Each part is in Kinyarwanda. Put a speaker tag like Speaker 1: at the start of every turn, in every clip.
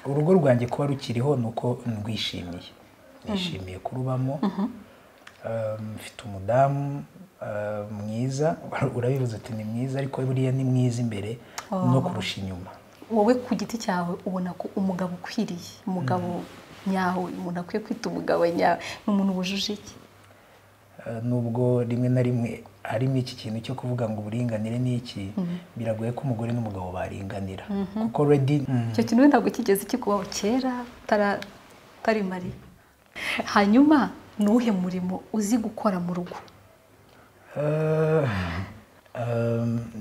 Speaker 1: urugo rwanjye kuba rukiriho ni uko ndwishimiye nishimiye kurubamo mfite umudamu mwiza urabivuze uti ni mwiza ariko buriya ni mwiza imbere no kurusha inyuma
Speaker 2: wowe ku giti cyawe ubona ko umugabo ukwiriye umugabo nyawe umuntu akwiye kwita umugabo nyawe ni umuntu wujuje iki
Speaker 1: nubwo rimwe na rimwe harimo iki kintu cyo kuvuga ngo uburinganire ni iki biragoye ko umugore n'umugabo baringanira kuko redi
Speaker 2: icyo kintu wenda ngo kigeze kikubaho kera utari mariye hanyuma ni uwuhe murimo uzi gukora mu rugo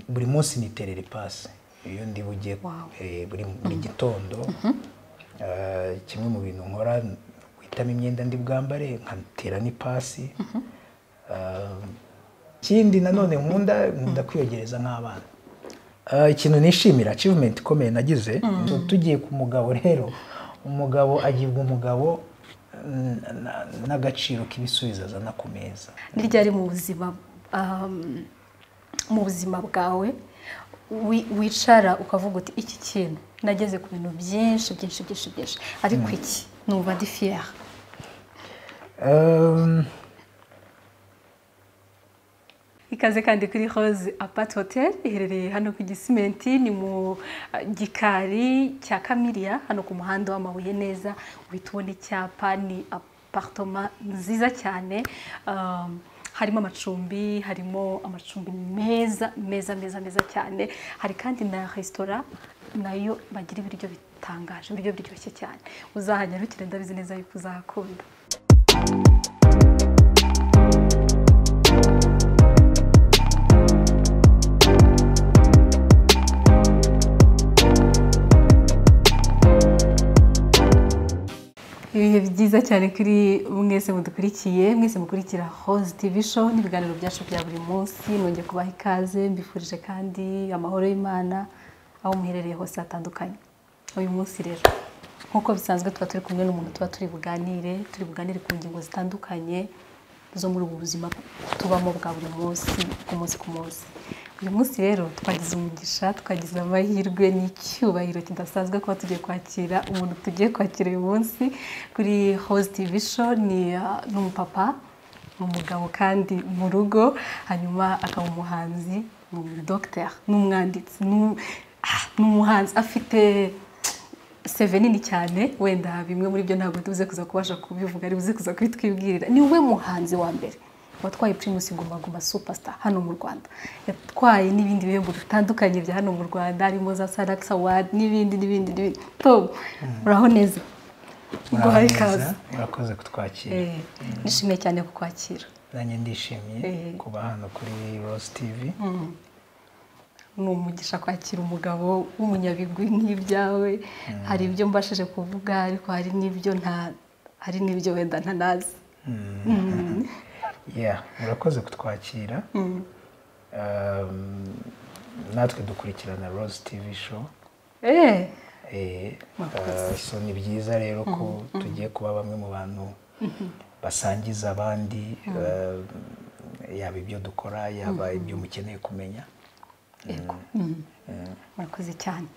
Speaker 1: buri munsi niterera ipasi iyo ndi bujye buri gitondo kimwe mu bintu nkora guhitamo imyenda ndi bwambare nkatera n'ipasi ikindi nanone nkunda nkunda kwiyogereza nk'abana ikintu nishimira acivumenti ikomeye nagize tugiye ku mugabo rero umugabo agirwa umugabo n'agaciro k'ibisubizo azana ku meza
Speaker 2: ni ryari mu buzima mu buzima bwawe wicara ukavuga uti iki kintu nageze ku bintu byinshi byinshi byinshi byinshi ariko iki numva ndi fiyeri ikaze kandi kuri rose apati hoteli iherereye hano ku gisimenti ni mu gikari cya kamiriya hano ku muhanda w'amabuye neza uhita ubona icyapa ni aparitoma nziza cyane harimo amacumbi harimo amacumbi meza meza meza meza cyane hari kandi na resitora nayo bagira ibiryo bitangaje ibiryo biryoshye cyane uzahajya ntukire ndabizi neza yuko uzahakunda ibihe byiza cyane kuri mwese mudukurikiye mwese mukurikira hoze tivi show n'ibiganiro byacu bya buri munsi nongeye kubaha ikaze mbifurije kandi amahoro y'imana aho muherereye hose hatandukanye uyu munsi rero nk'uko bisanzwe tuba turi kumwe n'umuntu tuba turi buganire turi buganire ku ngingo zitandukanye zo muri ubu buzima tubamo bwa buri munsi ku munsi ku munsi uyu munsi rero twagize umugisha twagize amahirwe n'icyubahiro kidasanzwe kuba tugiye kwakira umuntu tugiye kwakira uyu munsi kuri hoze tivi show ni n'umupapa ni umugabo kandi mu rugo hanyuma akaba umuhanzi ni umudogiteri n'umwanditsi ni umuhanzi afite seve nini cyane wenda bimwe muri byo ntabwo tubuze kuza kubasha kubivuga ari buze kuza kubitwibwirira ni we muhanzi wa mbere watwaye pirimusi guma guma supasita hano mu rwanda yatwaye n'ibindi bihembo bitandukanye bya hano mu rwanda harimo za sarakisi awadi n'ibindi n'ibindi n'ibindi tom uraho neza guhaye ikaze
Speaker 1: urakoze kutwakira
Speaker 2: nishimiye cyane kukwakira
Speaker 1: nanjye ndishimiye kuba hano kuri rosi tivi
Speaker 2: ni umugisha kwakira umugabo w'umunyabigwi nk'ibyawe hari ibyo mbashije kuvuga ariko hari n'ibyo nta hari n'ibyo wenda ntanazi
Speaker 1: murakoze kutwakira natwe dukurikirana rose tivi show so ni byiza rero ko tugiye kuba bamwe mu bantu basangiza abandi yaba ibyo dukora yaba ibyo mukeneye kumenya
Speaker 2: murakoze cyane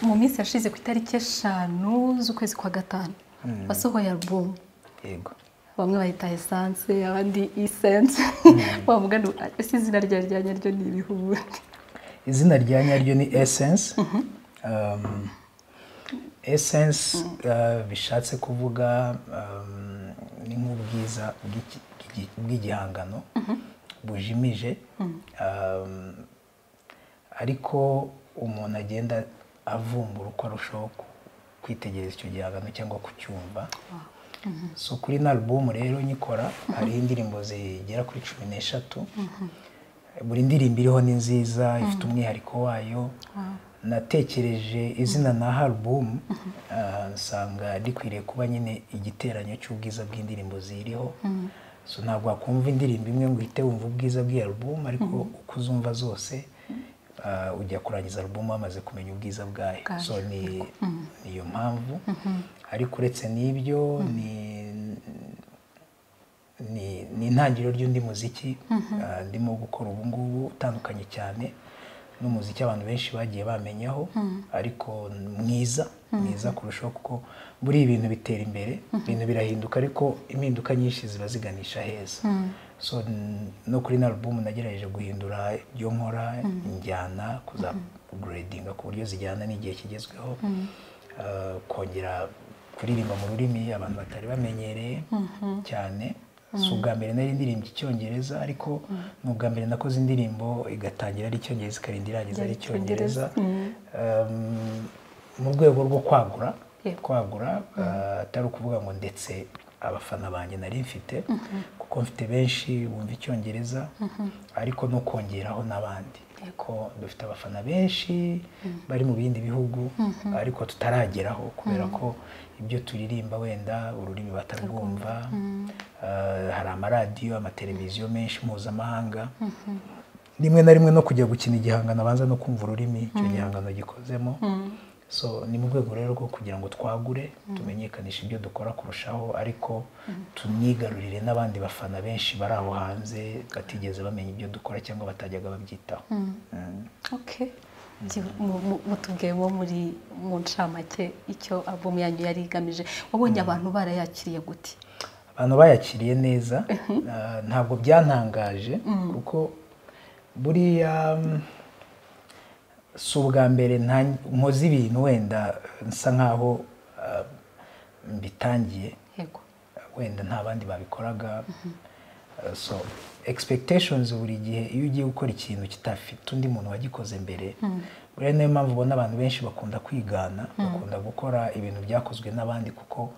Speaker 2: mu minsi yashize ku itariki eshanu z'ukwezi kwa gatanu wasohoye alubumu
Speaker 1: yego
Speaker 2: bamwe bayita esanse abandi isense wavuga ngo ese izina rya rya nyaryo ni ibihumbi
Speaker 1: izina rya nyaryo ni esense esense bishatse kuvuga ni nk'ubwiza bw'igihangano bujimije ariko umuntu agenda avumbura uko arushaho kwitegereza icyo gihangano cyangwa kucyumva so kuri na alubumu rero nyikora hariho indirimbo zigera kuri cumi n'eshatu buri ndirimbo iriho ni nziza ifite umwihariko wayo natekereje izina na alubumu nsanga rikwiriye kuba nyine igiteranyo cy'ubwiza bw'indirimbo ziriho so ntabwo wakumva indirimbo imwe ngo uhite wumva ubwiza bw'iyo alubumu ariko uko uzumva zose ujya kurangiza alubumu wamaze kumenya ubwiza bwayo so ni iyo mpamvu ariko uretse n'ibyo ni intangiriro ry'undi muziki ndimo gukora ubu ngubu utandukanye cyane n'umuziki abantu benshi bagiye bamenyaho ariko mwiza mwiza kurushaho kuko buri ibintu bitera imbere ibintu birahinduka ariko impinduka nyinshi ziba ziganisha heza so n- no kuri na album nagerageje guhindura ibyo nkora injyana kuzaguredinga ku buryo zijyana n'igihe kigezweho Uh, kongera kuririmba mu rurimi abantu batari bamenyereye cyane si ubwa mbere nari ndirimba icyongereza ariko ni ubwa mbere nakoze indirimbo igatangira ari icyongereza ikarinda irangiza ari icyongereza Um, mu rwego rwo kwagura
Speaker 2: Yego.
Speaker 1: kwagura uh, atari ukuvuga ngo ndetse abafana banjye nari mfite kuko mfite benshi bumva icyongereza ariko no kongeraho n'abandi ko dufite abafana benshi bari mu bindi bihugu ariko tutarageraho kubera ko ibyo turirimba wenda ururimi batarwumva Uh, hari amaradiyo amateleviziyo menshi mpuzamahanga rimwe na rimwe no kujya gukina igihangano abanza no kumva ururimi icyo gihangano gikozemo so ni mu rwego rero rwo kugira ngo twagure tumenyekanishe ibyo dukora kurushaho ariko tunigarurire n'abandi bafana benshi bari aho hanze batigeze bamenya ibyo dukora cyangwa batajyaga babyitaho Mm.
Speaker 2: okay Gi- mu- mu- mutubwiye bo muri mu ncamake icyo album yanyu yari igamije wabonye abantu barayakiriye gute
Speaker 1: abantu bayakiriye neza Ah, ntabwo byantangaje kuko buriya mm, si ubwa mbere nta- nkoze ibintu wenda nsa nkaho ah, mbitangiye
Speaker 2: yego
Speaker 1: wenda nta bandi babikoraga Uh, so expectations buri gihe iyo ugiye gukora ikintu kitafite undi muntu wagikoze mbere buriya niyo mpamvu ubona abantu benshi bakunda kwigana bakunda gukora ibintu byakozwe n'abandi kuko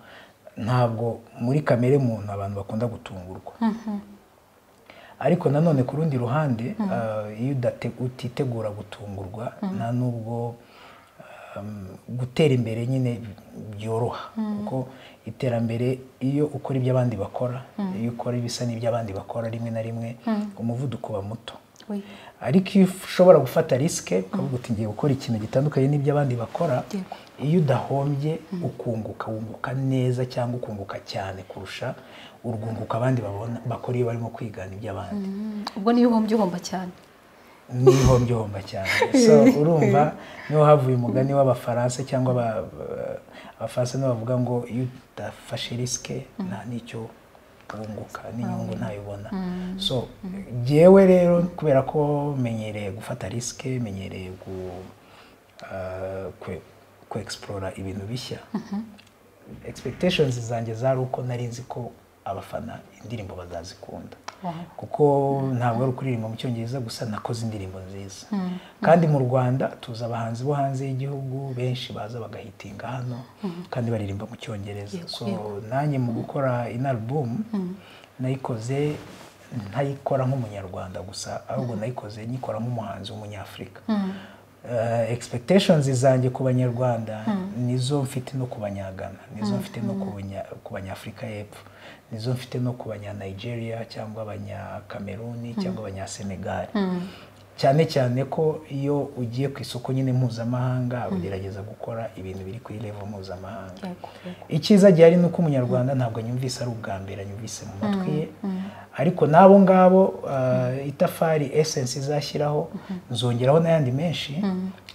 Speaker 1: ntabwo muri kamere muntu abantu bakunda gutungurwa ariko nanone ku rundi ruhande uh, iyo udate- utitegura gutungurwa nta nubwo um, gutera imbere nyine byoroha kuko iterambere iyo ukora ibyo abandi bakora iyo ukora ibisa n'ibyo abandi bakora rimwe na rimwe umuvuduko uba muto
Speaker 2: Oui.
Speaker 1: ariko iyo ushobora gufata risike ukavuga uti ngiye gukora ikintu gitandukanye n'ibyo abandi bakora
Speaker 2: Yego.
Speaker 1: iyo udahombye ukunguka wunguka neza cyangwa ukunguka cyane kurusha urwunguko abandi babona bakora iyo barimo kwigana iby'abandi
Speaker 2: Mm, ubwo niyo uhombye uhomba cyane
Speaker 1: n'ihombyihomba cyane so urumva niho havuye umugani w'abafaransa cyangwa aba- abafaransa nibo bavuga ngo iyo udafashe risike nta n'icyo wunguka n'inyungu ntayibona so jyewe rero kubera ko menyereye gufata risike menyereye gu ah, kwe- ku explore ibintu bishya expectations zanjye zari uko nari nzi ko abafana indirimbo bazazikunda
Speaker 2: Wow.
Speaker 1: kuko ntabwo ari ukuririmba mu cyongereza gusa nakoze indirimbo nziza kandi mu rwanda tuzi abahanzi bo hanze y'igihugu benshi baza bagahitinga hano kandi baririmba mu cyongereza
Speaker 2: Yego,
Speaker 1: so
Speaker 2: yego.
Speaker 1: nanjye mu gukora ino album nayikoze ntayikora nk'umunyarwanda gusa ahubwo nayikoze nyikora nk'umuhanzi w'umunyafurika Eh, expectations zanjye ku banyarwanda nizo mfite no ku banyagana nizo mfite no ku banya- ku banyafurika y'epfo nizo mfite no ku banyanigeria cyangwa abanyakameruni cyangwa abanyasenegali cyane cyane ko iyo ugiye ku isoko nyine mpuzamahanga ugerageza gukora ibintu biri kuri level mpuzamahanga
Speaker 2: Yego, yego.
Speaker 1: icyiza gihari ni uko umunyarwanda ntabwo anyumvise ari ubwa mbere anyumvise mu matwi ye ariko n'abo ngabo uh, itafari esensi izashyiraho nzongeraho n'ayandi menshi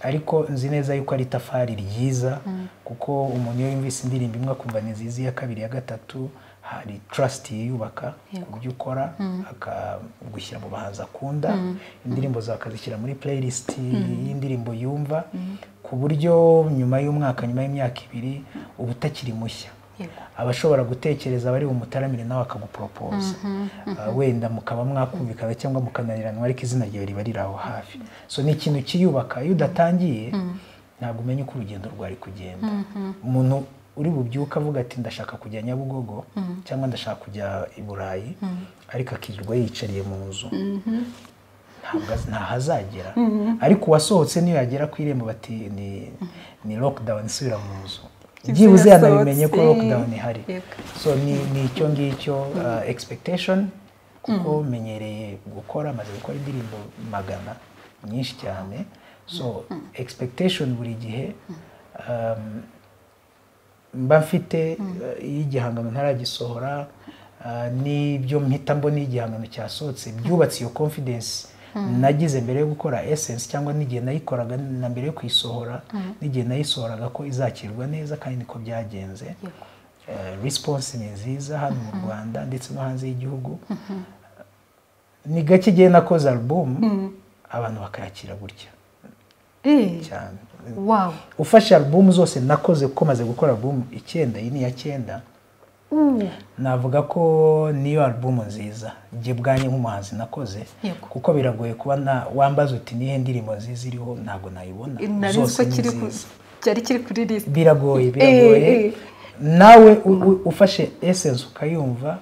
Speaker 1: ariko nzi neza yuko ari itafari ryiza kuko umuntu iyo yumvise indirimbo imwe akumva ni nziza iya kabiri iya gatatu hari trust yiyubaka ku byo ukora akagushyira mu bahanzi akunda indirimbo zawe akazishyira muri playlist y'indirimbo yumva ku buryo nyuma y'umwaka nyuma y'imyaka ibiri uba utakiri mushya
Speaker 2: yego
Speaker 1: abashobora gutekereza bari bumutaramire nawe akaguporopoza Ah, wenda mukaba mwakumvikana cyangwa mukananiranwa ariko izina ryawe riba riri aho hafi so ni ikintu kiyubaka iyo udatangiye ntabwo umenya uko urugendo rwari kugenda umuntu uri bubyuke avuga ati ndashaka kujya nyabugogo cyangwa ndashaka kujya i burayi ariko akirirwa yicariye mu nzu ntabwo az- ntahazagera ariko uwasohotse niyo yagera ku irembo bati ni ni lockdown isubira mu nzu byibuze yanabimenye ko
Speaker 2: Yasohotse.
Speaker 1: lockdown ihari
Speaker 2: Yego.
Speaker 1: so ni ni icyo ngicyo uh, expectation kuko menyereye gukora maze gukora indirimbo magana nyinshi cyane so expectation buri gihe um, mba mfite uh, iyo igihangano ntaragisohora uh, n'ibyo mpita mbona iyo igihangano cyasohotse byubatse iyo confidence nagize mbere yo gukora esensi cyangwa n'igihe nayikoraga na mbere yo kuyisohora n'igihe nayisohoraga ko izakirwa neza kandi niko byagenze risiponsi ni nziza hano mu rwanda ndetse no hanze y'igihugu ni gake igihe nakoze alubumu abantu bakayakira gutya cyane
Speaker 2: wawu
Speaker 1: ufashe alubumu zose nakoze kuko maze gukora alubumu icyenda iyi ni iya cyenda navuga ko niyo alubumu nziza njye bwanjye nk'umuhanzi nakoze
Speaker 2: Yego.
Speaker 1: kuko biragoye kuba nta- wambaza uti nihe ndirimbo nziza iriho ntabwo nayibona
Speaker 2: nari nzi
Speaker 1: zose
Speaker 2: ko
Speaker 1: ni
Speaker 2: kiri ku
Speaker 1: nziza
Speaker 2: cyari kiri kuri lisite
Speaker 1: biragoye biragoye
Speaker 2: eh.
Speaker 1: nawe u- u- ufashe esensi ukayumva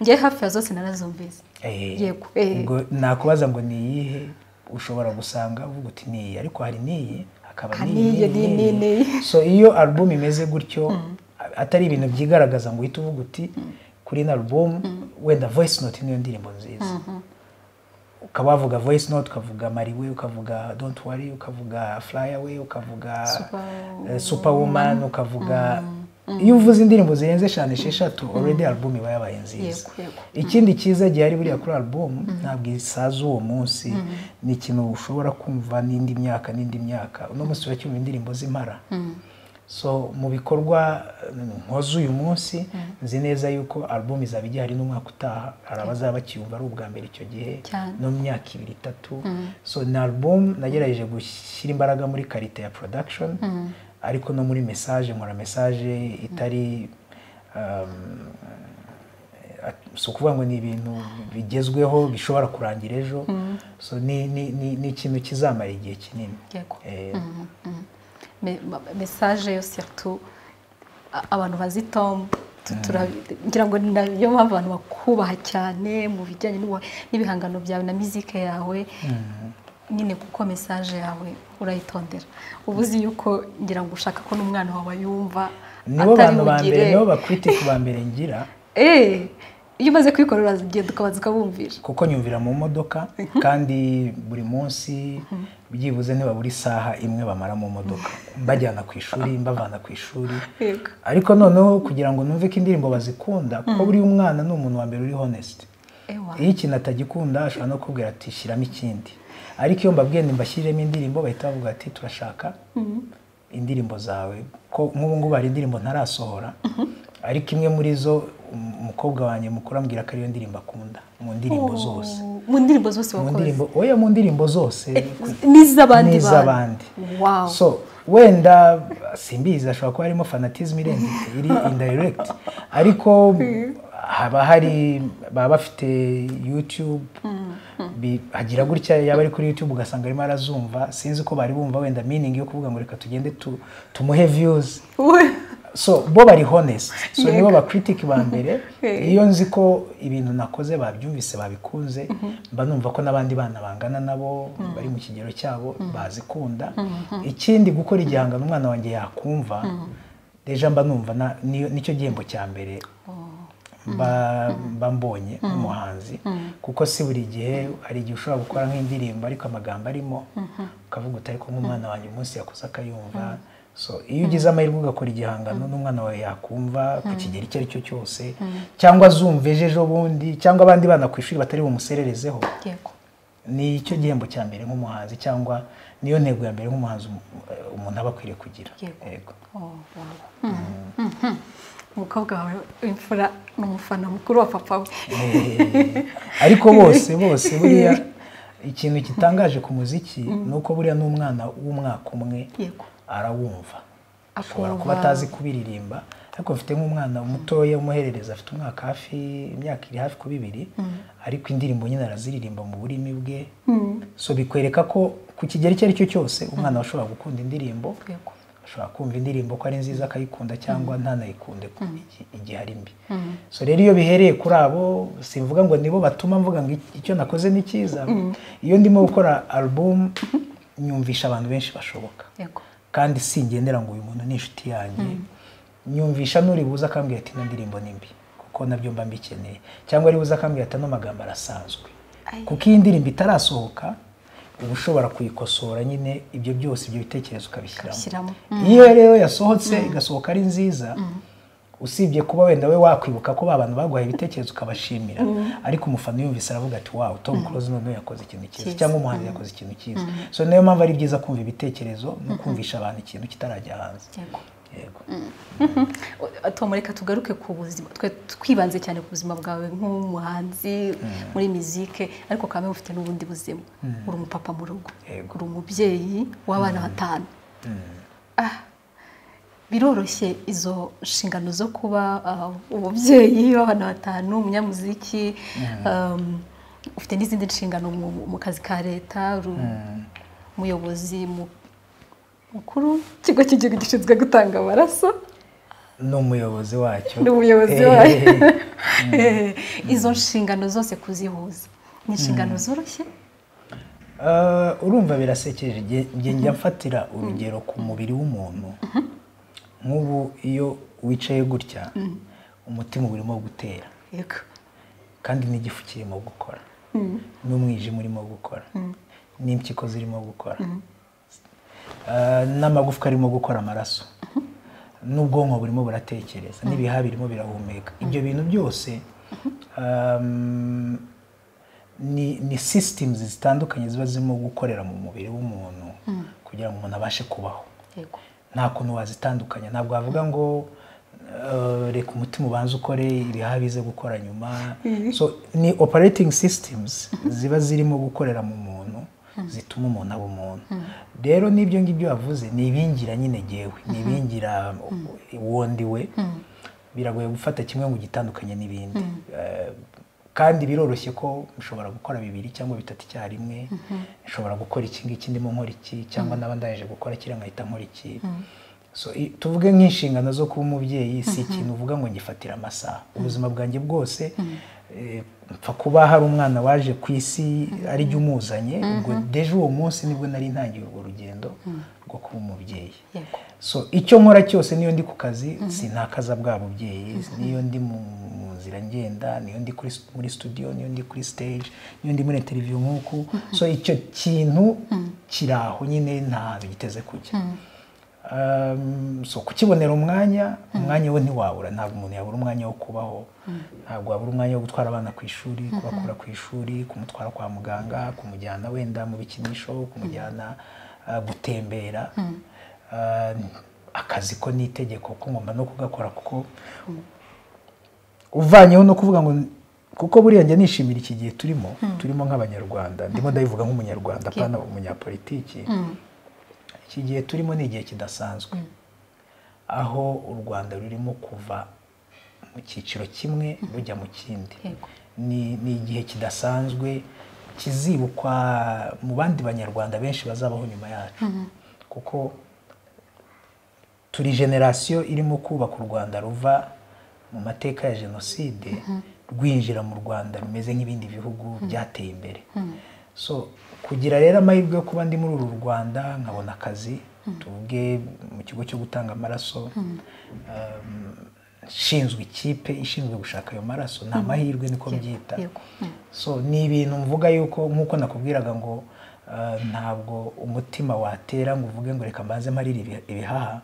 Speaker 2: njye hafi ya zose narazumvise
Speaker 1: Eh,
Speaker 2: Yego, eh.
Speaker 1: ngo nakubaza ngo ni iyihe ushobora gusanga uvuga uti ni iyi ariko hari n'iyi hakaba
Speaker 2: Hari
Speaker 1: n'iyi
Speaker 2: n'iyi,
Speaker 1: n'iyi
Speaker 2: n'iyi.
Speaker 1: n'iyi so iyo alubumu imeze gutyo atari ibintu byigaragaza ngo uhite uvuga uti kuri ino alubumu wenda voice note niyo ndirimbo nziza ukaba wavuga voice note ukavuga mariwe ukavuga don't worry ukavuga fly away ukavuga
Speaker 2: Super-
Speaker 1: eh, superwoman ukavuga iyo uvuze indirimbo zirenze eshanu esheshatu already alubumu iba yabaye nziza
Speaker 2: Yego, yego.
Speaker 1: ikindi cyiza gihari buriya kuri alubumu ntabwo isaza uwo munsi ni ikintu ushobora kumva n'indi myaka n'indi myaka uno munsi uracyumva indirimbo z'impara so mu bikorwa eh, nkoze uyu munsi nzi neza yuko alubumu izaba igihari n'umwaka utaha hari abazaba bakiyumva ari ubwa mbere icyo gihe
Speaker 2: Cyane.
Speaker 1: no mu myaka ibiri itatu so ni alubumu nagerageje gushyira imbaraga muri karite ya production ariko no muri message nkora message itari um, si ukuvuga ngo ni ibintu bigezweho bishobora kurangira ejo so ni ni- ni- ni ikintu kizamara igihe kinini
Speaker 2: Yego.
Speaker 1: Eh,
Speaker 2: Me- ma- mesaje yo surtout a- abantu bazi tom tu- turabi- ngira ngo ni nayo mpamvu abantu bakubaha cyane mu bijyanye n'ubuha- n'ibihangano byawe na muzike yawe nyine kuko mesaje yawe urayitondera uba uzi yuko ngira ngo ushaka ko n'umwana wawe ayumva
Speaker 1: nibo bantu ba mbere
Speaker 2: atariwugire.
Speaker 1: nibo bakwitifu ba mbere ngira
Speaker 2: Eh, iyo umaze kwikorera uragenda ukabanza ukabumvisha
Speaker 1: kuko nyumvira mu modoka kandi buri munsi byibuze ntibabura isaha imwe bamara mu modoka mbajyana ku ishuri mbavana ku ishuri
Speaker 2: Yego.
Speaker 1: ariko noneho kugira ngo numve ko indirimbo bazikunda kuko buri mwana ni umuntu wa mbere uri honest
Speaker 2: Ewa.
Speaker 1: iyo ikintu atagikunda ashobora no kubwira ati shyiramo ikindi ariko iyo mbabwiye mbashyiremo indirimbo bahita bavuga ati turashaka indirimbo zawe ko nk'ubu ngubu hari indirimbo ntarasohora ariko imwe muri zo um- umukobwa wanjye mukuru ambwira ko ariyo ndirimbo akunda mu ndirimbo zose
Speaker 2: Oh, mu ndirimbo zose
Speaker 1: mu
Speaker 2: wakoze
Speaker 1: ndirimbo oya mu ndirimbo zose
Speaker 2: n'iz'abandi
Speaker 1: n'iz'abandi
Speaker 2: Wow.
Speaker 1: so wenda simbizi ashobora kuba harimo fanatism irenze iri indirect ariko haba hari baba bafite youtube bi- hagira gutya yaba ari kuri youtube ugasanga arimo arazumva sinzi ko bari bumva wenda meaning yo kuvuga ngo reka tugende tu- tumuhe views
Speaker 2: We-
Speaker 1: so bo bari honest so
Speaker 2: Yego.
Speaker 1: nibo bakritik ba mbere
Speaker 2: Eh.
Speaker 1: iyo nzi ko ibintu nakoze babyumvise babikunze mba numva ko n'abandi bana bangana nabo bari mu kigero cyabo bazikunda ikindi gukora igihangano umwana wanjye yakumva deja mba numva na- niyo- nicyo gihembo cya mbere mba mba mbonye nk'umuhanzi kuko si buri gihe hari igihe ushobora gukora nk'indirimbo ariko amagambo arimo ukavuga uti ariko nk'umwana wanjye umunsi yakoze akayumva so iyo ugize amahirwe ugakora igihangano n'umwana wawe yakumva ku kigero icyo ari cyo cyose cyangwa azumva ejo ejo bundi cyangwa abandi bana ku ishuri batari bumusererezeho
Speaker 2: Yego.
Speaker 1: ni icyo gihembo cya mbere nk'umuhanzi cyangwa niyo ntego ya mbere nk'umuhanzi umu- umuntu aba akwiriye kugira
Speaker 2: Yego.
Speaker 1: Yego.
Speaker 2: Oh, wow. Mhm. umukobwa wawe w'imfura ni umufana mukuru wa papa we
Speaker 1: Eh, ariko bose bose buriya ikintu gitangaje ku muziki ni uko buriya n'umwana w'umwaka umwe
Speaker 2: Yego.
Speaker 1: arawumva ashobora
Speaker 2: Akumva.
Speaker 1: kuba atazi kubiririmba ariko mfite nk'umwana mutoya umuherereza afite umwaka hafi imyaka iri hafi kuba ibiri ariko indirimbo nyine araziririmba mu burimi bwe so bikwereka ko ku kigero icyo ari cyo cyose umwana ashobora gukunda indirimbo
Speaker 2: Yego.
Speaker 1: ashobora kumva indirimbo ko ari nziza akayikunda cyangwa ntanayikunde ku- igi- igihe ari mbi so rero iyo bihereye kuri abo simvuga ngo nibo batuma mvuga ngo iki- icyo nakoze ni cyiza iyo ndimo gukora alubumu nyumvisha abantu benshi bashoboka
Speaker 2: Yego.
Speaker 1: kandi singendera ngo uyu muntu ni inshuti yanjye nyumvisha n'uri buze akambwira ati ino ndirimbo ni mbi kuko nabyo mba mbikeneye cyangwa ari buze akambwira ati ano magambo arasanzwe
Speaker 2: Ai.
Speaker 1: kuko iyi ndirimbo itarasohoka uba ushobora kuyikosora nyine ibyo byose ibyo bitekerezo ukabishyiramo
Speaker 2: Ukabishyiramo.
Speaker 1: iyo rero yasohotse igasohoka ari nziza usibye kuba wenda we wakwibuka ko ba bantu baguhaye ibitekerezo ukabashimira ariko umufana yumvise aravuga ati wawu Tom Close noneho yakoze ikintu cyiza
Speaker 2: Cyiza.
Speaker 1: cyangwa umuhanzi yakoze ikintu cyiza so niyo mpamvu ari byiza kumva ibitekerezo no kumvisha abantu ikintu kitarajya hanze
Speaker 2: Yego.
Speaker 1: yego
Speaker 2: tom reka tugaruke ku buzima twe twibanze cyane ku buzima bwawe nk'umuhanzi muri muzike ariko kandi ufite n'ubundi buzima uri umupapa mu rugo
Speaker 1: Yego.
Speaker 2: uri umubyeyi w'abana batanu Ah, biroroshye izo nshingano zo kuba ah, umubyeyi w'abana batanu umunyamuziki um, ufite n'izindi nshingano mu, mu kazi ka leta uri umuyobozi mu- mukuru ikigo cy'igihugu gishinzwe gutanga amaraso
Speaker 1: ni umuyobozi wacyo
Speaker 2: ni umuyobozi
Speaker 1: Eh,
Speaker 2: wayo
Speaker 1: eh, eh.
Speaker 2: izo nshingano zose kuzihuza ni inshingano zoroshye
Speaker 1: Ah, urumva birasekeje Nge- nge njya mfatira urugero ku mubiri w'umuntu nk'ubu iyo wicaye gutya umutima uba urimo gutera
Speaker 2: yego
Speaker 1: kandi n'igifu kirimo gukora n'umwijima urimo gukora n'impyiko zirimo gukora Ah, n'amagufwa arimo gukora amaraso n'ubwonko burimo buratekereza n'ibihaha birimo birahumeka ibyo bintu byose um, ni ni sisitimuzi zitandukanye ziba zirimo gukorera mu mubiri w'umuntu kugira ngo umuntu abashe kubaho
Speaker 2: yego
Speaker 1: nta kuntu wazitandukanya ntabwo wavuga ngo eh, reka umutima ubanze ukore ibihaha bize gukora nyuma so ni operating systems ziba zirimo gukorera mu muntu zituma umuntu aba umuntu rero n'ibyo ngibyo wavuze ni ibingira nyine jyewe ni ibingira wundi we biragoye gufata kimwe ngo ugitandukanye n'ibindi Eh, kandi biroroshye ko mushobora gukora bibiri cyangwa bitatu icyarimwe nshobora gukora iki ngiki ndimo nkora iki cyangwa naba ndaje gukora kiriya nkahita nkora iki so i- tuvuge nk'inshingano zo kuba umubyeyi si ikintu uvuga ngo ngifatire amasaha ubuzima bwanjye bwose eh, mpfa kuba hari umwana waje ku isi ari jya umuzanye ubwo deje uwo munsi nibwo nari ntangiye urwo rugendo rwo kuba umubyeyi
Speaker 2: yego
Speaker 1: so icyo nkora cyose niyo ndi ku kazi sinakaza bwa bubyeyi niyo ndi mu mu nzira ngenda niyo ndi kuri stu- muri studio niyo ndi kuri stage niyo ndi muri interview nk'uku so icyo kintu kiri aho nyine ntabwo giteze kujya Um, so kukibonera umwanya umwanya we ntiwabura ntabwo umuntu yabura umwanya wo kubaho ntabwo wabura umwanya wo gutwara abana ku ishuri kubakura ku ishuri kumutwara kwa muganga kumujyana wenda mu bikinisho kumujyana uh, gutembera Uh, akazi ko ni itegeko ko ngomba no kugakora kuko uvanyeho no kuvuga ngo kuko buriya njya nishimira iki gihe turimo turimo nk'abanyarwanda ndimo ndabivuga nk'umunyarwanda apana umunyapolitiki iki gihe turimo ni igihe kidasanzwe aho u rwanda rurimo kuva mu cyiciro kimwe rujya mu kindi
Speaker 2: Yego.
Speaker 1: ni ni igihe kidasanzwe kizibukwa mu bandi banyarwanda benshi bazabaho nyuma yacu kuko turi generasiyo irimo kubaka u rwanda ruva mu mateka ya jenoside rwinjira mu rwanda rumeze nk'ibindi bihugu byateye imbere so kugira rero amahirwe yo kuba ndi muri uru rwanda nkabona akazi tuvuge mu kigo cyo gutanga amaraso um, nshinzwe ikipe ishinzwe gushaka ayo maraso ni amahirwe niko byita
Speaker 2: yego.
Speaker 1: so ni ibintu mvuga yuko nk'uko nakubwiraga ngo uh, ntabwo umutima watera ngo uvuge ngo reka mbanze mparire ibi- ibihaha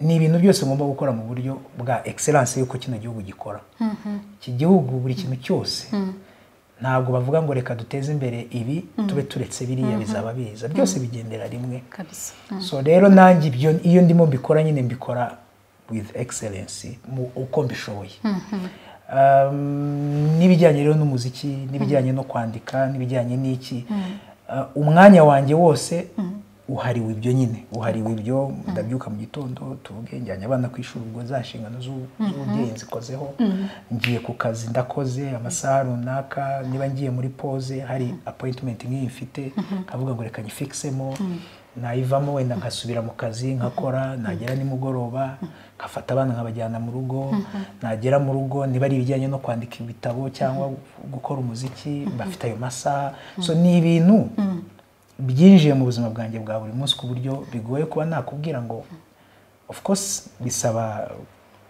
Speaker 1: ni ibintu byose ngomba gukora mu buryo bwa excellence y'uko kino gihugu gikora iki gihugu buri kintu cyose ntabwo bavuga ngo reka duteze imbere ibi tube turetse biriya bizaba biza byose bigendera rimwe
Speaker 2: kabisa
Speaker 1: so rero nanjye ibyo iyo ndimo mbikora nyine mbikora with excellence mu- uko mbishoboye Um, n'ibijyanye rero n'umuziki n'ibijyanye no kwandika n'ibijyanye n'iki Uh, umwanya wanjye wose uhariwe ibyo nyine uhariwe ibyo ndabyuka mu gitondo tuvuge njyanye abana ku ishuri ubwo za nshingano z'u- z'ububyeyi nzikozeho ngiye ku kazi ndakoze amasaha runaka niba ngiye muri pose hari appointment nk'iyi mfite nkavuga ngo reka nyifikisemo nayivamo wenda nkasubira mu kazi nkakora nagera nimugoroba nkafata abana nkabajyana mu rugo nagera mu rugo niba ari ibijyanye no kwandika ibitabo cyangwa gukora umuziki bafite ayo masaha so ni ibintu byinjiye mu buzima bwanjye bwa buri munsi ku buryo bigoye kuba nakubwira ngo of course bisaba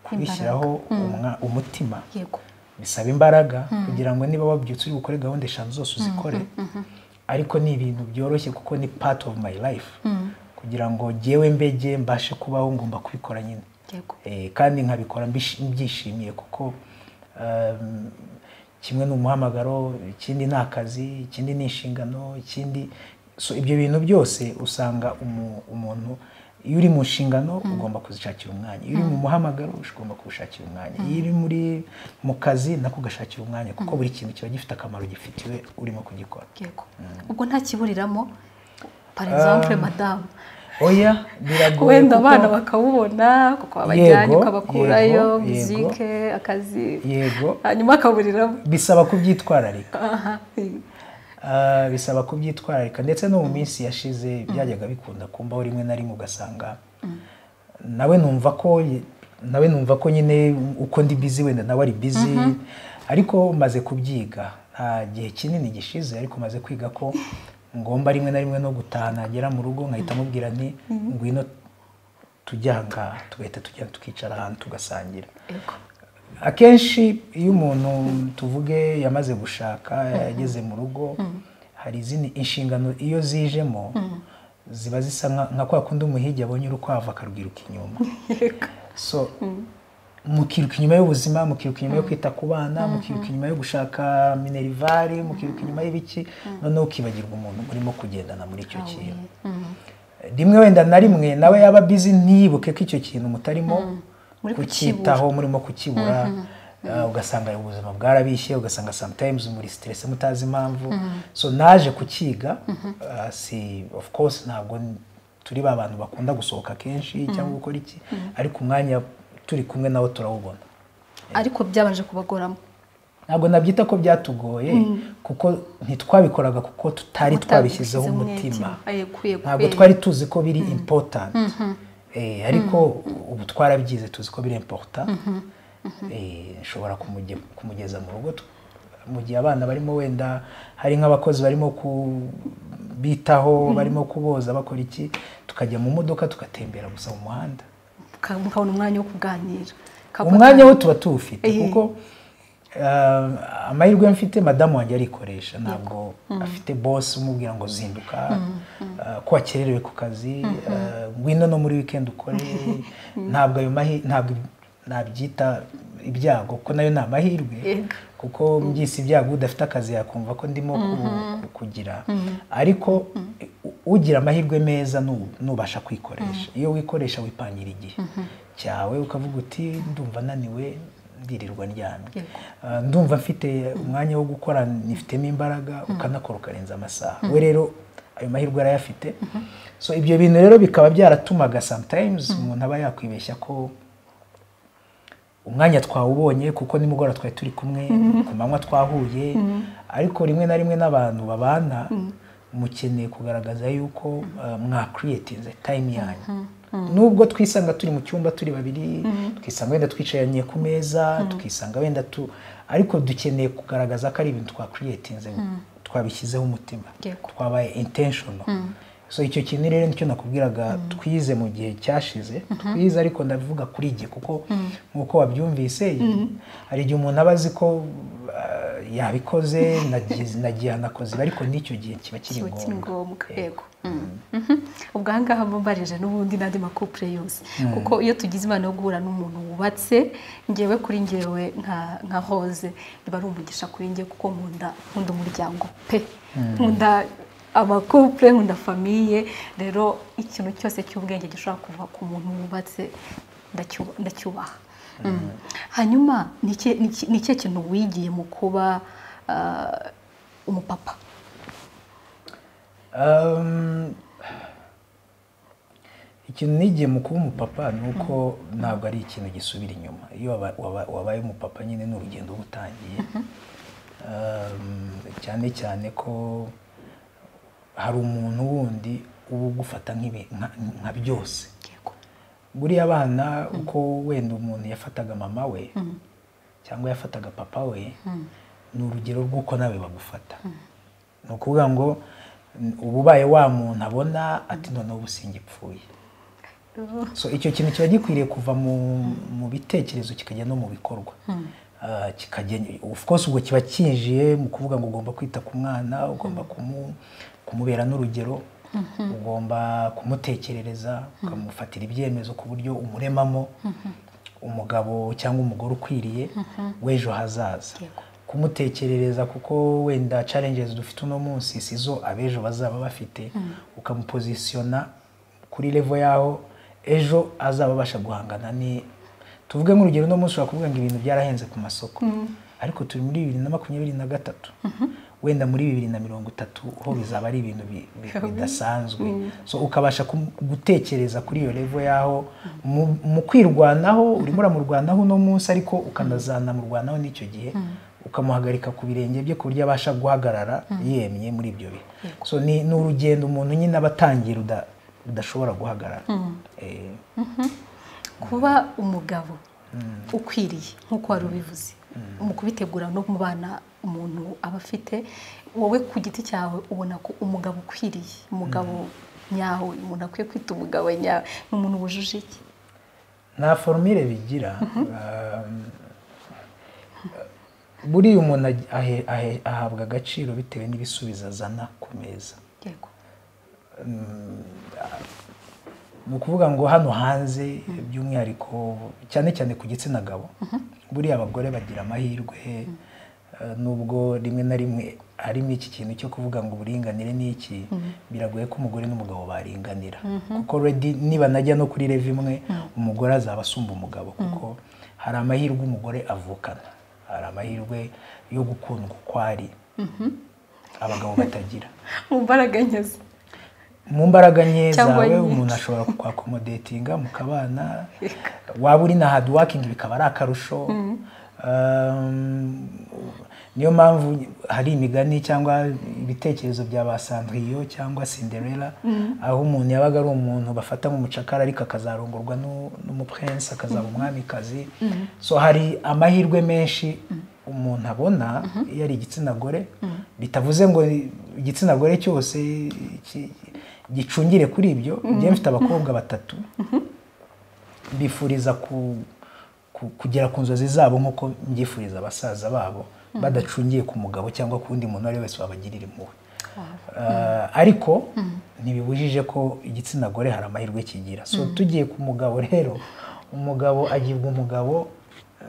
Speaker 1: kubishyiraho umwa- umutima
Speaker 2: yego
Speaker 1: bisaba imbaraga kugira ngo niba wabyutse uri bukore gahunda eshanu zose uzikore ariko ni ibintu byoroshye kuko ni part of my life kugira ngo jyewe mbege mbashe kubaho ngomba kubikora nyine
Speaker 2: yego
Speaker 1: Eh, kandi nkabikora mbishi- mbyishimiye kuko um, kimwe ni umuhamagaro ikindi ni akazi ikindi ni inshingano ikindi so ibyo bintu byose usanga umu- umuntu iyo uri mu nshingano ugomba kuzishakira umwanya iyo uri mu muhamagaro ugomba kuwushakira umwanya iyo uri muri mu kazi nako ugashakira umwanya kuko buri kintu kiba gifite akamaro gifitiwe urimo kugikora
Speaker 2: yego ubwo nta kiburiramo par exemple
Speaker 1: Um,
Speaker 2: madamu
Speaker 1: oya biragoye
Speaker 2: wenda
Speaker 1: kuko-
Speaker 2: abana bakawubona kuko wabajyanye
Speaker 1: Yego,
Speaker 2: ukabakurayo
Speaker 1: yego,
Speaker 2: muzike akazi
Speaker 1: yego
Speaker 2: hanyuma akaburiramo
Speaker 1: bisaba kubyitwararika
Speaker 2: aha
Speaker 1: Ah, bisaba kubyitwararika ndetse no mu minsi yashize byajyaga bikunda kumbaho rimwe na rimwe ugasanga nawe numva ko nawe numva ko nyine uko ndi bizi wenda nawe ari bizi ariko maze kubyiga nta gihe kinini gishize ariko maze kwiga ko ngomba rimwe na rimwe no gutaha nagera mu rugo nkahita mubwira nti ngwino tujya aha ngaha tugahita tujya tukicara ahantu tugasangira
Speaker 2: yego
Speaker 1: akenshi iyo umuntu tuvuge yamaze gushaka yageze mu rugo hari izindi inshingano iyo zijemo ziba zisa nka- nka kwa kundi umuhigi abonye urukwavu akarwiruka inyuma
Speaker 2: yego
Speaker 1: so mukiruka inyuma y'ubuzima mukiruka inyuma yo kwita ku bana mukiruka inyuma yo gushaka minerivare mukiruka inyuma y'ibiki noneho ukibagirwa umuntu urimo kugendana muri icyo kintu
Speaker 2: Mhm.
Speaker 1: rimwe wenda na rimwe nawe yaba bizi ntiyibuke ko icyo kintu mutarimo
Speaker 2: Muri
Speaker 1: kucyitaho murimo kukibura Uh, ugasanga ubuzima bwarabishye ugasanga sometimes muri stress mutazi impamvu so naje kukiga uh, si of course ntabwo n- turi ba bantu bakunda gusohoka kenshi cyangwa gukora iki ariko umwanya turi kumwe nawo turawubona
Speaker 2: ariko byabanje kubagoramo
Speaker 1: ntabwo nabyita ko byatugoye kuko ntitwabikoraga kuko tutari twabishyizeho umutima ntabwo twari tuzi ko biri important Eh, ariko ubu twarabyize tuzi ko biri important Eh, nshobora kumuge- kumugeza mu rugo tu- mu gihe abana barimo wenda hari nk'abakozi barimo kubitaho barimo kuboza bakora iki tukajya mu modoka tugatembera gusa mu muhanda
Speaker 2: mukabona umwanya wo kuganira Kabona-
Speaker 1: umwanya wo tuba tuwufite
Speaker 2: Eh.
Speaker 1: kuko ah, amahirwe mfite madamu wanjye arikoresha ntabwo afite bose umubwira ngo zinduka ah, ko wakererewe ku kazi ah, ngwino no muri weekend ukore ntabwo ayo mahi- ntabwo nabyita ibyago kuko nayo ni amahirwe
Speaker 2: Yego.
Speaker 1: kuko mbyise ibyago udafite akazi yakumva ko ndimo ku- ku- kugira ariko u- ugira amahirwe meza nu- nubasha kwikoresha iyo wikoresha wipangira igihe cyawe ukavuga uti ndumva naniwe ndirirwa ndyamye
Speaker 2: Yego.
Speaker 1: Ah, ndumva mfite umwanya wo gukora nifitemo imbaraga ukanakora ukarenza amasaha we rero ayo mahirwe arayafite so ibyo bintu rero bikaba byaratumaga sometimes umuntu aba yakwibeshya ko umwanya twawubonye kuko nimugoroba twari turi kumwe ku manywa twahuye ariko rimwe na rimwe n'abantu babana mukeneye kugaragaza yuko uh, mwakiriyetinze time yanyu nubwo twisanga turi mu cyumba turi babiri twisanga wenda twicaranye ku meza tukisanga wenda tu ariko dukeneye kugaragaza ko ari ibintu twakiriyetinze twabishyizeho umutima
Speaker 2: Yego.
Speaker 1: twabaye intentional so icyo kintu rero nicyo nakubwiraga twize mu gihe cyashize twize ariko ndavuga kuri jye kuko nk'uko wabyumvise hari igihe umuntu aba azi ko ah, yabikoze nagize- nagiye nakoze ariko n'icyo gihe kiba kiri
Speaker 2: kiba kiri
Speaker 1: ngombwa
Speaker 2: ngombwa yego Mhm. ubwo aha ngaha mumbarije n'ubundi n'andi makupure yose kuko iyo tugize imana yo guhura n'umuntu wubatse ngewe kuri ngewe nka- nka hoze niba ari umugisha kuri ngewe kuko nkunda nkunda umuryango pe nkunda amakupure nkunda famiye rero ikintu cyose cy'ubwenge gishobora kuva ku muntu wubatse ndacyuba- ndacyubaha Mm. hanyuma ni iki- ni iki- ni ikihe kintu wigiye mu kuba ah, umupapa
Speaker 1: Um, ikintu nigiye mu kuba umupapa ni uko ntabwo ari ikintu gisubira inyuma iyo waba- waba- wabaye umupapa nyine ni urugendo uba utangiye Um, cyane cyane ko hari umuntu wundi uba ugufata nk'ibi- nka- nka byose
Speaker 2: yego
Speaker 1: buriya abana uko wenda umuntu yafataga mama we cyangwa yafataga papa we ni urugero rw'uko nawe bagufata ni ukuvuga ngo n- uba ubaye wa muntu abona ati noneho ubu singipfuye so icyo kintu kiba gikwiriye kuva mu, mu bitekerezo kikajya no mu bikorwa Ah, kikajya of course ubwo kiba kinjiye mu kuvuga ngo ugomba kwita ku mwana ugomba kumu, kumubera n'urugero ugomba kumutekerereza ukamufatira ibyemezo ku buryo umuremamo umugabo cyangwa umugore ukwiriye w'ejo hazaza
Speaker 2: Yego.
Speaker 1: kumutekerereza kuko wenda challenges dufite uno munsi sizo abejo bazaba bafite ukamupozisiyona kuri level yaho ejo azaba abasha guhangana ni tuvuge nk'urugero uno munsi ushobora kuvuga ngo ibintu byarahenze ku masoko ariko turi muri bibiri na makumyabiri na gatatu wenda muri bibiri na mirongo itatu ho bizaba ari ibintu bi- bi- bidasanzwe so ukabasha kum- gutekereza kuri iyo level yaho mu- mu kwirwanaho urimo uramurwanaho uno munsi ariko ukanazanamurwanaho n'icyo gihe ukamuhagarika ku birenge bye ku buryo abasha guhagarara yemye muri ibyo bihe so ni ni urugendo umuntu nyine aba atangiye ruda- rudashobora guhagarara Eh,
Speaker 2: kuba umugabo ukwiriye nk'uko wari ubivuze mu kubitegura no mu bana umuntu aba afite wowe ku giti cyawe ubona ko umugabo ukwiriye umugabo nyawe umuntu akwiye kwita umugabo nyawe ni umuntu wujuje iki
Speaker 1: nta forumire bigira Um, buriya umuntu ag- ahe- ahe- ahabwa agaciro bitewe n'ibisubizo azana ku meza
Speaker 2: yego
Speaker 1: ni ukuvuga ngo hano hanze by'umwihariko cyane cyane ku gitsina gabo buriya abagore bagira amahirwe eh, nubwo rimwe na rimwe harimo iki kintu cyo kuvuga ngo uburinganire ni iki biragoye ko umugore n'umugabo baringanira kuko already niba najya no kuri rev imwe umugore azaba asumba umugabo kuko hari amahirwe umugore avukana hari amahirwe yo gukundwa uko ari abagabo batagira
Speaker 2: mu mbaraga nyazo
Speaker 1: mu mbaraga nke
Speaker 2: Cyangwa
Speaker 1: zawe
Speaker 2: nyinshi.
Speaker 1: umuntu ashobora kukwakomodetinga mukabana
Speaker 2: Yego.
Speaker 1: waba uri na hard working bikaba ari akarusho Um, niyo mpamvu hari imigani cyangwa ibitekerezo bya ba sandriyo cyangwa cinderella aho umuntu yabaga ari umuntu bafata nk'umucakara ariko akazarongorwa nu- n'umupurensi akazaba umwamikazi so hari amahirwe menshi umuntu abona iyo ari igitsina gore bitavuze ngo igitsina gore cyose ki- gicungire kuri ibyo njyewe mfite abakobwa batatu bifuriza ku, ku, kugera ku nzozi zabo nk'uko mbyifuriza abasaza babo badacungiye ku mugabo cyangwa ku wundi muntu uwo ari we wese wabagirira impuhwe Ah, ariko ntibibujije ko igitsina gore hari amahirwe kigira so tugiye ku mugabo rero umugabo agirwa umugabo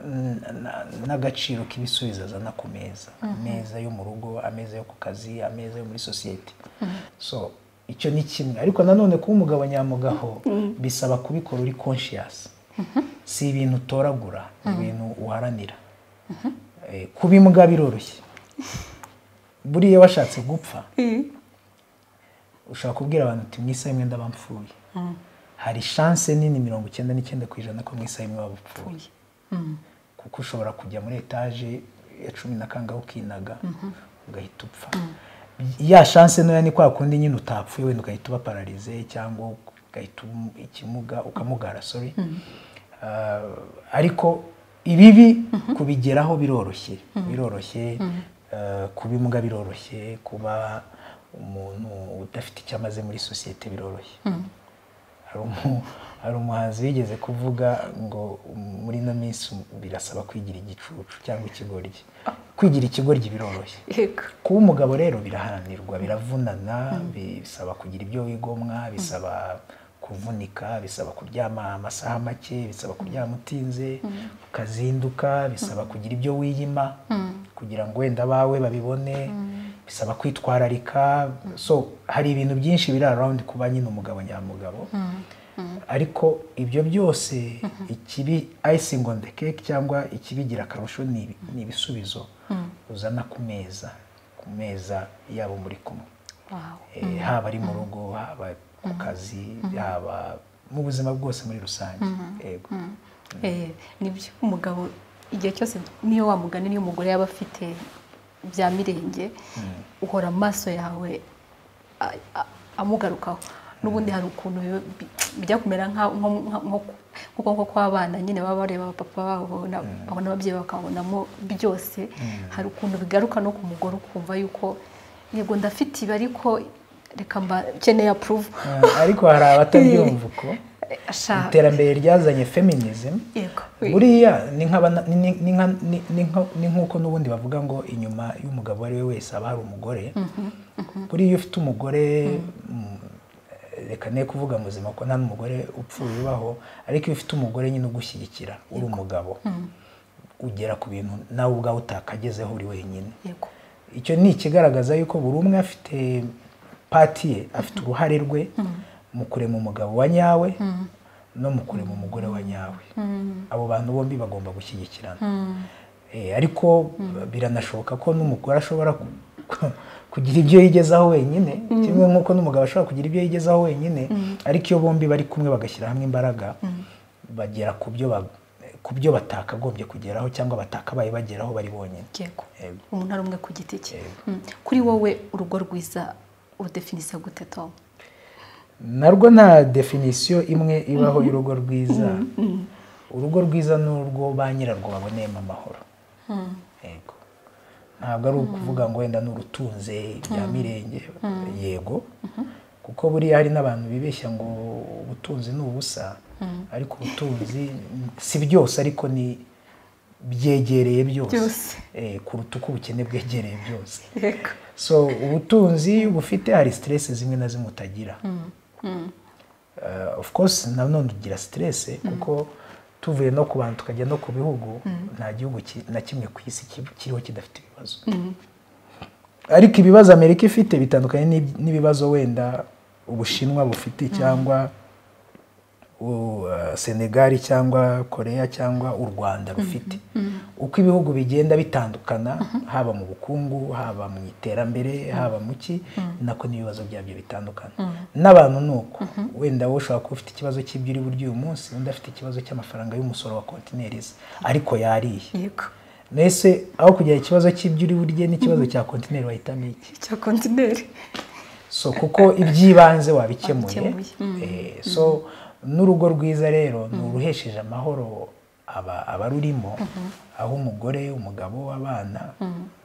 Speaker 1: mm, na- n'agaciro k'ibisubizo azana ku meza ameza yo mu rugo ameza yo ku kazi ameza yo muri sosiyete so icyo ni kimwe ariko nanone kuba umugabo nyamugaho bisaba kubikora uri conscious si ibintu utoragura ni ibintu uharanira Eh, kuba imbwa biroroshye buriya washatse gupfa ushobora kubwira abantu uti mu isaha imwe ndabapfuye hari chance nini mirongo icyenda n'icyenda ku ijana ko mu isaha imwe waba upfuye
Speaker 2: uye Mm.
Speaker 1: kuko ushobora kujya muri etaje ya cumi na kangahe ukinaga ugahita upfa ya chance ntoya ni kwa kundi nyine utapfuye wenda ugahita uba pararize cyangwa ugahita umu- ikimuga ukamugara sorry Ah, ariko ibibi kubigeraho biroroshye biroroshye ah, kuba imbwa biroroshye kuba umuntu udafite icyo amaze muri sosiyete biroroshye hari umu- hari umuhanzi wigeze kuvuga ngo muri ino minsi birasaba kwigira igicucu cyangwa ikigoryi kwigira ikigoryi biroroshye
Speaker 2: yego
Speaker 1: kuba umugabo rero biraharanirwa biravunana bisaba kugira ibyo wigomwa bisaba kuvunika bisaba kuryama amasaha make bisaba kuryama utinze ukazinduka bisaba kugira ibyo wiyima kugira ngo wenda abawe babibone bisaba kwitwararika so hari ibintu byinshi biri around kuba nyine umugabo nyamugabo ariko ibyo byose ikibi icing on the cake cyangwa ikibigira akarusho ni ibi- ni ibisubizo uzana ku meza ku meza yabo muri kumwe
Speaker 2: wawe
Speaker 1: Eh, haba ari mu rugo haba ku kazi haba mu buzima bwose muri rusange yego
Speaker 2: Eh, nibyo umugabo igihe cyose niyo wamugani niyo umugore yaba afite bya mirenge uhora amaso yawe a- a- amugarukaho n'ubundi hari ukuntu biba- bi- bijya kumera nka- nko- nka- nko nkuko nko kw'abana nyine baba bareba abapapa babo na- babona ababyeyi bakabonamo byose hari ukuntu bigaruka no ku mugore ukumva yuko yego ndafite ibi ariko reka mba keneye apuruvu
Speaker 1: Eh, ariko hari abatabyumva uko
Speaker 2: ashaka
Speaker 1: iterambere ryazanye feminism
Speaker 2: yego
Speaker 1: buriya ni nk'abana- ni- ni- ni nka- ni- ni nka- ni nk'uko n'ubundi bavuga ngo inyuma y'umugabo uwo ari we wese haba hari umugore buriya iyo ufite umugore mm, reka ne kuvuga muzima ko nta n'umugore upfuye ubaho ariko iyo ufite umugore nyine ugushyigikira uri umugabo ugera ku bintu nawe ubwawe utakagezeho uri wenyine
Speaker 2: yego
Speaker 1: icyo ni ikigaragaza yuko buri umwe afite pati ye afite uruhare rwe mu kurema umugabo wa nyawe no mu kurema umugore wa nyawe abo bantu bombi bagomba gushyigikirana Eh, ariko biranashoboka ko n'umugore ashobora ku- ku- kugira ibyo yigezaho wenyine kimwe nk'uko n'umugabo ashobora kugira ibyo yigezaho wenyine ariko iyo bombi bari kumwe bagashyira hamwe imbaraga bagera ku byo ba- ku byo batakagombye kugeraho cyangwa batakabaye bageraho bari bonyine
Speaker 2: yego
Speaker 1: Yego.
Speaker 2: umuntu ari umwe ku giti cye
Speaker 1: Yego.
Speaker 2: Mm. kuri wowe urugo rwiza urudefinisa gute tom
Speaker 1: narwo nta definisiyo imwe ibaho y'urugo rwiza urugo rwiza ni urwo ba nyirarwo baboneyemo amahoro yego ntabwo ari ukuvuga ngo wenda n'urutunze bya mirenge yego kuko buriya hari n'abantu bibeshya ngo ubutunzi ni ubusa ariko ubutunzi si byose ariko ni byegereye byose
Speaker 2: Byose.
Speaker 1: Eh, kuruta uko ubukene bwegereye byose
Speaker 2: yego
Speaker 1: so ubutunzi iyo ubufite hari stress zimwe na zimwe utagira Eh, of course nanone ugira stress kuko tuvuye no ku bantu tukajya no ku bihugu nta gihugu ki- na kimwe ku isi ki- kiriho kidafite ibibazo ariko ibibazo amerika ifite bitandukanye n'ib- n'ibibazo wenda ubushinwa bufite cyangwa u- eh, senegali cyangwa koreya cyangwa u rwanda rufite uko ibihugu bigenda bitandukana haba mu bukungu haba mu iterambere haba mu ki nako n'ibibazo byabyo bitandukana n'abantu ni uko wenda wowe ushobora kuba ufite ikibazo cy'ibyo uri buryo uyu munsi undi afite ikibazo cy'amafaranga y'umusoro wa kontinerizi ariko yariye
Speaker 2: yego
Speaker 1: mbese aho kugira ikibazo cy'ibyo uri burye n'ikibazo cya kontineri wahitamo iki
Speaker 2: cya kontineri
Speaker 1: so kuko iby'ibanze wabikemuye
Speaker 2: Wabikemuye, mm.
Speaker 1: Eh, so n'urugo rwiza rero ni uruhesheje amahoro aba abarurimo aho umugore umugabo abana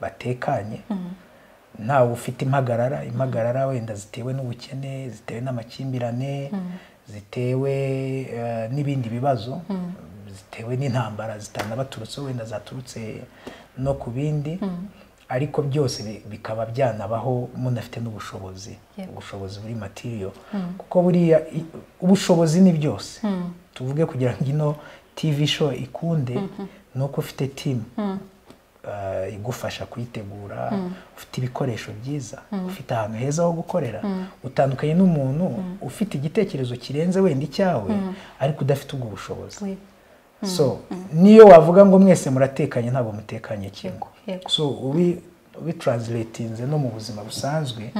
Speaker 1: batekanye ntawe ufite impagarara impagarara wenda zitewe n'ubukene zitewe n'amakimbirane zitewe eh, n'ibindi bibazo zitewe n'intambara zitanabaturutseho wenda zaturutse no ku bindi ariko byose bi- bikaba byanabaho munafite n'ubushobozi
Speaker 2: Yego.
Speaker 1: ubushobozi buri matiriyo kuko buriya i- ubushobozi ni byose tuvuge kugira ngo ino tv show ikunde ni uko ufite timu eh, igufasha kuyitegura ufite ibikoresho byiza ufite ahantu heza ho gukorera utandukanye n'umuntu ufite igitekerezo kirenze wenda icyawe ariko udafite ubwo bushobozi
Speaker 2: we
Speaker 1: so niyo wavuga ngo mwese muratekanye ntabwo mutekanye kimwe
Speaker 2: Yego, yego.
Speaker 1: so ubi ubitranslatinze no mu buzima busanzwe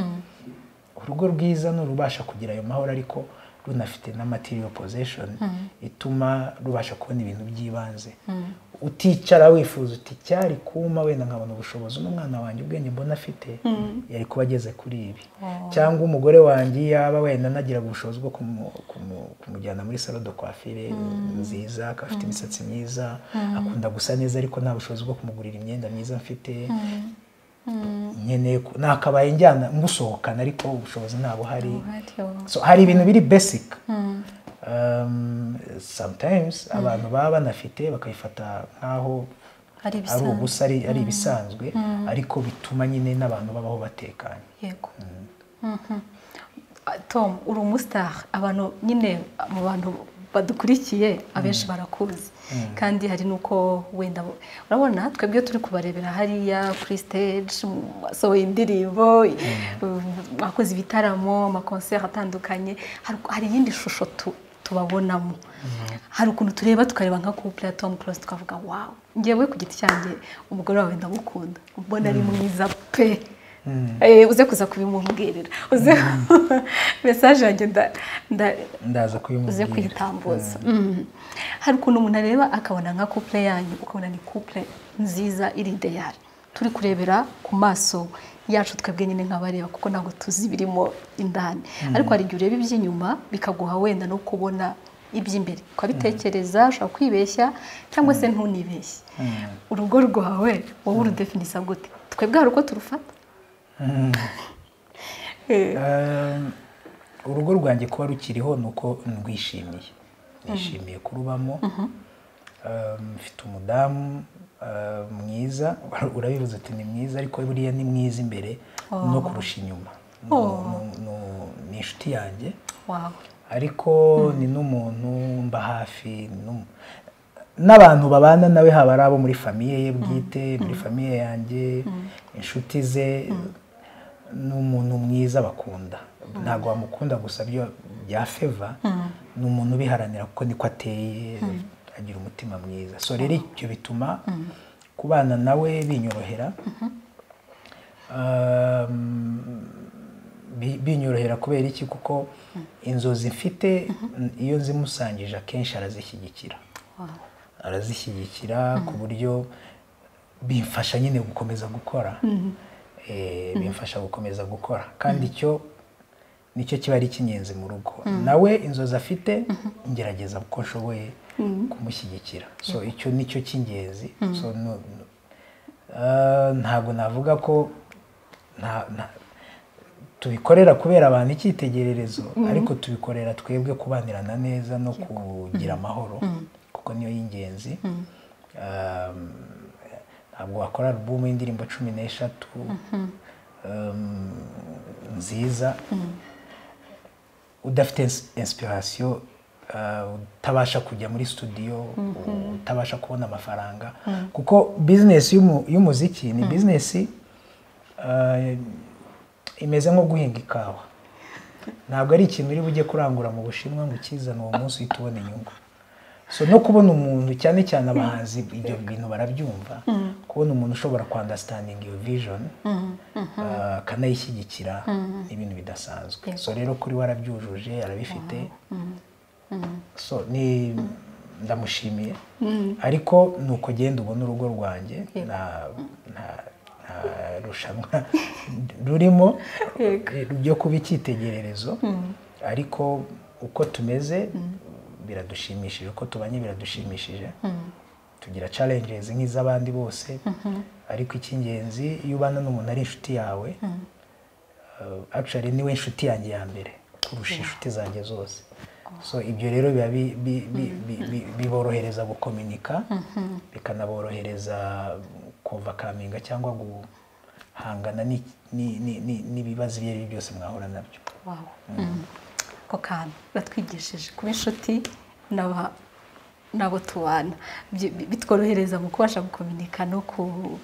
Speaker 1: urugo rwiza ni urubasha kugira ayo mahoro ariko runafite na material possession ituma rubasha kubona ibintu by'ibanze uticara wifuza uti cyari kuma wenda nkabona ubushobozi n'umwana wanjye ubwenge mbona afite yari kuba ageze kuri ibi cyangwa umugore wanjye yaba wenda anagira ubushobozi bwo kumu- kumu- kumujyana muri salo de coiffure nziza akaba afite imisatsi myiza akunda gusa neza ariko nta bushobozi bwo kumugurira imyenda myiza mfite nkeneye ku- nakabaye njyana musohokana ariko ubushobozi ntabuhari so hari ibintu biri basic Um, sometimes abantu baba banafite bakabifata nk'aho
Speaker 2: hari
Speaker 1: ari
Speaker 2: ibisanzwe
Speaker 1: ubusa ari ari ibisanzwe ariko bituma nyine n'abantu babaho batekanye
Speaker 2: yego Mhm. Ah, tom uri umusitari abantu nyine mu bantu badukurikiye abenshi barakuzi kandi hari n'uko wenda bo- urabona twebwe turi kubarebera hariya kuri stage basohoye indirimbo mm, bakoze ibitaramo amakonseri atandukanye Hari- hari iyindi shusho tu- tubabonamo hari ukuntu tureba tukareba nka couple ya Tom Close tukavuga wow ngewe ku giti cyanjye umugore wawe ndamukunda mbona ari mwiza pe Eh, uze kuza kubimumbwirira uze mesaje yanjye nda- nda-
Speaker 1: ndaza
Speaker 2: uze
Speaker 1: kubimubwira
Speaker 2: kuyitambuza Mm. hari ukuntu umuntu areba akabona nka couple yanyu ukabona ni couple nziza iri ideyari turi kurebera ku maso yacu twebwe nyine nk'abareba kuko ntabwo tuzi ibirimo indani ariko hari igihe ureba iby'inyuma bikaguha wenda no kubona iby'imbere ukabitekereza ushobora kwibeshya cyangwa se ntunibeshye urugo rwawe wowe urudefinisa gute twebwe hari uko turufata Eh,
Speaker 1: Um, urugo rwanjye kuba rukiriho ni uko ndwishimiye nishimiye kurubamo Um, mfite umudamu uh, mwiza urabivuze uti ni mwiza ariko buriya ni mwiza imbere no kurusha inyuma Ni- ni- ni- ni inshuti yanjye
Speaker 2: wawe
Speaker 1: ariko ni n'umuntu mba hafi n'um- n'abantu babana nawe haba ari abo muri famiye ye bwite muri famiye yanjye inshuti ze ni umuntu mwiza bakunda ntabwo bamukunda gusa byo bya feva ni umuntu ubiharanira kuko niko ateye agira umutima mwiza so rero icyo bituma kubana nawe binyorohera Um, bi- binyorohera kubera iki kuko inzozi mfite iyo nzimusangije akenshi arazishyigikira arazishyigikira ku buryo bimfasha nyine gukomeza gukora Eh, bimfasha gukomeza gukora kandi icyo nicyo kiba ari icy'ingenzi mu rugo nawe inzozi afite ngerageza uko nshoboye kumushyigikira so icyo nicyo cy'ingenzi so no- no- Ah, ntabwo navuga ko nta- nta- tubikorera kubera abantu icyitegererezo ariko tubikorera twebwe kubanirana neza no kugira amahoro kuko niyo y'ingenzi Um, ntabwo wakora alubumu y'indirimbo cumi n'eshatu um, nziza udafite inspiration uh, utabasha kujya muri studio utabasha kubona amafaranga kuko business y'umu- y'umuziki ni business uh, imeze nko guhinga ikawa ntabwo ari ikintu uri bujye kurangura mu bushinwa ngo ukizane uwo munsi uhita ubona inyungu so no kubona umuntu cyane cyane abahanzi ibyo bintu barabyumva kubona umuntu ushobora kwandasitandinga iyo vision ah, akanayishyigikira ni ibintu bidasanzwe so rero kuri we arabyujuje arabifite so ni ndamushimiye ariko ni uko genda ubona urugo rwanjye nta nta- nta rushanwa rurimo
Speaker 2: Yego.
Speaker 1: ryo kuba icyitegererezo ariko uko tumeze biradushimishije uko tubanye biradushimishije tugira challenges nk'iz'abandi bose ariko icy'ingenzi iyo ubana n'umuntu ari inshuti yawe uh, actually niwe inshuti yanjye ya mbere kurusha inshuti zanjye zose so ibyo rero biba bi- bi- bi- bi- bi- biborohereza gukominika bikanaborohereza kovakaminga cyangwa guhangana ni- ni- ni- ni- n'ibibazo ibyo ari byo byose mwahura nabyo
Speaker 2: wawe ako kantu batwigishije kuba inshuti n'aba- n'abo tubana Bi- bi- bitworohereza mu kubasha gukominika no ku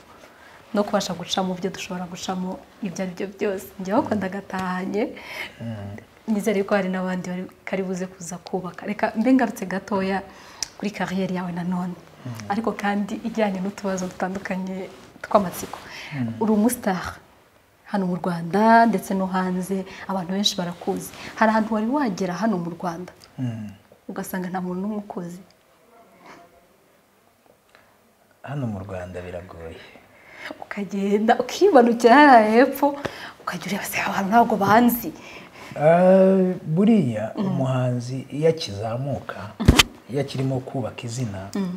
Speaker 2: no kubasha guca mu byo dushobora gucamo ibyo ari byo byose njya bakunda agatahanye nizere ko hari n'abandi bari kari buze kuza kubaka reka mbe ngarutse gatoya kuri kariyeri yawe nanone ariko kandi ijyanye n'utubazo dutandukanye tw'amatsiko uri umusitari hano mu rwanda ndetse no hanze abantu benshi barakuzi hari ahantu wari wagera hano mu rwanda
Speaker 1: Mm.
Speaker 2: ugasanga nta muntu n'umwe ukuzi
Speaker 1: hano mu rwanda biragoye
Speaker 2: ukagenda ukimanukira hariya hepfo ukajya ureba se abantu ntabwo banzi
Speaker 1: Ah, buriya umuhanzi iyo akizamuka iyo akirimo kubaka izina um,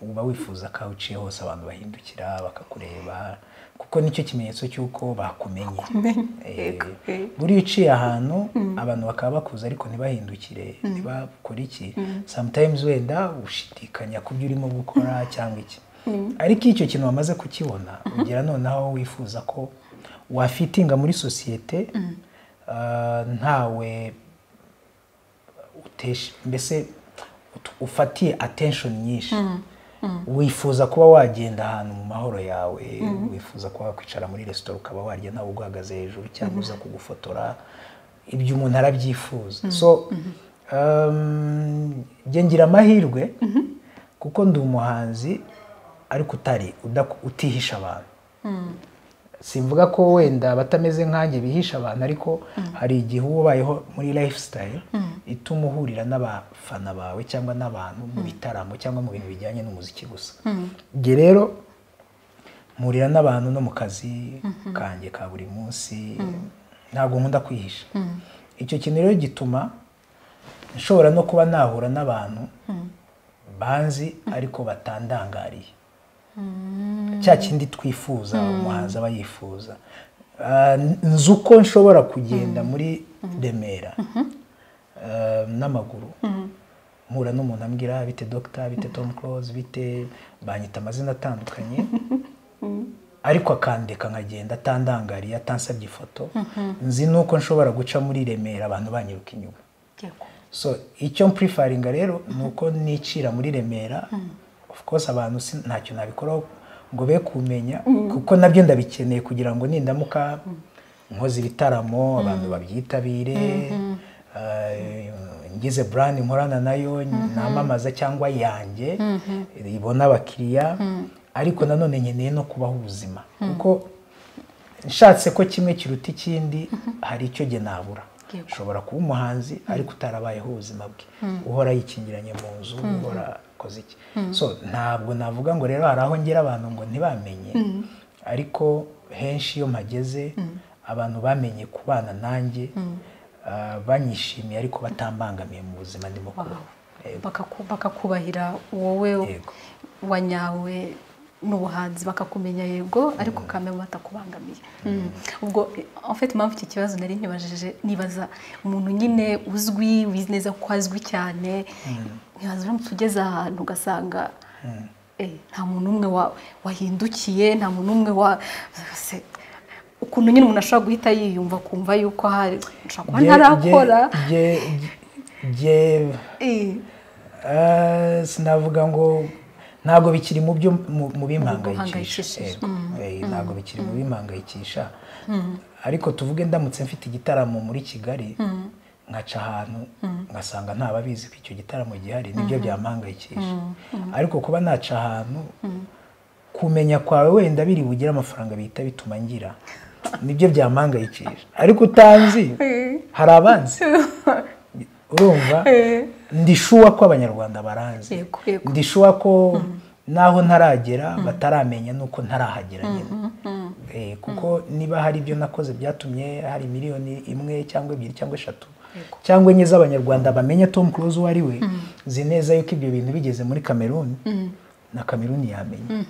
Speaker 1: uba wifuza ko aho uciye hose abantu bahindukira bakakureba kuko nicyo kimenyetso cy'uko bakumenye Eh,
Speaker 2: yego, eh.
Speaker 1: buriya uciye ahantu abantu bakaba bakuze ariko ntibahindukire ntibakore iki sometimes wenda ushidikanya ku byo urimo gukora cyangwa iki ariko iyo icyo kintu wamaze kukibona ugira noneho wifuza ko wafitinga muri sosiyete ah, ntawe utesh- mbese ut- ufatiye attention nyinshi wifuza kuba wagenda ahantu mu mahoro yawe wifuza kuba wakwicara muri resitora ukaba warya ntawe uguhagaze hejuru cyangwa uza kugufotora ibyo umuntu arabyifuza so um, njye ngira amahirwe kuko ndi umuhanzi ariko utari udaku- utihisha abantu simvuga ko wenda batameze nkanjye bihisha abantu ariko hari igihe uba ubayeho muri lifestyle ituma uhurira n'abafana bawe cyangwa n'abantu mu bitaramo cyangwa mu bintu bijyanye n'umuziki gusa njye rero mpurira n'abantu no mu kazi kanjye ka buri munsi ntabwo nkunda kwihisha icyo kintu rero gituma nshobora no kuba nahura n'abantu banzi ariko batandangariye cya kindi twifuza umuhanzi aba yifuza Ah, nzi uko nshobora kugenda muri remera ah, n'amaguru mpura n'umuntu ambwira bite dogita bite tom close bite banyita amazina atandukanye ariko akandeka nkagenda atandangariye atansabye ifoto nzi nuko nshobora guca muri remera abantu banyiruka inyuma
Speaker 2: yego
Speaker 1: so icyo mpurifaringa rero ni uko nicira muri remera of course abantu si- ntacyo nabikoraho ngo be kumenya kuko nabyo ndabikeneye kugira ngo nindamuka nkoze ibitaramo abantu babyitabire eh, ngize brand nkorana nayo namamaza cyangwa yanjye ibona abakiriya ariko nanone nkeneye no kubaho ubuzima kuko nshatse ko kimwe kiruta ikindi hari icyo jye nabura
Speaker 2: Yego.
Speaker 1: ushobora kuba umuhanzi ariko utarabayeho ubuzima bwe uhora yikingiranye mu nzu uhora akoze iki so ntabwo navuga ngo rero hari aho ngera abantu ngo ntibamenye ariko henshi iyo mpageze abantu bamenye kubana nanjye ah, banyishimiye ariko batambangamiye mu buzima ndimo kuba
Speaker 2: Bakaku- bakakubahira wowe
Speaker 1: Yego.
Speaker 2: wanyawe n'ubuhanzi bakakumenya yego ariko kamera batakubangamiye Mm. ubwo eh, en fait impamvu iki kibazo nari nibajije nibaza umuntu nyine uzwi wizi neza ko azwi cyane ntibaza uramutse ugeze ahantu ugasanga eh, nta muntu umwe wahindukiye nta muntu umwe wa se- ukuntu nyine umuntu ashobora guhita yiyumva akumva yuko hari nshobora kuba
Speaker 1: Jye-
Speaker 2: ntarakora
Speaker 1: jye- jye- jye-
Speaker 2: Eh.
Speaker 1: Ah, sinavuga ngo ntabwo bikiri mu byo mu- mu bimpangayikisha
Speaker 2: guhangayikishije.
Speaker 1: Yego. Eh, ntabwo bikiri mu bimpangayikisha ariko tuvuge ndamutse mfite igitaramo muri kigali nkaca ahantu ngasanga nta babizi ko icyo gitaramo gihari nibyo byampangayikisha ariko kuba naca ahantu kumenya kwawe wenda biri bugire amafaranga bihita bituma ngira nibyo byampangayikisha ariko utanzi hari abanzi urumva ndishuwa ko abanyarwanda baranzi
Speaker 2: Yego, yego.
Speaker 1: ndishuwa ko naho ntaragera bataramenya nuko ntarahagera nyine Eh, kuko niba hari ibyo nakoze byatumye hari miliyoni imwe cyangwa ebyiri cyangwa eshatu cyangwa enye z'abanyarwanda bamenye tom close uwo ari we nzi neza yuko ibyo bintu bigeze muri kameruni na kameruni yamenya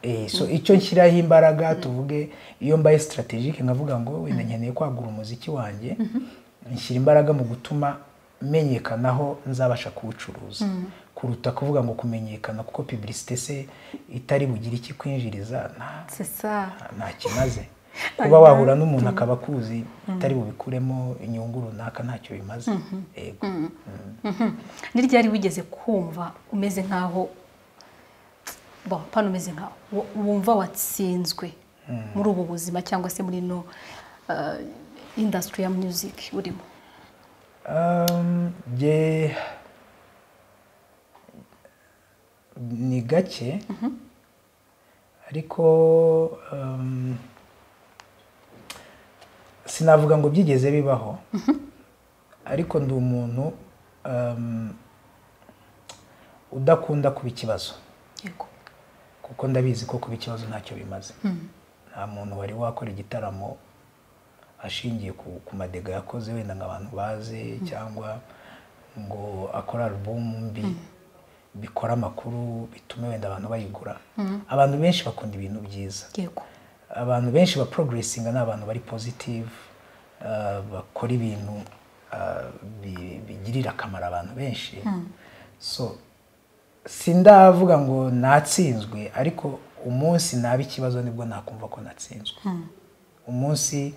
Speaker 1: Eh, so icyo nshyiraho imbaraga tuvuge iyo mbaye strategique nkavuga ngo wenda nkeneye kwagura umuziki wanjye nshyira imbaraga mu gutuma menyekanaho nzabasha kuwucuruza kuruta kuvuga ngo kumenyekana kuko publicité se itari bugire ikikwinjiriza nta-
Speaker 2: C'est ça.
Speaker 1: nta kimaze kuba wahura n'umuntu akaba akuzi itari bubikuremo inyungu runaka ntacyo bimaze yego
Speaker 2: Ni ryari wigeze kumva umeze nkaho bo pano umeze nkaho wo- wumva watsinzwe muri ubu buzima cyangwa se muri ino uh, industry ya music urimo
Speaker 1: Um, jye ni gake ariko um, sinavuga ngo byigeze bibaho ariko ndi umuntu um, udakunda kuba ikibazo
Speaker 2: yego
Speaker 1: kuko ndabizi ko kuba ikibazo ntacyo bimaze nta muntu wari wakora igitaramo ashingiye ku ku madega yakoze wenda ngo abantu baze cyangwa ngo akore alubumu mbi bikore amakuru bitume wenda abantu bayigura abantu benshi bakunda ibintu byiza
Speaker 2: yego
Speaker 1: abantu benshi ba porogeresinga ni abantu bari positive uh, bakora ibintu uh, bi- bigirira akamaro abantu benshi so sindavuga ngo natsinzwe ariko umunsi naba ikibazo nibwo nakumva ko natsinzwe umunsi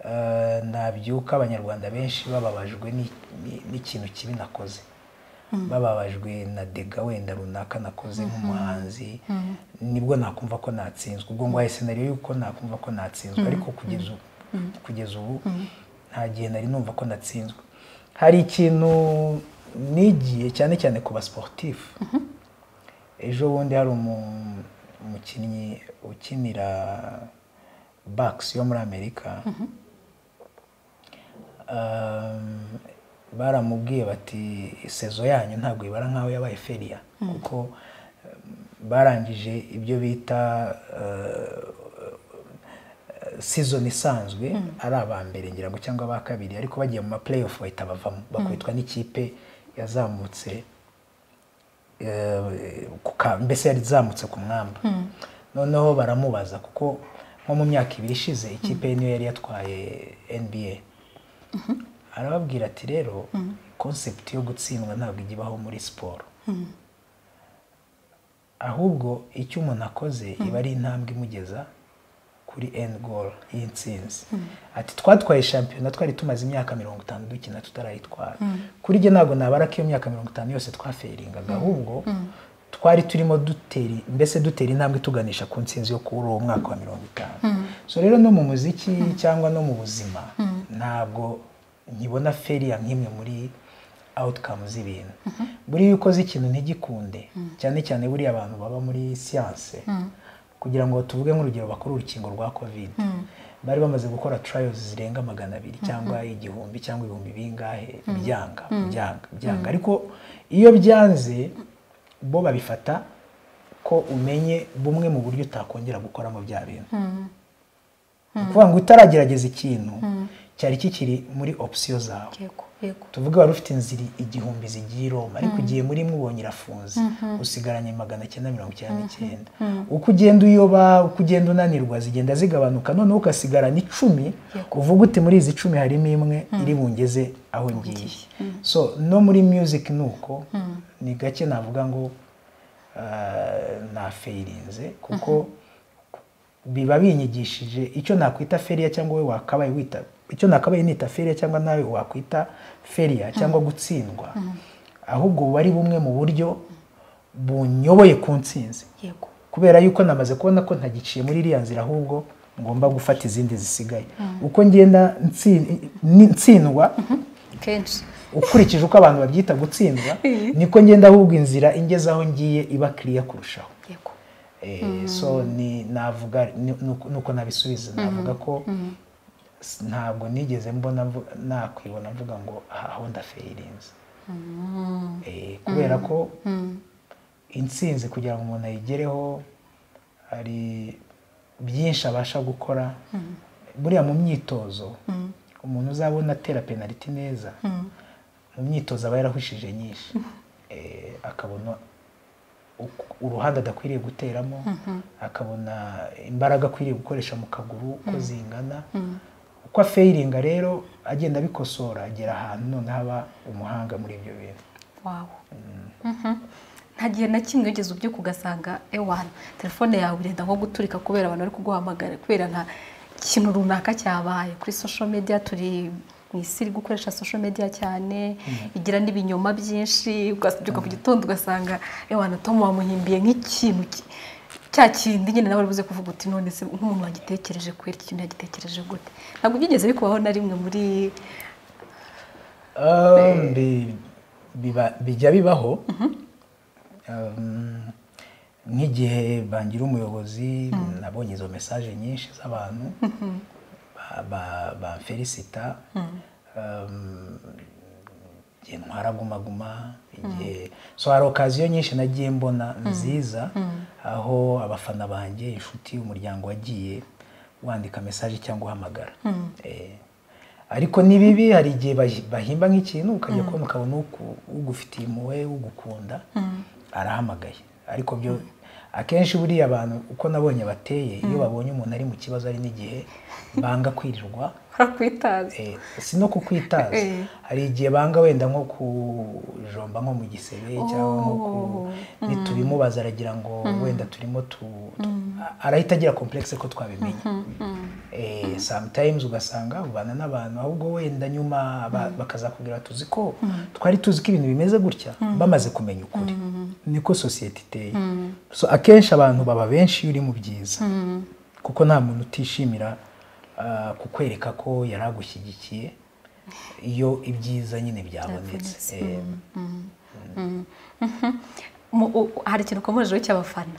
Speaker 1: uh, nabyuka abanyarwanda benshi bababajwe ni- ni- n'ikintu kibi nakoze bababajwe na dega wenda runaka nakoze nk'umuhanzi nibwo nakumva ko natsinzwe ubwo ngwaye senariyo y'uko nakumva ko natsinzwe ariko kugeza ubu kugeza ubu nta gihe nari numva ko natsinzwe hari ikintu nigiye cyane cyane ku basportifu ejo bundi hari umu- umukinnyi ukinira bakisi yo muri amerika Um, baramubwiye bati sezo yanyu ntabwo ibara nk'aho yabaye feriya kuko um, barangije ibyo bita season isanzwe ari aba mbere ngira ngo cyangwa aba kabiri ariko bagiye mu ma playoff bahita bavamo bakubitwa n'ikipe yazamutse eh, ku ka- mbese yari izamutse ku mwamba noneho baramubaza kuko nko mu myaka ibiri ishize ikipe ye niyo yari yatwaye nba arababwira ati rero konsepti yo gutsindwa ntabwo ijya ibaho muri siporo ahubwo icyo umuntu akoze iba ari intambwe imugeza kuri endi goru y'intsinzi ati twatwaye shampiyona twari tumaze imyaka mirongo itanu dukina tutarayitwara kuri jye ntabwo nabara ko iyo myaka mirongo itanu yose twaferingaga ahubwo twari turimo dutera mbese dutera intambwe tuganisha ku ntsinzi yo kuri uwo mwaka wa mirongo itanu so rero no mu muziki cyangwa no mu buzima ntabwo nkibona feriya nk'imwe muri awutukamu z'ibintu buriya iyo ukoze ikintu ntigikunde cyane cyane buriya abantu baba muri siyanse kugira ngo tuvuge nk'urugero bakore urukingo rwa kovide bari bamaze gukora turayozi zirenga magana abiri cyangwa igihumbi cyangwa ibihumbi bingahe byanga byanga byanga ariko iyo byanze bo babifata ko umenye bumwe mu buryo utakongera gukoramo bya bintu ni ukuvuga ngo utaragerageza ikintu cyari kikiri muri opsiyo zawe
Speaker 2: yego yego
Speaker 1: tuvuge wari ufite inzira igihumbi zigiye i Roma ariko ugiye muri imwe ubonye irafunze usigaranye magana cyenda mirongo icyenda n'icyenda uko ugenda uyoba uko ugenda unanirwa zigenda zigabanuka noneho ukasigarana icumi uvuga uti muri izi icumi harimo imwe iri bungeze aho ngiye so no muri music ni uko ni gake navuga ngo ah, nafeirinze kuko biba binyigishije icyo nakwita feriya cyangwa wowe wakabaye wita icyo nakabaye nita feriya cyangwa nawe wakwita feriya cyangwa gutsindwa ahubwo buba ari bumwe mu buryo bunyoboye ku ntsinzi
Speaker 2: yego
Speaker 1: kubera yuko namaze kubona ko ntagiciye muri iriya nzira ahubwo ngomba gufata izindi zisigaye uko ngenda ntsi- ni- ntsindwa
Speaker 2: kenshi
Speaker 1: ukurikije uko abantu babyita gutsindwa niko ngenda ahubwo inzira ingezaho ngiye iba kiriya kurushaho
Speaker 2: yego
Speaker 1: Eh, so ni navuga ni- nuko- nuko nabisubiza navuga ko s- ntabwo nigeze mbona mvu- nakwibona mvuga ngo aha aho ndafeirinze Eh, kubera ko intsinzi kugira ngo umuntu ayigereho hari byinshi abasha gukora buriya mu myitozo umuntu uzabona atera penaliti neza mu myitozo aba yarahushije nyinshi Eh, akabona uku- uruhande adakwiriye guteramo akabona imbaraga akwiriye gukoresha mu kaguru uko zingana uko afeyiringa rero agenda abikosora agera ahantu none haba umuhanga muri ibyo bintu
Speaker 2: wawo nta gihe na kimwe wigeze ubyuka ugasanga ewana telefone yawe irenda nko guturika kubera abantu bari kuguhamagara kubera nta kintu runaka cyabaye kuri social media turi mu isi iri gukoresha social media cyane igira n'ibinyoma byinshi ukabyuka ku gitondo ugasanga ewana tom wamuhimbiye nk'ikintu ki- cya kindi nyine nawe buze kuvuga uti none se nk'umuntu wagitekereje kwera iki kintu yagitekereje gute ntabwo byigeze bikubaho na rimwe muri
Speaker 1: Um, bi- biba- bijya bibaho Um, nk'igihe bangira umuyobozi nabonye izo mesaje nyinshi z'abantu ba- ba- bamferisita Um, igihe ntwara gumaguma igihe so hari okaziyo nyinshi nagiye mbona nziza aho abafana banjye inshuti umuryango wagiye wandika mesaje cyangwa uhamagara Eh, ariko ni bibi hari igihe bahi- bahimba nk'ikintu ukajya kubona ukabona uku- ugufitiye impuhwe ugukunda arahamagaye ariko byo akenshi buriya abantu uko nabonye bateye iyo babonye umuntu ari mu kibazo ari n'igihe banga kwirirwa
Speaker 2: harakwitaza
Speaker 1: eh, si no kukwitaza
Speaker 2: Eh.
Speaker 1: hari igihe banga wenda nko kujomba nko mu gisebe cyangwa nko ku nitubimubaza aragira ngo wenda turimo tu tu- arahita agira complexe ko twabimenye eh, sometimes ugasanga ubana n'abantu ahubwo wenda nyuma ba- bakazakubwira tuzi ko twari tuzi ko ibintu bimeze gutya bamaze kumenya ukuri niko sosiyete iteye so akenshi abantu baba benshi iyo uri mu byiza kuko nta muntu utishimira ah, kukwereka ko yari agushyigikiye iyo ibyiza nyine byabonetse Eh,
Speaker 2: Mu- u- u- hari ikintu ukomejeho cy'abafana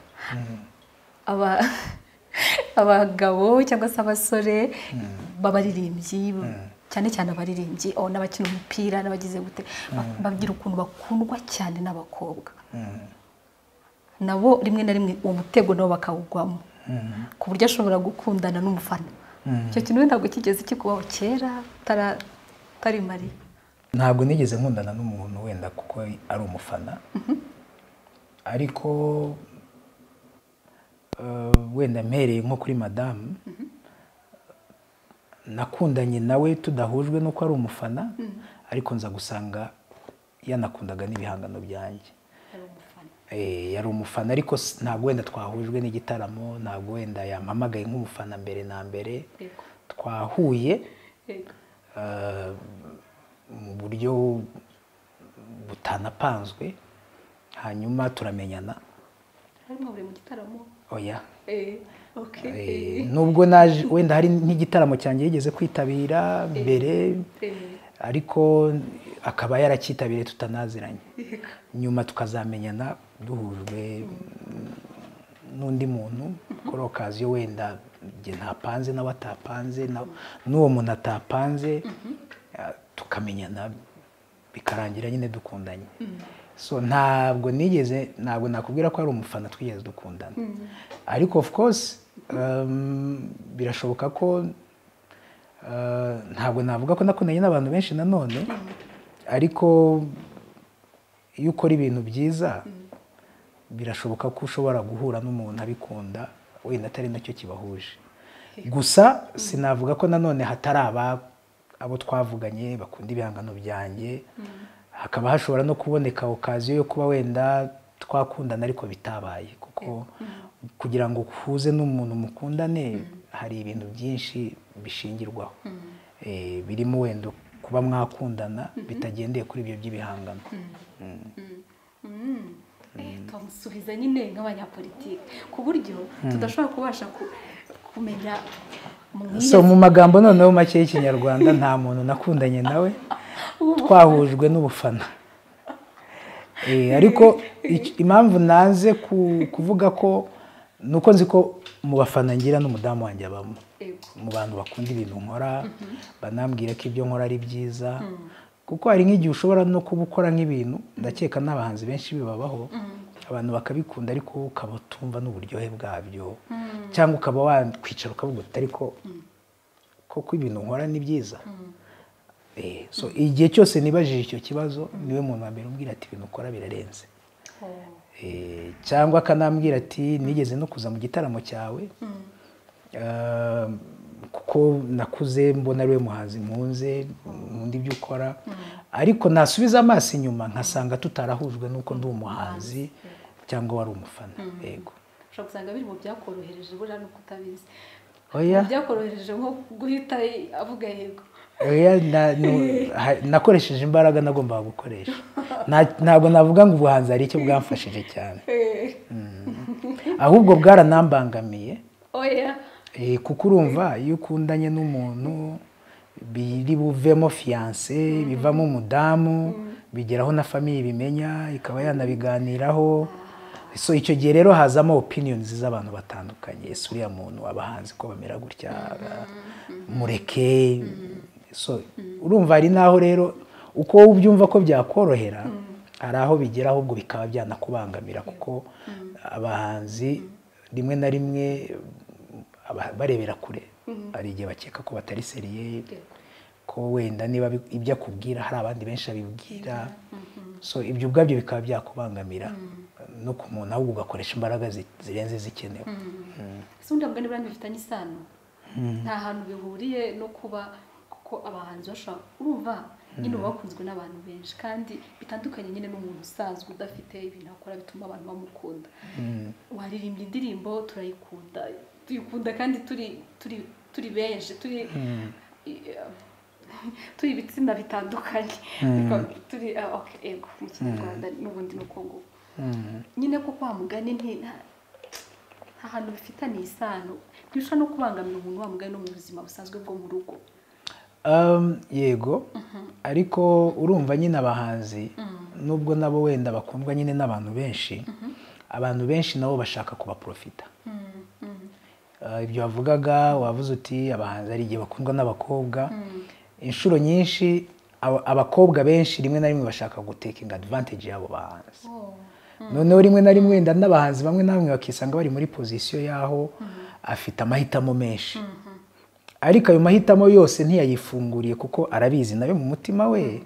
Speaker 2: Aba- abagabo cyangwa se abasore b'abaririmbyi cyane cyane abaririmbyi oh, n'abakina umupira n'abagize gute ba- bagira ukuntu bakundwa cyane n'abakobwa nabo rimwe na rimwe uwo mutego nabo bakawugwamo ku buryo ashobora gukundana n'umufana icyo kintu we ntabwo kigeze kikubaho kera utara- utari mariye
Speaker 1: ntabwo nigeze nkundana n'umuntu wenda kuko ari umufana ariko eh, wenda mpereye nko kuri madamu nakundanye nawe tudahujwe n'uko ari umufana ariko nza gusanga yanakundaga n'ibihangano byanjye Eh, yari umufana ariko s- ntabwo wenda twahujwe n'igitaramo ntabwo wenda yampamagaye nk'umufana mbere na mbere
Speaker 2: Yego.
Speaker 1: twahuye
Speaker 2: Yego.
Speaker 1: eh, mu buryo butanapanzwe hanyuma turamenyana
Speaker 2: harimo buri mu gitaramo
Speaker 1: oya
Speaker 2: eh okay
Speaker 1: Eh, nubwo naje wenda hari nk'igitaramo cyanjye yigeze kwitabira mbere ariko akaba yaracyitabiriye tutanaziranye nyuma tukazamenyana duhujwe n'undi muntu kuri okaziyo wenda njye ntapanze nawe atapanze na- n'uwo muntu atapanze ah, tukamenyana bikarangira nyine dukundanye so ntabwo nigeze ntabwo nakubwira ko ari umufana twigeze dukundana ariko of course um, birashoboka ko uh, ntabwo navuga ko nakundanye n'abantu benshi nanone ariko iyo ukora ibintu byiza birashoboka ko ushobora guhura n'umuntu abikunda wenda atari nacyo kibahuje gusa sinavuga ko nanone hatari aba abo twavuganye bakunda ibihangano byanjye hakaba hashobora no kuboneka okaziyo yo kuba wenda twakundana ariko bitabaye kuko kugira ngo uhuze n'umuntu mukundane hari ibintu byinshi bishingirwaho Eh, birimo wenda kuba mwakundana bitagendeye kuri ibyo by'ibihangano
Speaker 2: twamusubiza nyine nk'abanyapolitiki ku buryo tudashobora kubasha ku- kumenya
Speaker 1: so mu magambo noneho make y'ikinyarwanda nta muntu nakundanye nawe twahujwe n'ubufana Eh, ariko ic- impamvu nanze ku- kuvuga ko ni uko nzi ko mu bafana ngira n'umudamu wanjye abamo mu bantu bakunda ibintu nkora banambwira ko ibyo nkora ari byiza kuko hari nk'igihe ushobora no kuba ukora nk'ibintu ndakeka n'abahanzi benshi bibabaho abantu bakabikunda ariko ukaba utumva n'uburyohe bwabyo cyangwa ukaba wakwicara ukavuga uti ariko koko ibintu nkora ni byiza Eh, so igihe cyose nibajije icyo kibazo niwe muntu wa mbere umbwira ati ibintu ukora birarenze Eh, cyangwa akanambwira ati nigeze no kuza mu gitaramo cyawe Eh, kuko nakuze mbona ariwe muhanzi nkunze nkunda ibyo ukora ariko nasubiza amaso inyuma nkasanga tutarahujwe n'uko ndi umuhanzi cyangwa wari umufana yego
Speaker 2: ushobora gusanga biri mu byakorohereje buriya ni uko utabizi
Speaker 1: Oya.
Speaker 2: Mu byakorohereje nko guhita avuga yego
Speaker 1: Oya, na- nu- ha- nakoresheje imbaraga nagombaga gukoresha Nta- ntabwo navuga ngo ubuhanzi hari icyo bwamfashije cyane
Speaker 2: Eh,
Speaker 1: ahubwo bwaranambangamiye
Speaker 2: oya
Speaker 1: Eh, kuko urumva iyo ukundanye n'umuntu biri buvemo fiyanse bivamo umudamu bigeraho na famiye ibimenya ikaba yanabiganiraho so icyo gihe rero hazamo opiniyonizi z'abantu batandukanye ese uriya muntu abahanzi ko bamera gutya mureke so urumva hari n'aho rero uko wowe ubyumva ko byakorohera hari aho bigera ahubwo bikaba byanakubangamira kuko abahanzi rimwe na rimwe aba- barebera kure hari igihe bakeka ko batari seriye ko wenda niba bi- ibyo akubwira hari abandi benshi abibwira so ibyo ubwabyo bikaba byakubangamira no ku muntu ahubwo ugakoresha imbaraga zi- zirenze izikenewe
Speaker 2: ese ubundi mugani buriya bifitanye isano nta hantu bihuriye no kuba kuko abahanzi bashobora urumva nyine uba wakunzwe n'abantu benshi kandi bitandukanye nyine n'umuntu usanzwe udafite ibintu akora bituma abantu bamukunda waririmbye indirimbo turayikunda tuyikunda kandi turi turi turi benshi turi turi ibitsina bitandukanye turi ah, okay, yego mu kinyarwanda n'ubundi ni uko nguko nyine ko kwa mugani nti- nta ahantu bifitaniye isano ntibishobora no kubangamira umuntu wa mugani no mu buzima busanzwe bwo mu rugo
Speaker 1: Um, yego ariko urumva nyine abahanzi nubwo nabo wenda bakundwa nyine n'abantu benshi abantu benshi nabo bashaka kubaprofita Uh, ibyo wavugaga wavuze uti abahanzi hari igihe bakundwa n'abakobwa inshuro nyinshi aba- abakobwa benshi rimwe na rimwe bashaka gutekinga advantage y'abo bahanzi noneho rimwe na rimwe wenda n'abahanzi bamwe na bamwe bakisanga bari muri pozisiyo y'aho afite amahitamo menshi ariko ayo mahitamo yose ntiyayifunguriye kuko arabizi nawe mu mutima we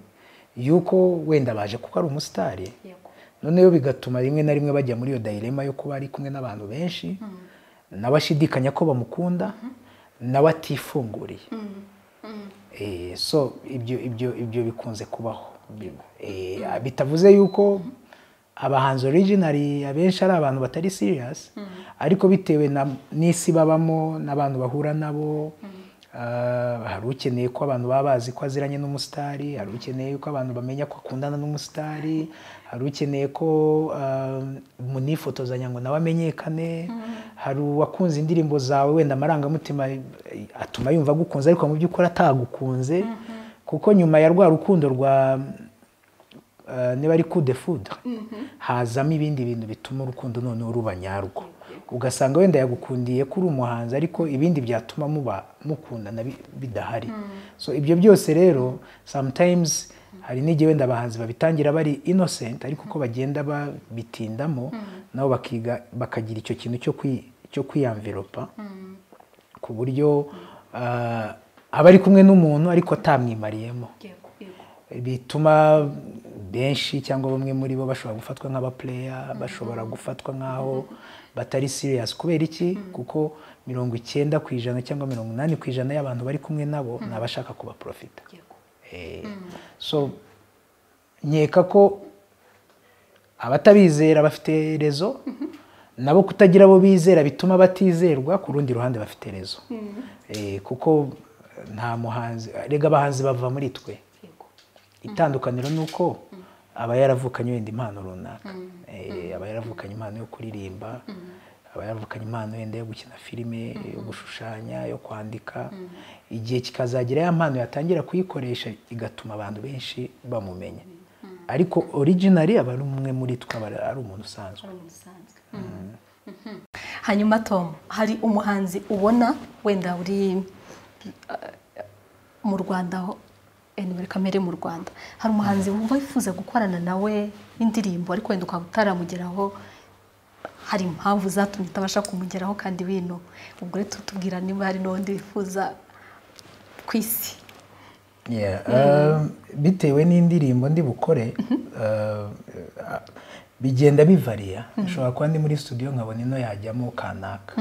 Speaker 1: yuko wenda baje kuko ari umusitari
Speaker 2: Yego.
Speaker 1: noneho bigatuma rimwe na rimwe bajya muri iyo dayirema yo kuba ari kumwe n'abantu benshi nawe ashidikanya ko bamukunda nawe atifunguriye Eh, so ibyo ibyo ibyo bikunze kubaho Eh, bitavuze yuko abahanzi originari abenshi ari abantu batari siriyasi ariko bitewe na- n'isi babamo n'abantu bahura nabo ah, hari ukeneye ko abantu baba bazi ko aziranye n'umusitari hari ukeneye ko abantu bamenya ko akundana n'umusitari hari ukeneye ko ah, munifotozanya ngo nawe amenyekane hari uwakunze indirimbo zawe wenda amarangamutima eh, atuma yumva agukunze ariko mu by'ukuri atagukunze kuko nyuma ya rwa rukundo rwa eh, niba ari coup de foudre hazamo ibindi bintu bituma urukundo noneho ruba nyarwo ugasanga wenda yagukundiye ko uri umuhanzi ariko ibindi byatuma muba mukundana bi- bidahari so ibyo byose rero sometimes hari n'igihe wenda abahanzi babitangira bari innocent ariko uko bagenda babitindamo nabo bakiga bakagira icyo kintu cyo kwi- cyo kwiyamveropa ku buryo ah, aba ari kumwe n'umuntu ariko atamwimariyemo
Speaker 2: yego yego
Speaker 1: bituma benshi cyangwa bamwe muri bo bashobora gufatwa nk'abapureya bashobora gufatwa nk'aho batari siriyasi kubera iki kuko mirongo icyenda ku ijana cyangwa mirongo inani ku ijana y'abantu bari kumwe nabo ni abashaka kubaporofita
Speaker 2: yego
Speaker 1: Eh, so nkeka ko abatabizera bafite rezo nabo kutagira abo bizera bituma batizerwa ku rundi ruhande bafite rezo Eh, kuko nta muhanzi rega abahanzi bava muri twe
Speaker 2: yego
Speaker 1: itandukaniro ni uko aba yaravukanye wenda impano runaka Eh, aba yaravukanye impano yo kuririmba aba yaravukanye impano wenda yo gukina filime yo gushushanya yo kwandika igihe kikazagera ya mpano yatangira kuyikoresha igatuma abantu benshi bamumenya ariko originari aba ari umwe muri twe aba ari umuntu usanzwe
Speaker 2: ari umusanzwe hanyuma tom hari umuhanzi ubona wenda uri eh, mu rwanda aho eh, muri kamere mu rwanda hari umuhanzi wumva wifuza gukorana nawe indirimbo ariko wenda ukaba utaramugeraho hari impamvu zatumye utabasha kumugeraho kandi bino ubwo rero tutubwira niba hari n'undi wifuza ku isi
Speaker 1: Yeah, um, bitewe n'indirimbo ndi bukore uh, uh, bigenda bivariya nshobora kuba ndi muri studio nkabona ino yajyamo kanaka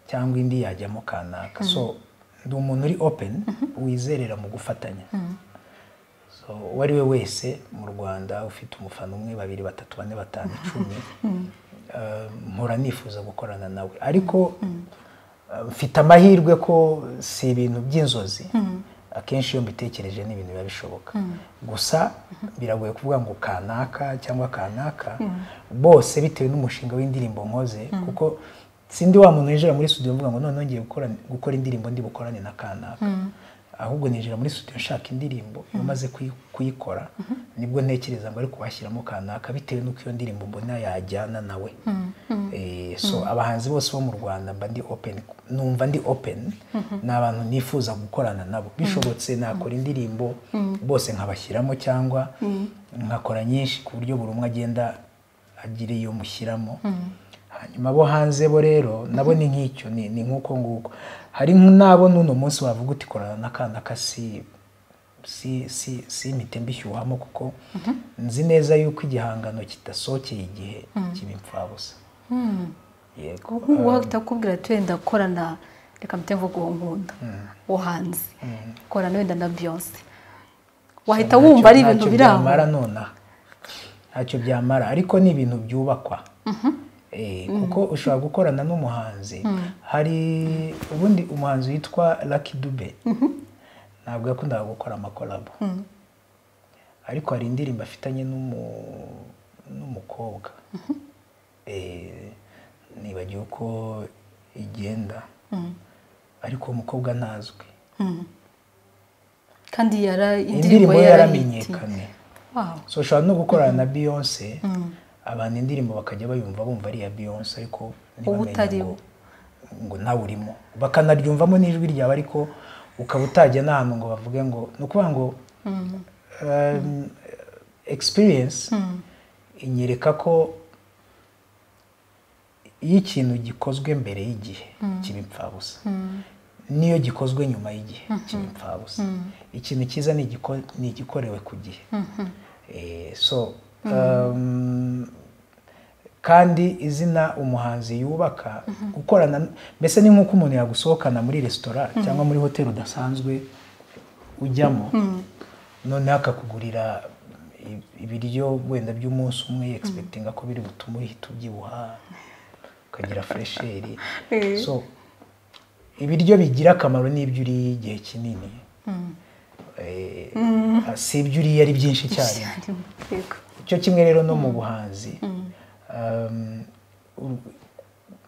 Speaker 1: cyangwa indi yajyamo kanaka so ndi umuntu uri open wizerera mu gufatanya so uwo ari we wese mu rwanda ufite umufana umwe babiri batatu bane batanu icumi uh, mpora nifuza gukorana nawe ariko uh, mfite amahirwe ko si ibintu by'inzozi akenshi iyo mbitekereje ni ibintu biba bishoboka gusa biragoye kuvuga ngo kanaka cyangwa kanaka bose bitewe n'umushinga w'indirimbo nkoze kuko sindi wa muntu winjira muri studio mvuga ngo noneho ngiye gukora, gukora indirimbo ndi bukorane na kanaka ahubwo ninjira muri studio nshaka indirimbo iyo maze kuyi- kuyikora nibwo ntekereza ngo ariko washyiramo kanaka bitewe n'uko iyo ndirimbo mbona yajyana nawe Eh, so abahanzi bose bo mu rwanda mba ndi open numva ndi open ni abantu nifuza gukorana nabo bishobotse nakora indirimbo bose nkabashyiramo cyangwa nkakora nyinshi ku buryo buri umwe agenda agira iyo mushyiramo hanyuma abo hanze bo rero nabo ni nk'icyo ni ni nk'uko nguko hari n'abo n'uno munsi wavuga uti korana n'akana kasi si si si impite mbishyuhamo kuko nzi neza yuko igihangano kidasohokeye igihe kiba imfabusa yego
Speaker 2: nk'ubu wahita akubwira ati wenda korana reka mute mvuga uwo nkunda wo hanze korana wenda na beyonce wahita
Speaker 1: Ntacyo-
Speaker 2: wumva ari ibintu
Speaker 1: ntacyo
Speaker 2: biri aho
Speaker 1: byamara nonaha ntacyo byamara ariko ni ibintu byubakwa Eh, kuko ushobora gukorana n'umuhanzi hari ubundi umuhanzi witwa Lucky Dube ntabwo yakundaga gukora amakorabo ariko hari indirimbo afitanye n'umu- n'umukobwa Eh, nibagiwe uko igenda ariko uwo mukobwa ntazwi
Speaker 2: kandi yara
Speaker 1: indirimbo ye
Speaker 2: yarahiti.
Speaker 1: yaramenyekanye
Speaker 2: Wow.
Speaker 1: so ushobora no gukorana na beyonce abantu indirimbo bakajya bayumva bumva ari iya beyonce ariko ntibamenye
Speaker 2: utari
Speaker 1: ngo-
Speaker 2: we.
Speaker 1: ngo nawe urimo bakanaryumvamo n'ijwi ryawe ariko ukaba utajya n'ahantu ngo bavuge ngo ni ukuvuga ngo um, experience inyereka ko iyo ikintu gikozwe mbere y'igihe kiba imfabusa n'iyo gikozwe nyuma y'igihe kiba imfabusa ikintu cyiza ni igiko- ni igikorewe ku gihe Eh, so um, kandi izina umuhanzi yubaka gukorana mbese ni nk'uko umuntu yagusohokana muri resitora cyangwa muri hoteli udasanzwe ujyamo noneho akakugurira ibiryo wenda by'umunsi umwe egisegitinga ko biri butume uhita ubyibuha ukagira furesheri so ibiryo bigira akamaro n'ibyo uriye igihe kinini Eh, si ibyo uriye ari byinshi cyane
Speaker 2: yego
Speaker 1: cyo kimwe rero no mu buhanzi um, u-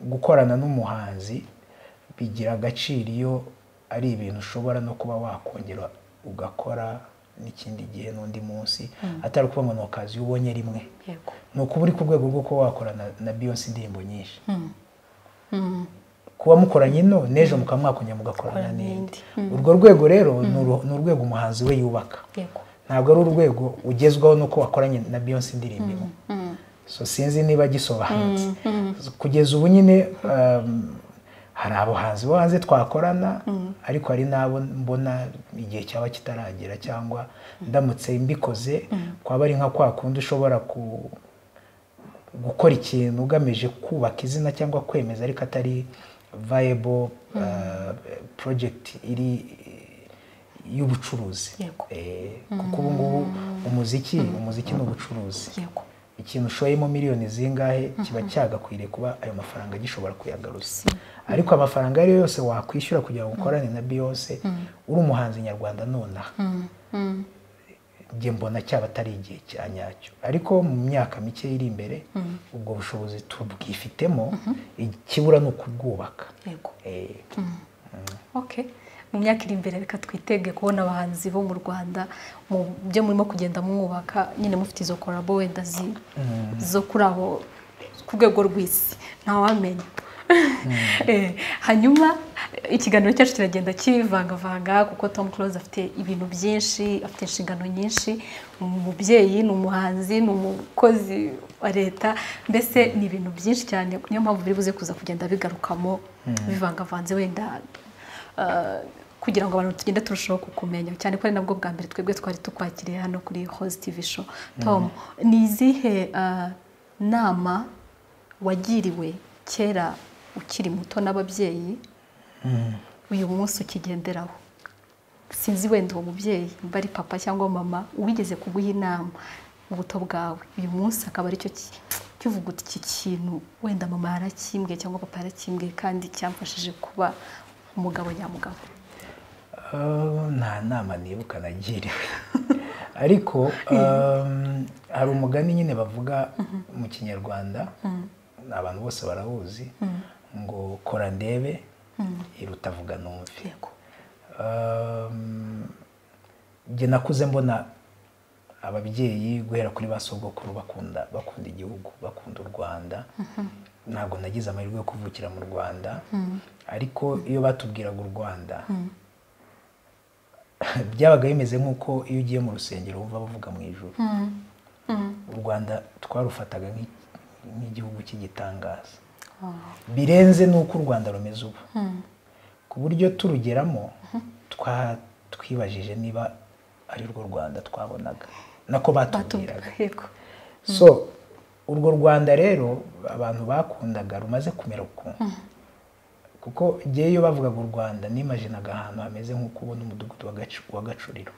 Speaker 1: gukorana n'umuhanzi bigira agaciro iyo ari ibintu ushobora no kuba wakongera ugakora n'ikindi gihe n'undi munsi atari ukuvuga ngo ni akazi iyo ubonye rimwe
Speaker 2: yego
Speaker 1: ni ukuba uri ku rwego rwo kuba wakorana na biyonsi indirimbo nyinshi kuba mukoranye ino n'ejo mukaba mwakonya mugakorana
Speaker 2: Mukorana
Speaker 1: n'indi
Speaker 2: n'indi.
Speaker 1: urwo rwego rero ni uru- ni urwego umuhanzi we yubaka
Speaker 2: yego
Speaker 1: ntabwo ari urwego ugezwaho nuko wakoranye na beyonce indirimbo imwe so sinzi niba gisobanutse kugeza ubu nyine um, hari abahanzi bo hanze twakorana ariko hari n'abo mbona igihe cyaba kitaragera cyangwa ndamutse mbikoze kwaba ari nka kwa kundi ushobora ku gukora ikintu ugamije kubaka izina cyangwa kwemeza ariko atari viable uh, project iri y'ubucuruzi
Speaker 2: Yego.
Speaker 1: Eh, kuko ubu ngubu umuziki umuziki ni ubucuruzi
Speaker 2: yego
Speaker 1: ikintu ushoyemo miliyoni zingahe kiba cyagakwiriye kuba ayo mafaranga gishobora kuyagaruza ariko amafaranga ayo ari yo yose wakwishyura kugira ngo ukorane na beyonce uri umuhanzi nyarwanda nonaha njye mbona cyaba atari igihe cya nyacyo ariko mu myaka mike iri imbere ubwo bushobozi tubwifitemo ikibura ni ukubwubaka
Speaker 2: yego
Speaker 1: Eh,
Speaker 2: okay mu myaka iri imbere reka twitege kubona abahanzi bo mu rwanda mu byo murimo kugenda mwubaka nyine mufite izo korabo wenda zi zo kuri abo ku rwego rw'isi ntawamenya Eh, hanyuma eh, ikiganiro cyacu kiragenda kivangavanga kuko tom close afite ibintu byinshi afite inshingano nyinshi ni umubyeyi ni umuhanzi ni umukozi wa leta mbese ni ibintu byinshi cyane niyo mpamvu biri buze kuza kugenda bigarukamo bivangavanze wenda Uh, kugira ngo abantu tugende turushaho kukumenya cyane ko ari nabwo bwa mbere twebwe twari tukwakiriye hano kuri host tv show tom ni izihe uh, nama wagiriwe kera ukiri muto n'ababyeyi uyu munsi ukigenderaho sinzi wenda uwo mubyeyi niba ari papa cyangwa mama wigeze kuguha inama mu buto bwawe uyu munsi akaba aricyo ki- kivuga uti iki kintu wenda mama yarakimbwiye cyangwa papa yarakimbwiye kandi cyamfashije kuba umugabo nyamugabo
Speaker 1: Uh, nta nama nibuka nagiriwe ariko um, hari umugani nyine bavuga mu kinyarwanda abantu bose barawuzi ngo kora ndebe iruta vuga numve
Speaker 2: yego
Speaker 1: Um, njye nakuze mbona ababyeyi guhera kuri ba sogokuru bakunda bakunda igihugu bakunda u rwanda ntabwo nagize amahirwe yo kuvukira mu rwanda ariko iyo batubwiraga u rwanda byabaga bimeze nk'uko iyo ugiye mu rusengero wumva bavuga mu ijuru u rwanda twarufataga nk'i- nk'igihugu cy'igitangaza birenze n'uko u rwanda rumeze ubu ku buryo turugeramo twa twibajije niba ari rwo rwanda twabonaga nako batubwiraga
Speaker 2: batubwira yego
Speaker 1: so urwo rwanda rero abantu bakundaga rumaze kumera ukuntu kuko njyewe iyo bavugaga u rwanda nimajinaga ahantu hameze nko kubona umudugudu wa Gacu- wa gacuriro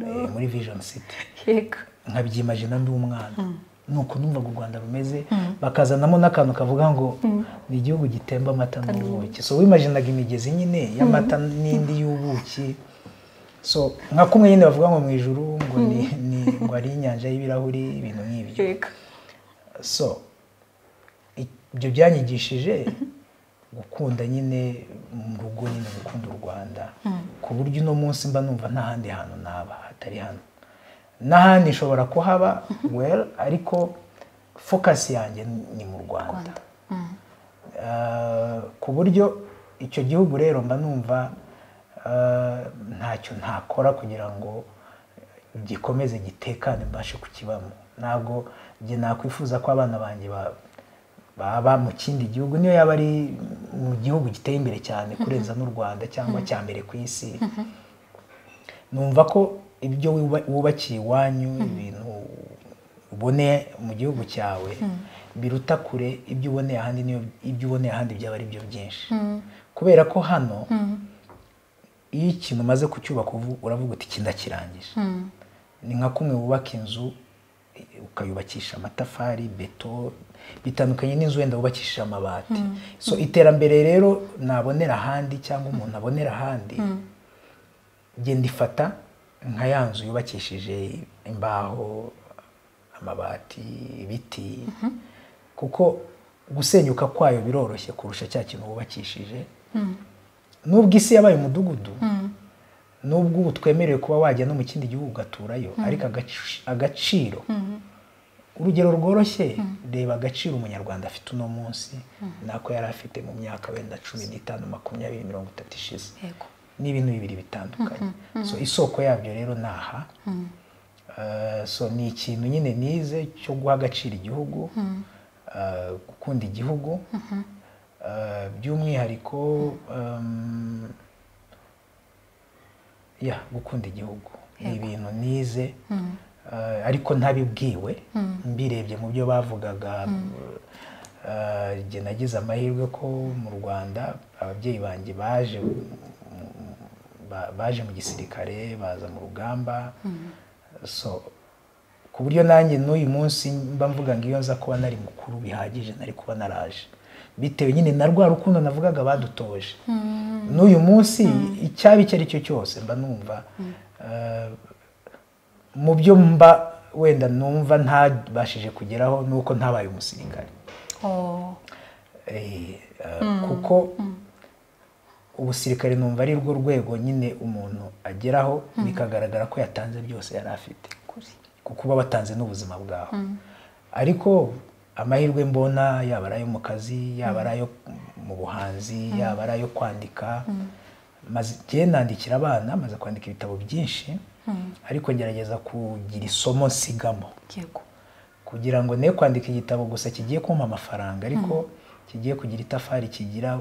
Speaker 1: Eh, muri vision city
Speaker 2: yego
Speaker 1: nkabyimajina ndi umwana nuko numvaga u rwanda rumeze bakazanamo n'akantu kavuga ngo ni igihugu gitemba amata n'ubuki so wimajinaga imigezi nyine y'amata n'indi y'ubuki so nka kumwe nyine bavuga ngo mu ijuru ngo ni ni ngo ari inyanja y'ibirahuri ibintu nk'ibyo
Speaker 2: yego
Speaker 1: so i- ibyo byanyigishije gukunda nyine mu rugo nyine gukunda u rwanda ku buryo uno munsi mba numva nta handi hantu naba hatari hano n'ahandi nshobora kuhaba well ariko focus yanjye ni mu rwanda
Speaker 2: rwanda
Speaker 1: Uh, ku buryo icyo gihugu rero mba numva uh, ntacyo ntakora kugira ngo gikomeze gitekane mbashe kukibamo ntabwo njye nakwifuza ko abana banjye ba- baba mu kindi gihugu niyo yaba ari mu gihugu giteye imbere cyane kurenza n'u rwanda cyangwa cya mbere ku isi numva ko ibyo wuba- wubakiye iwanyu ibintu uboneye mu gihugu cyawe biruta kure ibyo uboneye ahandi niyo ibyo uboneye ahandi byaba ari byo byinshi kubera ko hano iyo ikintu umaze kucyubaka uvu- uravuga uti iki ndakirangije ni nka kumwe wubaka inzu ukayubakisha amatafari beto bitandukanye n'inzu wenda wubakishije amabati so iterambere rero nabonera ahandi cyangwa umuntu abonera ahandi genda ifata nka ya nzu yubakishije imbaho amabati ibiti kuko gusenyuka kwayo biroroshye kurusha cya kintu wubakishije n'ubwo isi yabaye umudugudu n'ubwo ubu twemerewe kuba wajya no mu kindi gihugu ugaturayo ariko agaciro urugero rworoshye reba agaciro umunyarwanda afite uno munsi nako yari afite mu myaka wenda cumi n'itanu makumyabiri mirongo itatu ishize ni ibintu bibiri bitandukanye so isoko yabyo rero ni aha so ni ikintu nyine nize cyo guha agaciro igihugu gukunda igihugu by'umwihariko ya gukunda igihugu ni ibintu nize ariko ntabibwiwe mbirebye mu byo bavugaga nagize amahirwe ko mu rwanda ababyeyi banjye baje baje mu gisirikare baza mu rugamba so ku buryo nanjye n'uyu munsi mba mvuga ngo iyo nza kuba nari mukuru bihagije nari kuba naraje bitewe nyine na rwa rukundo navugaga badutoje n'uyu munsi icyaba icyo ari cyo cyose mba numva mu byo mba wenda numva ntabashije kugeraho ni uko ntabaye umusirikare kuko ubusirikare numva ari rwo rwego nyine umuntu ageraho bikagaragara ko yatanze byose yari afite kuko uba watanze n'ubuzima bwawe ariko amahirwe mbona yaba ari ayo mu kazi yaba ari ayo mu buhanzi yaba ari ayo kwandika maze nandikira abana maze kwandika ibitabo byinshi ariko ngerageza kugira isomo nsigamo kugira ngo ne kwandika igitabo gusa kigiye kumpa amafaranga ariko kigiye kugira itafari kigira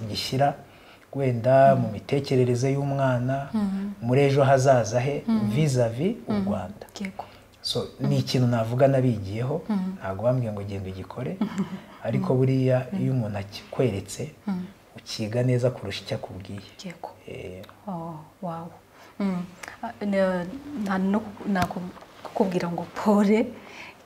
Speaker 1: gishyira wenda mu mitekerereze y'umwana muri ejo hazaza he vizavi u rwanda so ni ikintu navuga nabigiyeho ntabwo bambwiye ngo genda ugikore ariko buriya iyo umuntu akikweretse ukiga neza kurusha icyo akubwiye
Speaker 2: kukubwira ngo pore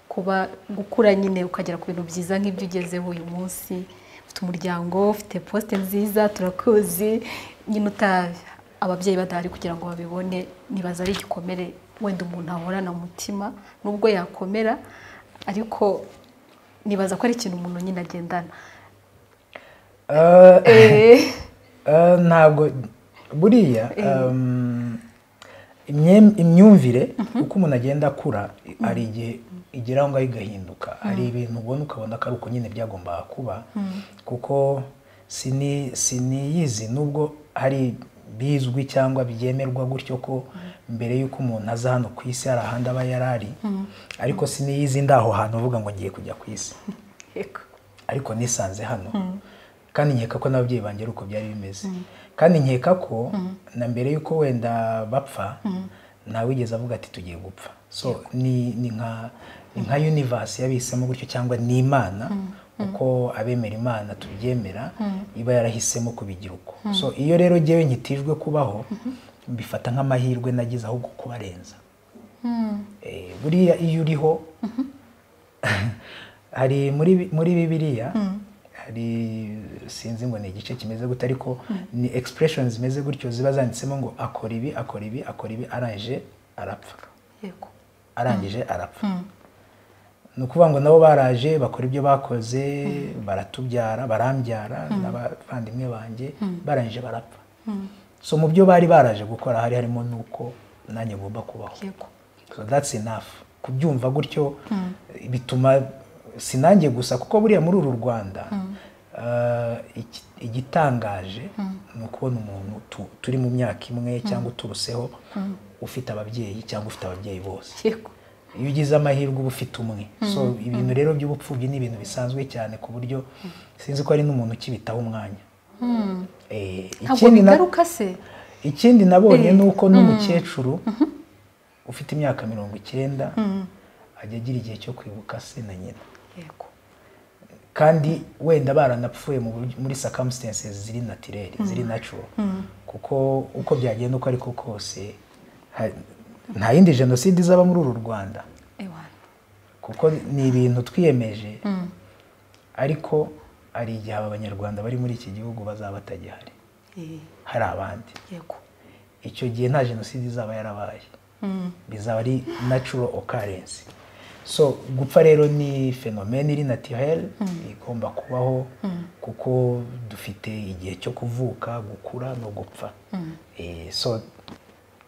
Speaker 2: kuba gukura nyine ukagera ku bintu byiza nk'ibyo ugezeho uyu munsi ufite umuryango ufite posite nziza turakuzi nyine utabi ababyeyi badahari kugira ngo babibone nibaza ari igikomere wenda umuntu ahorana umutima nubwo yakomera ariko nibaza ko ari ikintu umuntu nyine agendana
Speaker 1: ntabwo buriya imyumvire uko umuntu agenda akura hari igihe igera aho ngaho igahinduka hari ibintu ubona ukabona ko ari uko nyine byagombaga kuba kuko siniyizi nubwo hari bizwi cyangwa byemerwa gutyo ko mbere y'uko umuntu aza hano ku isi hari ahandi aba yari ari ariko siniyizi ndaho hantu uvuga ngo ngiye kujya ku isi ariko nisanze hano kandi nkeka ko n'ababyeyi banjye ari uko byari bimeze kandi nkeka ko na mbere y'uko wenda bapfa ntawigeze avuga ati tugiye gupfa so ni nka yunivasi yabisemo gutyo cyangwa ni imana uko abemera imana tubyemera iba yarahisemo kubigira uko so iyo rero ngewe nkitijwe kubaho mbifata nk'amahirwe nagize ahubwo kubarenza buriya iyo uriho hari muri bibiriya hari sinzi ngo ni igice kimeze gute ariko ni expression zimeze gutyo ziba zanditsemo ngo akora ibi akora ibi akora ibi arangije arapfa arangije arapfa ni ukuvuga ngo nabo baraje bakora ibyo bakoze baratubyara barambyara n'abavandimwe banjye barangije barapfa so mu byo bari baraje gukora hari harimo n'uko nanjye ngomba kubaho so that's enough kubyumva gutyo bituma sinange gusa kuko buriya muri uru rwanda igitangaje ni ukubona umuntu turi mu myaka imwe cyangwa uturuseho ufite ababyeyi cyangwa ufite ababyeyi bose iyo ugize amahirwe uba ufite umwe so ibintu rero by'ubupfubyi ni ibintu bisanzwe cyane ku buryo sinzi ko hari n'umuntu ukibitaho umwanya ikindi nabonye ni uko n'umukecuru ufite imyaka mirongo icyenda ajya agira igihe cyo kwibuka se na nyina kandi wenda baranapfuye muri sakamusitense ziri natirere ziri nacu kuko uko byagenda uko ariko kose nta yindi jenoside izaba muri uru rwanda
Speaker 2: ewana
Speaker 1: kuko ni ibintu twiyemeje ariko hari igihe aba banyarwanda bari muri iki gihugu bazaba batagihari hari abandi
Speaker 2: yego
Speaker 1: icyo gihe nta jenoside izaba yarabaye bizaba ari natural occurrence so gupfa rero ni fenomene iri naturelle igomba kubaho kuko dufite igihe cyo kuvuka gukura no gupfa Eh, so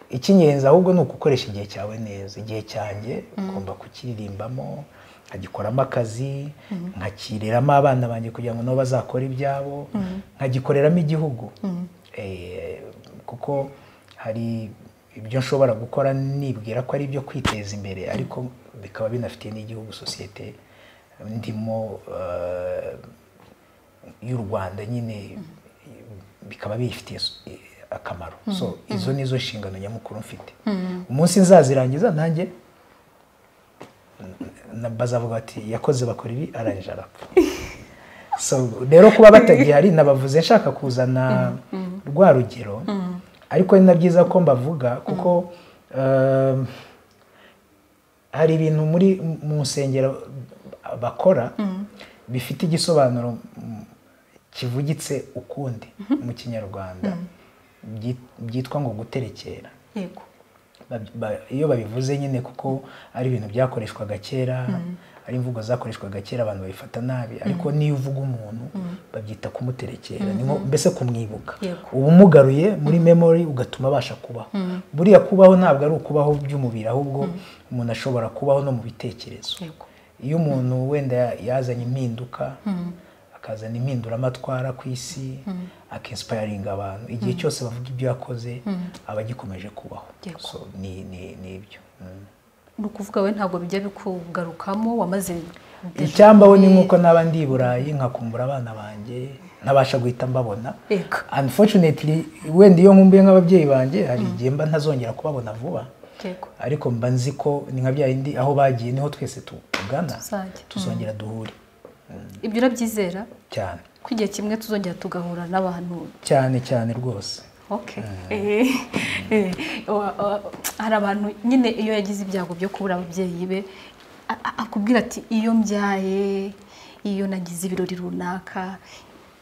Speaker 1: icy'ingenzi ahubwo ni ugukoresha igihe cyawe neza igihe cyanjye ugomba kukiririmbamo nkagikoramo akazi nkakireramo abana banjye kugira ngo nabo bazakore ibyabo nkagikoreramo igihugu Eh, kuko hari ibyo nshobora gukora nibwira ko ari ibyo kwiteza imbere ariko bikaba binafitiye n'igihugu sosiyete ndimo eh, y'u rwanda nyine bikaba biyifitiye so- akamaro so izo nizo nshingano nyamukuru mfite umunsi nzazirangiza nanjye na- bazavuga bati yakoze bakora ibi arangije arapfa so rero kuba batagihari nabavuze nshaka kuzana rwa rugero ariko ni na byiza ko mbavuga kuko um, hari ibintu muri mu nsengero bakora bifite igisobanuro mm, kivugitse ukundi mu kinyarwanda byit- byitwa ngo guterekera
Speaker 2: yego
Speaker 1: Ba- ba- iyo babivuze nyine kuko ari ibintu byakoreshwaga kera ari imvugo zakoreshwaga kera abantu babifata nabi ariko niyo uvuga umuntu babyita kumuterekera ni nko mbese kumwibuka
Speaker 2: Yego.
Speaker 1: uba umugaruye muri memory ugatuma abasha kubaho buriya kubaho ntabwo ari ukubaho by'umubiri ahubwo umuntu ashobora kubaho no mu bitekerezo
Speaker 2: yego
Speaker 1: iyo umuntu wenda yazanye impinduka akazana impinduramatwara ku isi akinsipayiringa abantu igihe cyose bavuga ibyo yakoze aba agikomeje kubaho
Speaker 2: Yego.
Speaker 1: So, ni ni- ni ibyo Mm.
Speaker 2: ni ukuvuga we ntabwo bijya bikugarukamo wamaze
Speaker 1: icyambaho ni nk'uko naba ndi i burayi nkakumbura abana banjye ntabasha guhita mbabona
Speaker 2: yego
Speaker 1: unfortunately wenda iyo nkumbuye nk'ababyeyi banjye hari igihe mba ntazongera kubabona vuba
Speaker 2: yego
Speaker 1: ariko mba nzi ko ni nka bya bindi aho bagiye niho twese tugana
Speaker 2: Tuzajya.
Speaker 1: tuzongera duhure
Speaker 2: ibyo urabyizera
Speaker 1: cyane
Speaker 2: ko igihe kimwe tuzongera tugahura n'abantu
Speaker 1: cyane cyane rwose
Speaker 2: Okay. Eh, eh, wa- wa- hari abantu nyine iyo yagize ibyago byo kubura ababyeyi be a- a- akubwira ati iyo mbyaye iyo nagize ibirori runaka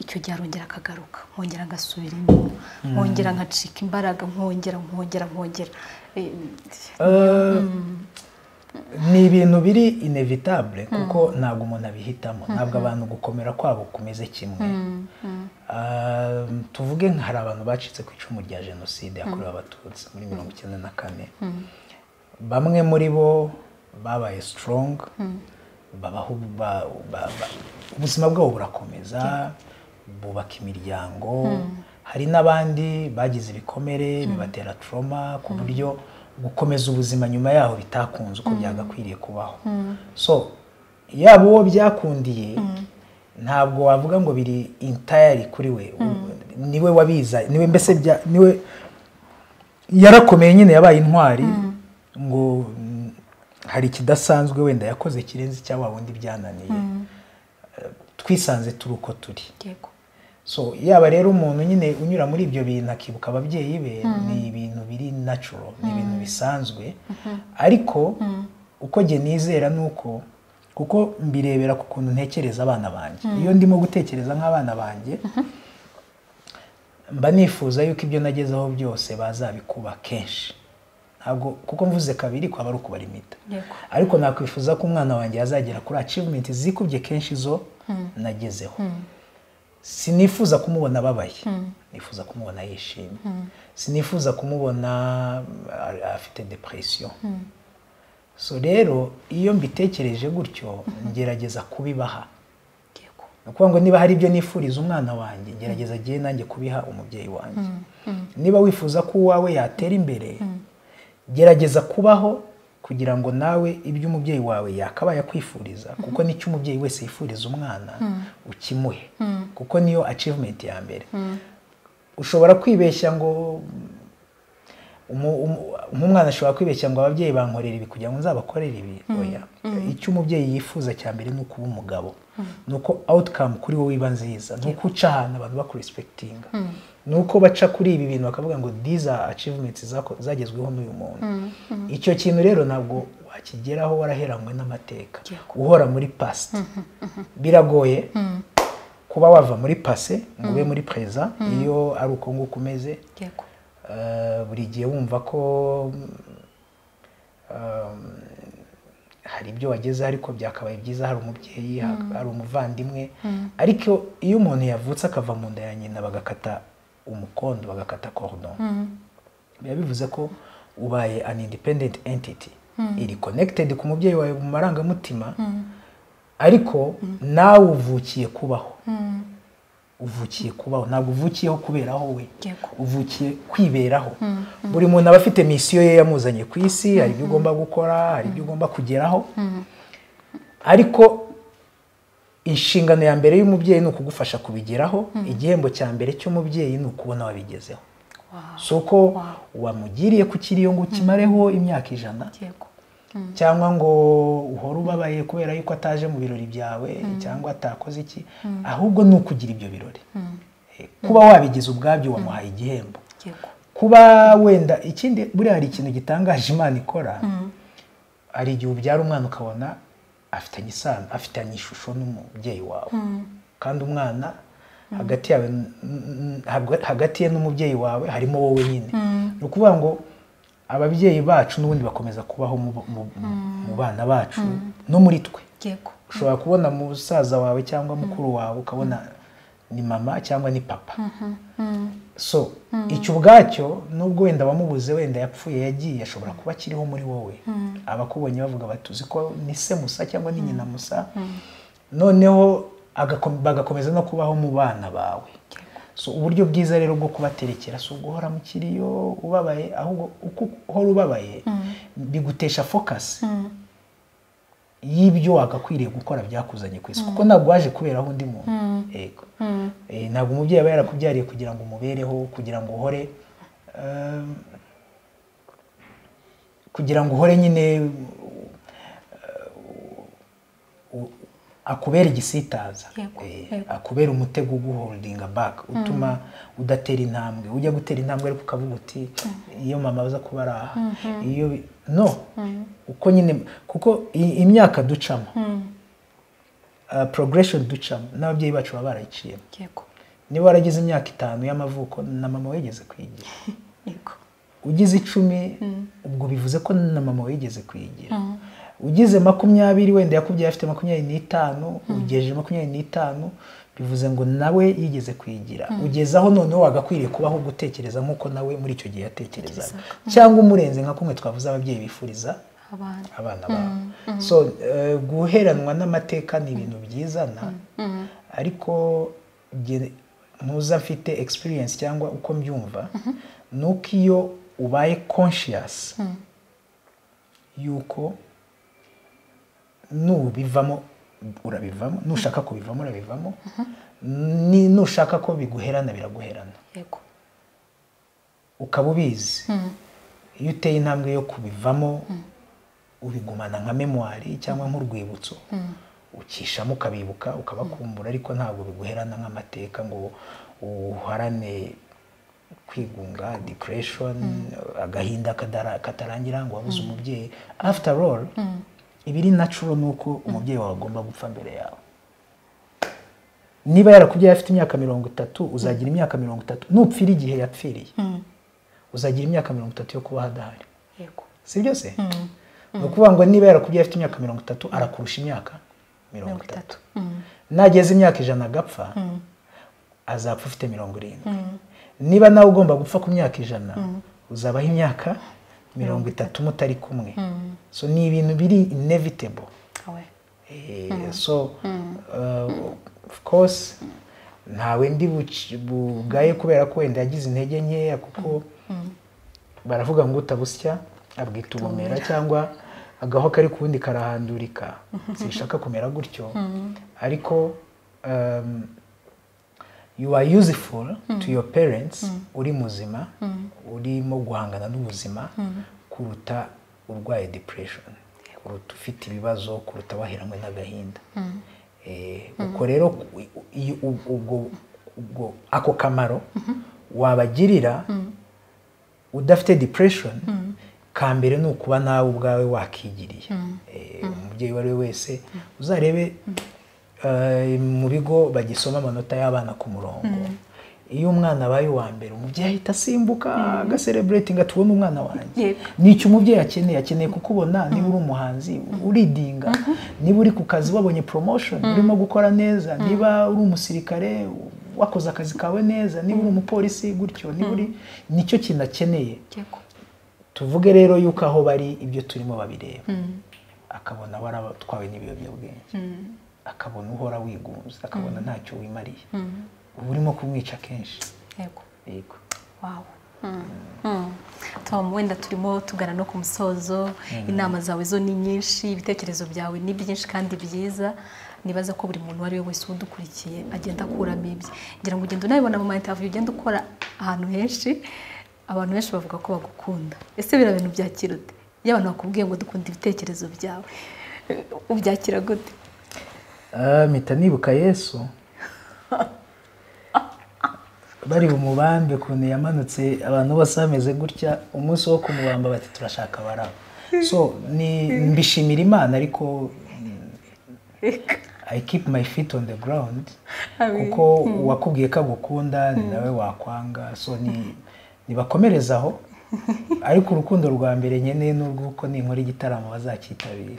Speaker 2: icyo gihe arongera akagaruka nkongera ngasubira inyuma nkongera nkacika imbaraga nkongera nkongera nkongera Eh,
Speaker 1: Eh, ni ibintu biri inevitable kuko ntabwo umuntu abihitamo ntabwo abantu gukomera kwabo kumeze kimwe Ah, tuvuge nka hari abantu bacitse ku icumu rya jenoside yakorewe abatutsi muri mirongo icyenda na kane bamwe muri bo babaye strong babaho ba- ba- ba- ubuzima bwabo burakomeza bubaka imiryango hari n'abandi bagize ibikomere bibatera trauma ku buryo gukomeza ubuzima nyuma yaho bitakunze uko byagakwiriye kubaho so yaba uwo byakundiye ntabwo wavuga ngo biri intayari kuri we niwe wabiza niwe mbese bya- niwe yarakomeye nyine yabaye intwari ngo mm, hari ikidasanzwe wenda yakoze kirenze icya wa wundi byananiye Eh, twisanze turi uko turi
Speaker 2: yego
Speaker 1: so yaba rero umuntu nyine unyura muri ibyo bintu akibuka ababyeyi be ni ibintu biri natural ni ibintu bisanzwe ariko uko njye nizera ni uko kuko mbirebera ku kuntu ntekereza abana banjye iyo ndimo gutekereza nk'abana banjye mba nifuza yuko ibyo nagezeho byose bazabikuba kenshi ntabwo kuko mvuze kabiri kwaba ari ukubara impita
Speaker 2: Yego.
Speaker 1: ariko nakwifuza ko umwana wanjye yazagera kuri achievement zikubye kenshi zo nagezeho sinifuza kumubona ababaye nifuza kumubona yishimye sinifuza kumubona uh, afite depression so rero iyo mbitekereje gutyo ngerageza kubibaha
Speaker 2: yego
Speaker 1: ni ukuvuga ngo niba hari ibyo nifuriza umwana wanjye gerageza agiye nanjye kubiha umubyeyi wanjye niba wifuza ko uwawe yatera imbere gerageza kubaho kugira ngo nawe ibyo umubyeyi wawe yakabaye akwifuriza kuko nicyo umubyeyi wese yifuriza umwana ukimuhe kuko niyo achievement ya mbere ushobora kwibeshya ngo umu- umu- nk'umwana ashobora kwibeshya ngo ababyeyi bankorera ibi kugira ngo nzabakorere ibi oya icyo umubyeyi yifuza cya mbere ni ukuba umugabo ni uko awutikamu kuri wowe iba nziza ni uko uca ahantu abantu bakuresipekitinga ni uko baca kuri ibi bintu bakavuga ngo diza acivumenti zagezweho n'uyu muntu icyo kintu rero ntabwo wakigeraho waraheranywe n'amateka uhora muri pasite biragoye kuba wava muri pase ngo ube muri perezida iyo ari uko nguko umeze buri gihe wumva ko hari ibyo wagezeho ariko byakabaye byiza hari umubyeyi hari umuvandimwe ariko iyo umuntu yavutse akava mu nda ya nyina bagakata umukondo bagakata korodoni biba bivuze ko ubaye an independent entity iri connected ku mubyeyi wawe mu marangamutima ariko nawe uvukiye kubaho uvukiye kubaho ntabwo uvukiyeho kuberaho we uvukiye kwiberaho buri muntu aba afite misiyo ye yamuzanye ku isi hari ibyo ugomba gukora hari ibyo ugomba kugeraho ariko inshingano ya mbere y'umubyeyi ni ukugufasha kubigeraho igihembo cya mbere cy'umubyeyi ni ukubona wabigezeho si uko wamugiriye ku kiriyo ngo ukimareho imyaka ijana cyangwa ngo uhore ubabaye kubera yuko ataje mu birori byawe cyangwa atakoze iki ahubwo ni ukugira ibyo birori kuba wabigize ubwabyo wamuhaye igihembo kuba wenda ikindi buriya hari ikintu gitangaje imana ikora hari igihe ubyara umwana ukabona afitanye isano afitanye ishusho n'umubyeyi wawe kandi umwana hagati ye n'umubyeyi wawe harimo wowe nyine ni ukuvuga ngo ababyeyi bacu n'ubundi bakomeza kubaho mu bana bacu no muri twe ushobora kubona musaza wawe cyangwa mukuru wawe ukabona ni mama cyangwa ni papa so icyo ubwacyo nubwo wenda wamubuze wenda yapfuye yagiye ashobora kuba akiriho muri wowe abakubonye bavuga batuzi ko ni se musa cyangwa ni nyina musa noneho bagakomeza no kubaho mu bana bawe so uburyo bwiza rero bwo kubaterekera si uguhora mu kiriyo ubabaye ahubwo uko uhora ubabaye bigutesha fokasi y'ibyo wagakwiriye gukora byakuzanye ku isi kuko ntabwo waje kuberaho undi muntu yego ntabwo umubyeyi aba yarakubyariye kugira ngo umubereho kugira ngo uhore kugira ngo uhore nyine akubera igisitaza akubera umutego uguholdinga baka utuma udatera intambwe ujya gutera intambwe ariko ukavuga uti iyo mama aza kuba ari aha iyo no uko nyine kuko imyaka ducamo progression ducamo n'ababyeyi bacu baba barayiciyemo niba waragize imyaka itanu y'amavuko na mama wigeze kwigira ugize icumi ubwo bivuze ko na mama wigeze kwigira ugize makumyabiri wenda yakubyaye afite makumyabiri n'itanu ugejeje makumyabiri n'itanu bivuze ngo nawe yigeze kwigira ugeze aho noneho wagakwiriye kubaho gutekereza nk'uko nawe muri icyo gihe yatekerezaga cyangwa umurenze nka kumwe twavuze ababyeyi bifuriza abana babo so guheranwa n'amateka ni ibintu byizana ariko muza mfite egisipiriyensi cyangwa uko mbyumva ni uko iyo ubaye konshiyasi y'uko nubivamo urabivamo nushaka kubivamo urabivamo nushaka ko biguherana biraguherana ukaba ubizi iyo uteye intambwe yo kubivamo ubigumana nka memwari cyangwa nk'urwibutso ukishamo ukabibuka ukabakumbura ariko ntabwo biguherana nk'amateka ngo uharane kwigunga dikureshoni agahinda katarangira ngo wabuze umubyeyi after all ibiri nacuro ni uko umubyeyi wawe agomba gupfa mbere yawe niba yarakubyaye afite imyaka mirongo itatu uzagira imyaka mirongo itatu nupfira igihe yapfiriye uzagira imyaka mirongo itatu yo kuba adahari si byo se ni ukuvuga ngo niba yarakubyaye afite imyaka mirongo itatu arakurusha imyaka mirongo itatu nageze imyaka ijana agapfa azapfa ufite mirongo irindwi niba nawe ugomba gupfa ku myaka ijana uzabaho imyaka mirongo itatu mutari kumwe so ni ibintu biri inevitable so of course ntawe ndi bugaye kubera ko wenda yagize intege nkeya kuko baravuga ngo utabusya abwita ubumera cyangwa agaho kari ku wundi karahandurika sinshaka kumera gutyo ariko you are useful to your parents uri muzima urimo guhangana n'ubuzima kuruta urwaye depression kuruta ufite ibibazo kuruta waheranwe n'agahinda ubwo rero iyo- ubwo- ubwo- ubwo ako kamaro wabagirira udafite depression ka mbere ni ukuba nawe ubwawe wakigiriye Eh, umubyeyi uwo ari we wese uzarebe eh, mu bigo bagisoma amanota y'abana ku murongo iyo umwana abaye uwa mbere umubyeyi ahita asimbuka agasereburetinga tubona umwana wanjye
Speaker 2: Yego.
Speaker 1: nicyo umubyeyi akeneye akeneye kukubona niba uri umuhanzi uridinga niba uri ku kazi wabonye promotion urimo gukora neza niba uri umusirikare wakoze akazi kawe neza niba uri umupolisi gutyo niba uri nicyo kintu akeneye
Speaker 2: yego
Speaker 1: tuvuge rero yuko aho bari ibyo turimo babireba akabona waratwawe n'ibiyobyabwenge akabona uhora wigunze akabona ntacyo wimariye uba urimo kumwica kenshi
Speaker 2: yego
Speaker 1: yego
Speaker 2: wawo tom wenda turimo tugana no ku musozo inama zawe zo ni nyinshi ibitekerezo byawe ni byinshi kandi byiza nibaza ko buri muntu uwo ari we wese udukurikiye agenda akuramo ibye ngira ngo ugenda unabibona mu maintaviyu ugenda ukora ahantu henshi abantu benshi bavuga ko bagukunda ese biriya bintu byakira ute iyo abantu bakubwiye ngo dukunda ibitekerezo byawe eh, ubyakira gute
Speaker 1: Ah, mpita nibuka yesu bari bumubambe ukuntu yamanutse abantu bose bameze gutya umunsi wo kumubamba bati turashaka baraba so ni mbishimira imana ariko mm, i keep my feet on the ground
Speaker 2: Amen.
Speaker 1: kuko uwakubwiye ko agukunda ni nawe wakwanga so ni nibakomereza aho ariko urukundo rwa mbere nkeneye ni urw'uko ninkora igitaramo bazacyitabira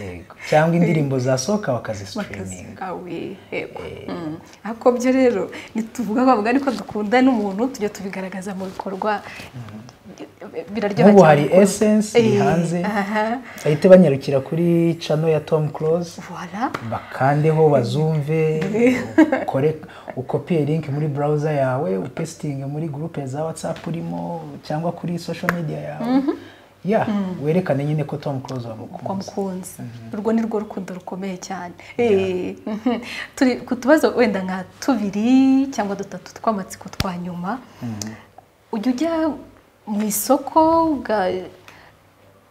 Speaker 1: yego cyangwa indirimbo zasohoka
Speaker 2: bakazi
Speaker 1: bakazisitiriminga
Speaker 2: awe yego Mm. ariko byo rero ntituvuga bavuga ariko dukunda n'umuntu tujya tubigaragaza mu bikorwa biraryoha
Speaker 1: nk'ubu hari
Speaker 2: gukunda.
Speaker 1: essence iri
Speaker 2: Eh,
Speaker 1: hanze
Speaker 2: aha.
Speaker 1: bahite banyarukira kuri cano ya tom close
Speaker 2: Voilà.
Speaker 1: bakandeho bazumve ukore ukopiye link muri browser yawe upesitinge muri groupe za whatsapp urimo cyangwa kuri social media yawe ya werekane nyine ko tom close
Speaker 2: kwa
Speaker 1: wamukunda
Speaker 2: mukunzi urwo ni rwo rukundo rukomeye cyane Eh, mhm. turi ku tubazo wenda nka tubiri cyangwa dutatu tw'amatsiko twa nyuma ujya ujya mu isoko uga-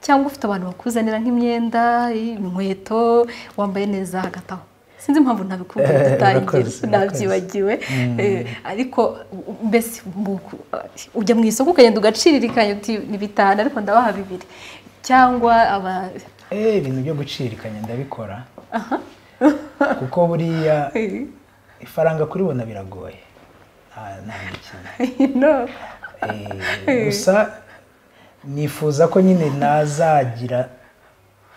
Speaker 2: cyangwa ufite abantu bakuzanira nk'imyenda inkweto wambaye neza hagati aho sinzi impamvu ntabikubwira dutangira
Speaker 1: Urakoze,
Speaker 2: nabyibagiwe Eh, ariko mbese mu- ujya mu isoko ukagenda ugaciririkanya uti ni bitanu ariko ndabaha bibiri cyangwa aba
Speaker 1: eh ibintu byo gucirikanya ndabikora kuko buriya ifaranga kuribona biragoye nta nta mikino
Speaker 2: no
Speaker 1: Eh, gusa nifuza ko nyine nazagira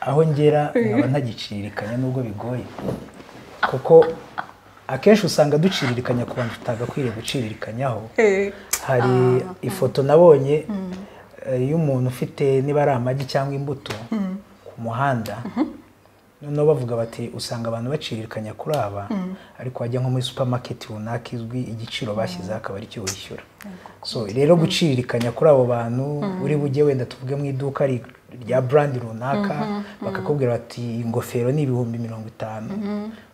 Speaker 1: aho ngera nkaba ntagicirikanya nubwo bigoye kuko akenshi usanga duciririkanya ku bantu tutagakwiriye guciririkanyaho
Speaker 2: Eh,
Speaker 1: hari ifoto nabonye eh, y'umuntu ufite niba ari amagi cyangwa imbuto ku muhanda noneho bavuga bati usanga abantu baciririkanya kuri aba ariko wajya nko muri supamaketi runaka izwi igiciro bashyizeho akaba ari cyo wishyura so rero guciririkanya kuri abo bantu uri bujye wenda tuvuge mu iduka ri- rya brand runaka bakakubwira bati "Iyi ingofero ni ibihumbi mirongo itanu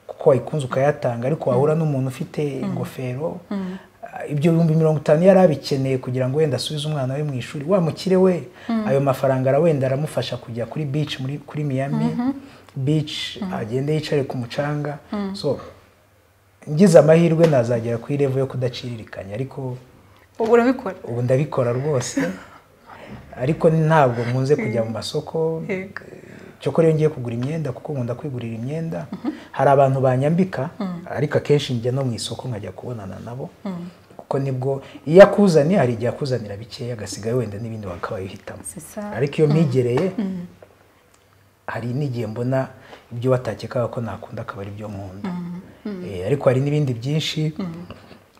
Speaker 1: kuko wayikunze ukayatanga ariko wahura n'umuntu ufite ingofero ah, ibyo bihumbi mirongo itanu yari abikeneye kugira ngo wenda asubize umwana we mu ishuri wa mukire we ayo mafaranga ara- wenda aramufasha kujya kuri beach muri kuri Miami beach agende yicare ku mucanga so ngize amahirwe nazagera kuri level yo kudaciririkanya ariko
Speaker 2: ubu urabikora
Speaker 1: ubu ndabikora rwose ariko ntabwo nkunze kujya mu masoko
Speaker 2: Yego.
Speaker 1: cyokora iyo ngiye kugura imyenda kuko nkunda kwigurira imyenda hari abantu banyambika ariko akenshi njya no mu isoko nkajya kubonana nabo kuko nibwo iyo akuzaniye hari igihe akuzanira bikeya agasigayo wenda n'ibindi bakaba bihitamo
Speaker 2: C'est ça.
Speaker 1: ariko iyo mwigereye hari n'igihe mbona ibyo watakekaga ko nakunda akaba ari byo nkunda Eh, ariko hari n'ibindi byinshi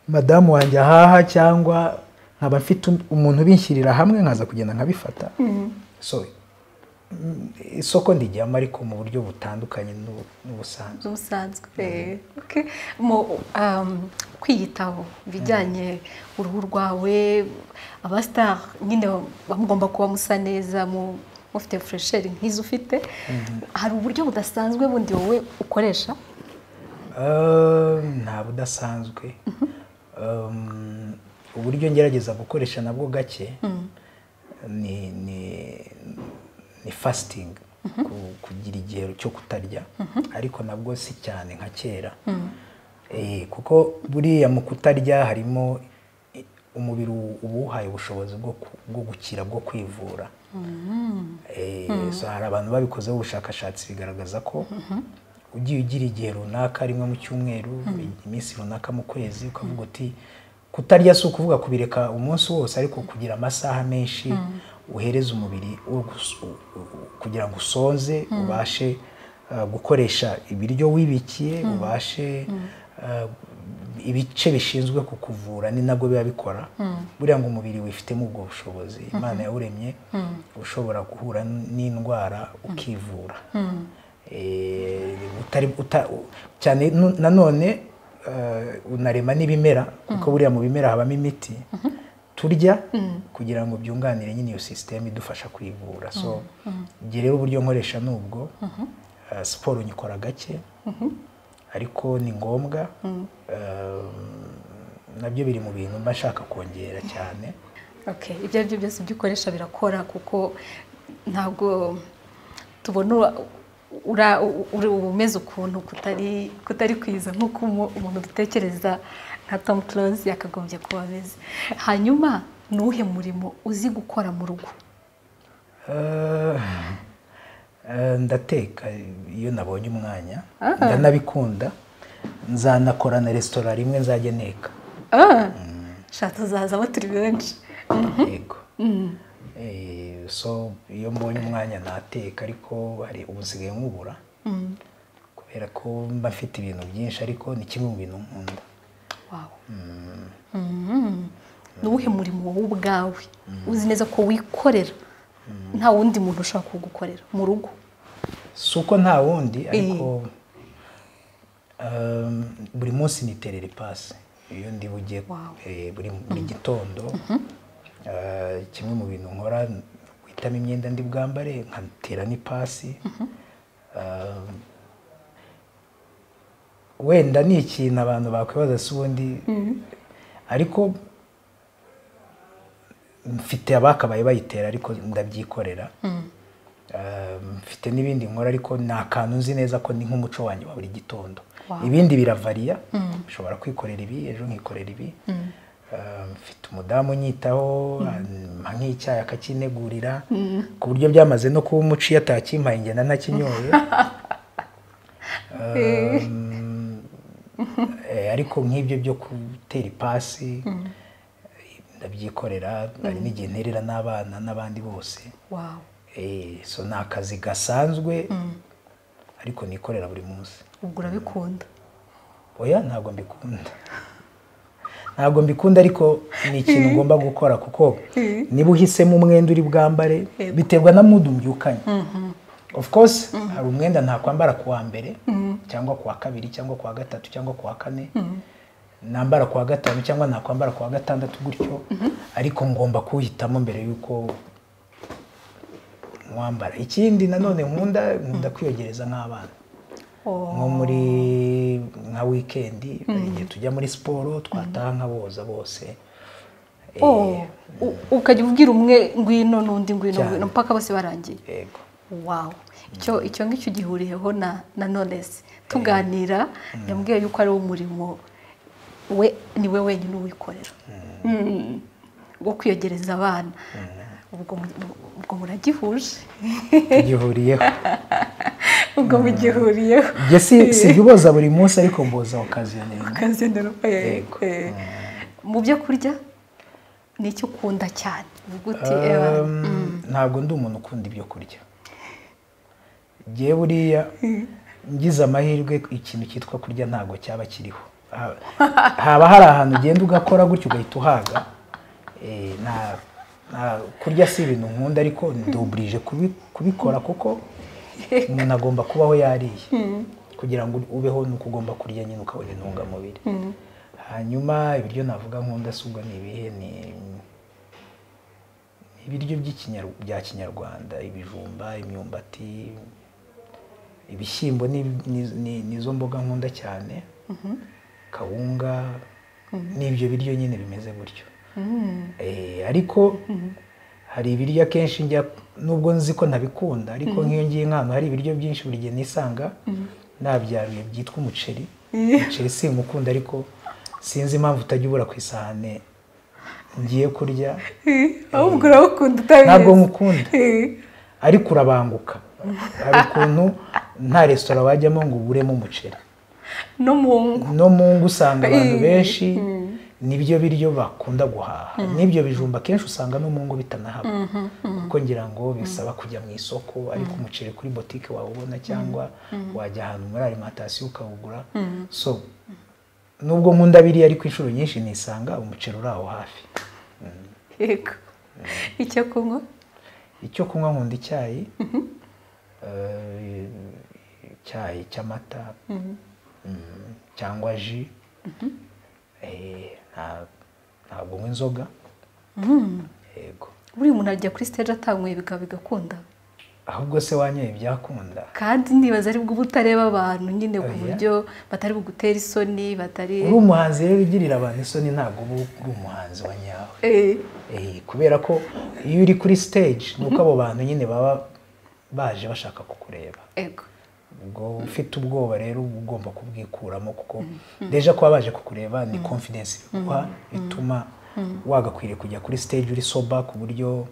Speaker 1: madamu wanjye ahaha cyangwa nkaba mfite un- umuntu ubinshyirira hamwe nkaza kugenda nkabifata so mm, isoko ndijyamo ariko mu buryo butandukanye n'ubu- n'ubusanzwe
Speaker 2: z'ubusanzwe Eh, okay. mu um, kwiyitaho ibijyanye uruhu rwawe abasitari nyine mugomba kuba musa neza mu- mufite furesheri nk'izo ufite hari uburyo budasanzwe bundi wowe ukoresha
Speaker 1: Eh, nta budasanzwe Um, uburyo ngerageza gukoresha nabwo gake ni ni ni fasting ku- kugira igihe cyo kutarya ariko nabwo si cyane nka kera Eh, kuko buriya mu kutarya harimo i- umubiri u- uba uwuhaye ubushobozi bwo ku- bwo gukira bwo kwivura Eh, so hari abantu babikozeho ubushakashatsi bigaragaza ko ugiye ugira igihe runaka rimwe mu cyumweru iminsi runaka mu kwezi ukavuga uti kutarya si ukuvuga kubireka umunsi wose ariko kugira amasaha menshi uhereza umubiri wo gus- u- u- kugira ngo usonze ubashe uh, gukoresha ibiryo wibikiye ubashe uh, ibice bishinzwe kukuvura ni nabwo biba bikora buriya ngo umubiri wifitemo ubwo bushobozi imana yawuremye ushobora guhura n'indwara ukivura Eh, utari- uta- u- cyane nu- nanone eh, unarema n'ibimera kuko buriya mu bimera habamo imiti turya kugira ngo byunganire nyine iyo sisiteme idufasha kwivura so njye rero uburyo nkoresha ni ubwo Eh, siporo nyikora gake ariko ni ngombwa Eh, nabyo biri mu bintu mba nshaka kongera cyane
Speaker 2: Okay, ibyo ari byo byose ibyo ukoresha birakora kuko ntabwo tubona ura- ura- uri- uba umeze ukuntu kutari kutari kwiza nk'uko umu- umuntu dutekereza nka Tom Close yakagombye kuba ameze hanyuma ni uwuhe murimo uzi gukora mu rugo
Speaker 1: Eh, eh, ndateka iyo nabonye umwanya
Speaker 2: Ah.
Speaker 1: ndanabikunda nzanakora na resitora rimwe nzajya nteka
Speaker 2: Ah, sha tuzazamo turi benshi
Speaker 1: yego Eh, so iyo mbonye umwanya nateka ariko hari ubu nsigaye nkubura
Speaker 2: Mm,
Speaker 1: kubera ko mba mfite ibintu byinshi ariko ni kimwe mu bintu nkunda
Speaker 2: wow. Mhm. ni uwuhe murimo wowe ubwawe uzi neza ko wikorera nta wundi muntu ushobora kuwugukorera mu rugo
Speaker 1: si uko nta wundi ariko um, buri munsi niterera ipasi iyo ndi bujye
Speaker 2: Wow.
Speaker 1: eh, buri buri gitondo eh, kimwe mu bintu nkora guhitamo imyenda ndi bwambare nkatera n'ipasi Um, wenda ni ikintu abantu bakwibaza si ubundi ariko mfite abakabaye bayitera ariko ndabyikorera Um, mfite n'ibindi nkora ariko ni akantu nzi neza ko ni nk'umuco wanjye wa buri gitondo
Speaker 2: Wow.
Speaker 1: ibindi biravariya nshobora kwikorera ibi ejo nkikorera ibi Um, mfite umudamu unyitaho ampa nk'icyayi akakinegurira ku buryo byamaze no kuba umuco iyo atakimpaye ngenda ntakinyoye Um, eh, ariko nk'ibyo byo gutera ipasi ndabyikorera hari n'igihe nterera n'abana n'abandi bose
Speaker 2: wawe
Speaker 1: Eh, so ni akazi gasanzwe ariko nikorera buri munsi
Speaker 2: ubwo urabikunda
Speaker 1: oya ntabwo mbikunda ntabwo mbikunda ariko ni ikintu ngomba gukora kuko niba uhisemo umwenda uri bwambare
Speaker 2: Yego.
Speaker 1: biterwa na mudu mbyukanye of course hari umwenda ntakwambara ku wa mbere cyangwa ku wa kabiri cyangwa ku wa gatatu cyangwa ku wa kane nambara ku wa gatanu cyangwa nakwambara ku wa gatandatu gutyo ariko ngomba kuwuhitamo mbere y'uko mwambara ikindi nanone nkunda nkunda kwiyogereza nk'abana nko muri nka wikendi hari igihe tujya muri siporo twataha nkaboza bose Eh,
Speaker 2: Oh, u- ukajya ubwira umwe ngwino n'undi ngwino
Speaker 1: Cyane.
Speaker 2: ngwino mpaka bose barangiye
Speaker 1: yego
Speaker 2: wawu icyo icyo ngicyo gihuriyeho na na nonesi tuganira yambwiye yuko ari wo murimo we ni we wenyine uwikorera Mm. wo kwiyegereza abana ubwo mu- ubwo muragihuje
Speaker 1: tugihuriyeho
Speaker 2: ubwo mugihuriyeho
Speaker 1: njye si sijya uboza buri munsi ariko mboza okazinenga
Speaker 2: ukazendera
Speaker 1: Yego.
Speaker 2: mu byo kurya ni icyo ukunda cyane uvuga uti "Ewa,
Speaker 1: ntabwo ndi umuntu ukunda ibyo kurya njye buriya ngize amahirwe ikintu cyitwa kurya ntabwo cyaba kiriho Ha- haba hari ahantu ugenda ugakora gutyo ugahita uhaga Eh, nta- nta- kurya si ibintu nkunda ariko nduburije kubikora kuko umuntu agomba kubaho yariye kugira ngo ubeho ni uko ugomba kurya nyine ukabona intungamubiri hanyuma ibiryo navuga nkunda si ubwo ni ibihe ni ibiryo by'ikinyar- bya kinyarwanda ibijumba imyumbati ibishyimbo ni, ni, ni, nizo mboga nkunda cyane kawunga n'ibyo biryo nyine bimeze gutyo Eh, ariko hari ibiryo akenshi njya nubwo nzi ko ntabikunda ariko nk'iyo ngiye nk'ahantu hari ibiryo byinshi buri gihe nisanga nabyaruye byitwa umuceri umuceri simukunda ariko sinzi impamvu utajya ubura ku isahane ngiye kurya
Speaker 2: ahubwo urawukunda utabizi
Speaker 1: ntabwo nkukunda ariko urabanguka hari ukuntu nta resitora wajyamo ngo uburemo umuceri
Speaker 2: no mu ngo
Speaker 1: no mu ngo usanga abantu benshi nibyo biryo bakunda guhaha n'ibyo bijumba akenshi usanga no mu ngo bitanahaba kuko ngira ngo bisaba kujya mu isoko ariko umuceri kuri botike wawubona cyangwa wajya ahantu muri alimantasiyo ukawugura so nubwo nkunda biriya ariko inshuro nyinshi nisanga umuceri uri aho hafi
Speaker 2: yego icyo kunywa
Speaker 1: icyo kunywa nkunda icyayi eh, icyayi cy'amata mm, cyangwa ji Eh, nta- ntabwo nywa inzoga yego
Speaker 2: buriya umuntu ajya kuri stage atanyweye bikaba bigakunda
Speaker 1: ahubwo se wanyoye ibyakunda
Speaker 2: kandi nibaza ari bwo butareba abantu nyine ku
Speaker 1: Oya.
Speaker 2: buryo batari bugutera isoni batari
Speaker 1: uri umuhanzi rero ugirira abantu isoni ntabwo uba uri umuhanzi wa nyawe
Speaker 2: Eh,
Speaker 1: Eh, kubera ko iyo uri kuri stage ni uko abo bantu nyine baba baje bashaka kukureba
Speaker 2: yego
Speaker 1: ubwo ufite ubwoba rero uba ugomba kubwikuramo kuko deja kuba baje kukureba ni confidence biguha bituma wagakwiriye kujya kuri stage uri soba ku buryo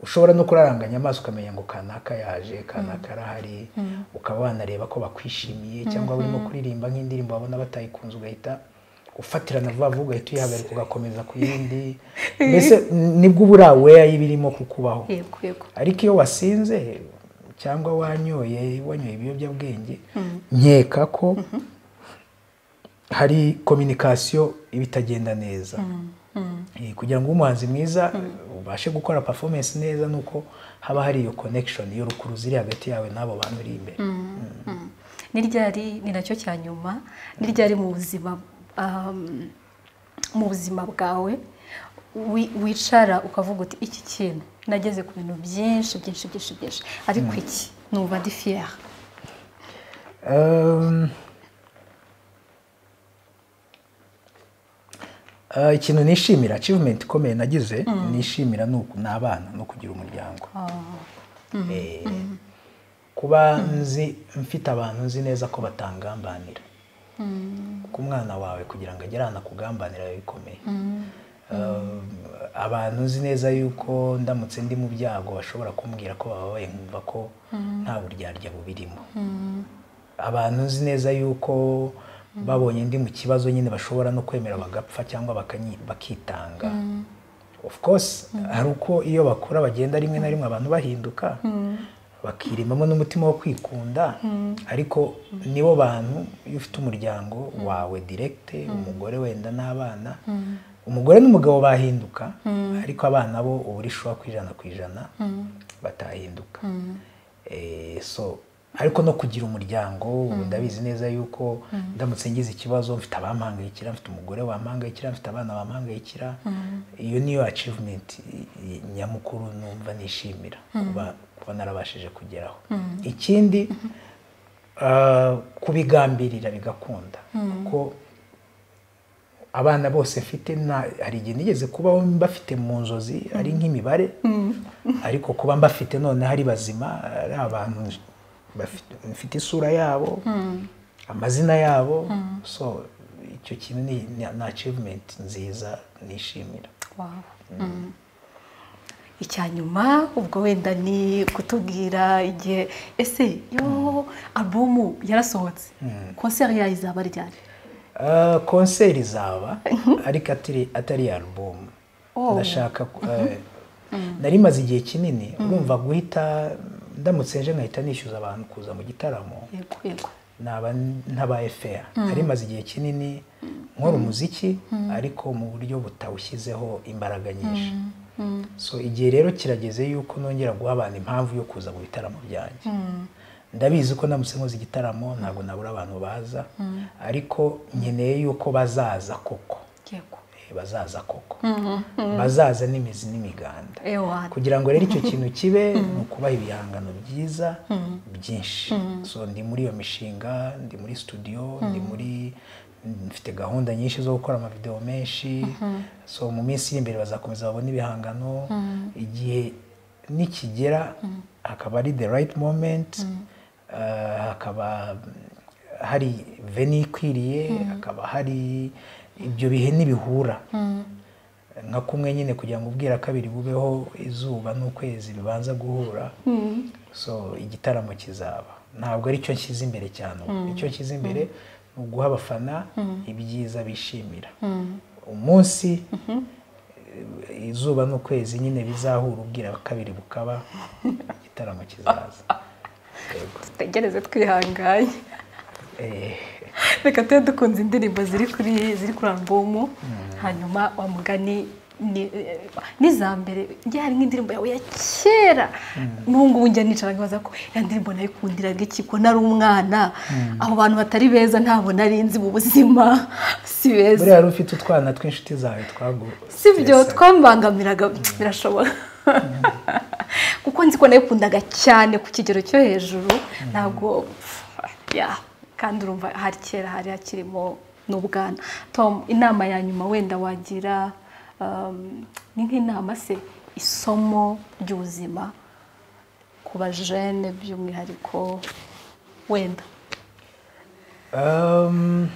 Speaker 1: ushobora no kuraranganya amaso ukamenya ngo kanaka yaje kanaka arahari ukaba wanareba ko bakwishimiye cyangwa urimo kuririmba nk'indirimbo wabona batayikunze ugahita ufatirana vuba vuba ugahita uyihagarika ugakomeza ku yindi mbese nibwo uba uri aware y'ibirimo kukubaho
Speaker 2: yego yego
Speaker 1: ariko iyo wasinze cyangwa wanyoye wanyoye ibiyobyabwenge nkeka ko hari kominikasiyo iba itagenda neza Eh, kugira ngo ube umuhanzi mwiza ubashe gukora performance neza ni uko haba hari iyo connection iyo rukuruzi iri hagati yawe n'abo bantu uri imbere
Speaker 2: Mm. ni ryari ni nacyo cya nyuma ni ryari mu buzima um, mu buzima bwawe wi- wicara ukavuga uti iki kintu nageze ku bintu byinshi byinshi byinshi byinshi ariko iki numva ndi fiyeri
Speaker 1: Um, eh, ikintu nishimira achievement ikomeye nagize nishimira ni uku- ni abana no kugira umuryango Eh, kuba nzi mfite abantu nzi neza ko batangambanira kuko umwana wawe kugira ngo agere ahantu akugambanira biba bikomeye Um, abantu nzi neza yuko ndamutse ndi mu byago bashobora kumbwira ko bababaye nkumva ko nta buryarya bubirimo abantu nzi neza yuko babonye ndi mu kibazo nyine bashobora no kwemera bagapfa cyangwa bakanyi- bakitanga of course hari uko iyo bakura bagenda rimwe na rimwe abantu bahinduka bakirimamo n'umutima wo kwikunda ariko nibo bantu iyo ufite umuryango wawe direkite umugore wenda n'abana umugore n'umugabo bahinduka ariko abana bo uba uri shuwa ku ijana ku ijana batahinduka Eh, so ariko no kugira umuryango ndabizi neza yuko ndamutse ngize ikibazo mfite abampangayikira mfite umugore wampangayikira mfite abana bampangayikira iyo niyo achievement i- nyamukuru numva nishimira kuba kuba narabashije kugeraho ikindi ah, kubigambirira bigakunda kuko abana bose mfite nta- hari igihe nigeze kubaho mbafite mu nzozi ari nk'imibare ariko kuba mbafite noneho ari bazima ari abantu bafite- mfite isura yabo amazina yabo so icyo kintu ni ni- ni achievement nziza nishimira
Speaker 2: Wow. Mm. icya nyuma ubwo wenda ni kutubwira igihe ese yo alubumu yarasohotse konseri yayo izaba ryari
Speaker 1: Ah, konseri izaba ariko atari atari alubumu
Speaker 2: Oh.
Speaker 1: ndashaka ku- eh, nari maze igihe kinini urumva guhita ndamutse nje nkahita nishyuza abantu kuza mu gitaramo
Speaker 2: yego yego
Speaker 1: naba ntabaye fair nari maze igihe kinini nkora umuziki ariko mu buryo butawushyizeho imbaraga nyinshi so igihe rero kirageze yuko nongera guha abantu impamvu yo kuza mu bitaramo byanjye ndabizi ko ndamutse nkoze igitaramo ntabwo nabura abantu baza ariko nkeneye yuko bazaza koko
Speaker 2: yego
Speaker 1: Eh, bazaza koko bazaza n'imizi n'imiganda
Speaker 2: ewa
Speaker 1: kugira ngo rero icyo kintu kibe ni ukubaha ibihangano byiza byinshi so ndi muri iyo mishinga ndi muri studio ndi muri mfite gahunda nyinshi zo gukora amavidewo menshi so mu minsi iri imbere bazakomeza babona ibihangano igihe nikigera hakaba ari the right moment ah, hakaba hari veni ikwiriye hakaba hari ibyo bihe n'ibihura nka kumwe nyine kugira ngo ubwira kabiri bubeho izuba n'ukwezi bibanza guhura so igitaramo kizaba ntabwo ari cyo nshyize imbere cyane ubu icyo nshyize imbere ni uguha abafana ibyiza bishimira umunsi eh, izuba n'ukwezi nyine bizahura ubwira kabiri bukaba igitaramo kizaza Yego.
Speaker 2: dutegereze twihanganye
Speaker 1: Eh,
Speaker 2: reka tube dukunze indirimbo ziri kuri ziri kuri alubumu hanyuma wa mugani ni- n'iza mbere njye hari nk'indirimbo yawe ya kera n'ubu ngubu njya nicara nkibaza ko ya ndirimbo nayikundiraga iki ko nari umwana abo bantu batari beza ntabwo nari nzi mu buzima si beza
Speaker 1: buriya wari ufite utwana tw'inshuti zawe twagu
Speaker 2: si byo twambangamiraga birashoboka kuko nzi ko nayikundaga cyane ku kigero cyo hejuru ntabwo ya kandi urumva hari kera hari hakirimo n'ubwana tom inama ya nyuma wenda wagira um, ni nk'inama se isomo ry'ubuzima ku bajene by'umwihariko wenda
Speaker 1: Um,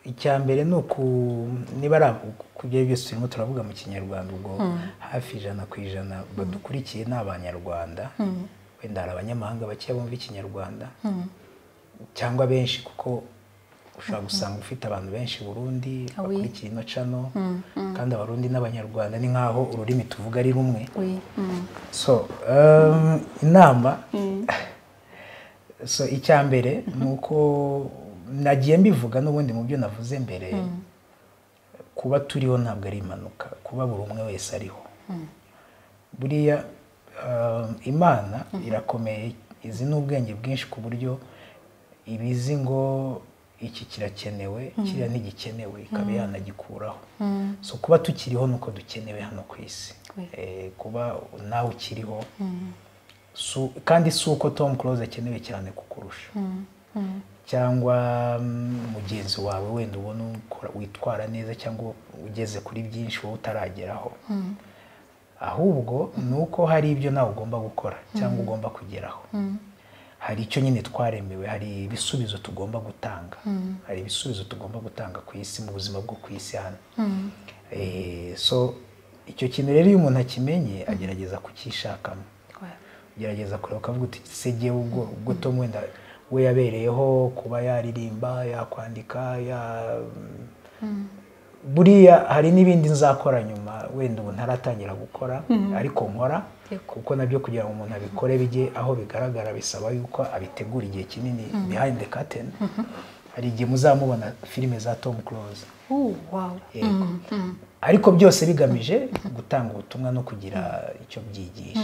Speaker 1: icya mbere ni uku niba ari abo- ku byo ari byo byose turimo turavuga mu kinyarwanda ubwo hafi ijana ku ijana badukurikiye ni abanyarwanda wenda hari abanyamahanga bakeya bumva ikinyarwanda cyangwa benshi kuko ushobora gusanga ufite abantu benshi i burundi
Speaker 2: Ah oui.
Speaker 1: bakurikiye ino cano kandi abarundi n'abanyarwanda ni nk'aho ururimi tuvuga ari rumwe
Speaker 2: Oui. Mm.
Speaker 1: so um, inama so icya mbere ni uko nagiye mbivuga n'ubundi mu byo navuze mbere kuba turiho ntabwo ari impanuka kuba buri umwe wese ariho buriya um, imana irakomeye izi ni ubwenge bwinshi ku buryo ibizi ngo iki kirakenewe kiriya ntigikenewe ikaba yanagikuraho so kuba tukiriho ni uko dukenewe hano ku isi
Speaker 2: Oui.
Speaker 1: Eh, kuba nawe ukiriho Su- kandi si uko tom close akenewe cyane kukurusha cyangwa mm, mugenzi wawe wenda ubona ukora- witwara neza cyangwa ugeze kuri byinshi wowe utarageraho ahubwo ni uko hari ibyo nawe ugomba gukora cyangwa ugomba kugeraho hari icyo nyine twaremewe hari ibisubizo tugomba gutanga hari ibisubizo tugomba gutanga ku isi mu buzima bwo ku isi hano Eh, so icyo kintu rero iyo umuntu akimenye agerageza kukishakamo
Speaker 2: Ouais.
Speaker 1: gerageza kureba ukavuga uti se jyewe ubwo ubwo tom wenda we yabereyeho kuba yaririmba yakwandika ya buriya hari n'ibindi nzakora nyuma wenda ubu ntaratangira gukora ariko nkora kuko nabyo kugira ngo umuntu abikore bijye aho bigaragara bisaba yuko abitegura igihe kinini behind the curtain hari igihe muzamubona filime za tom close
Speaker 2: Oh, wow.
Speaker 1: yego ariko byose bigamije gutanga ubutumwa no kugira icyo byigisha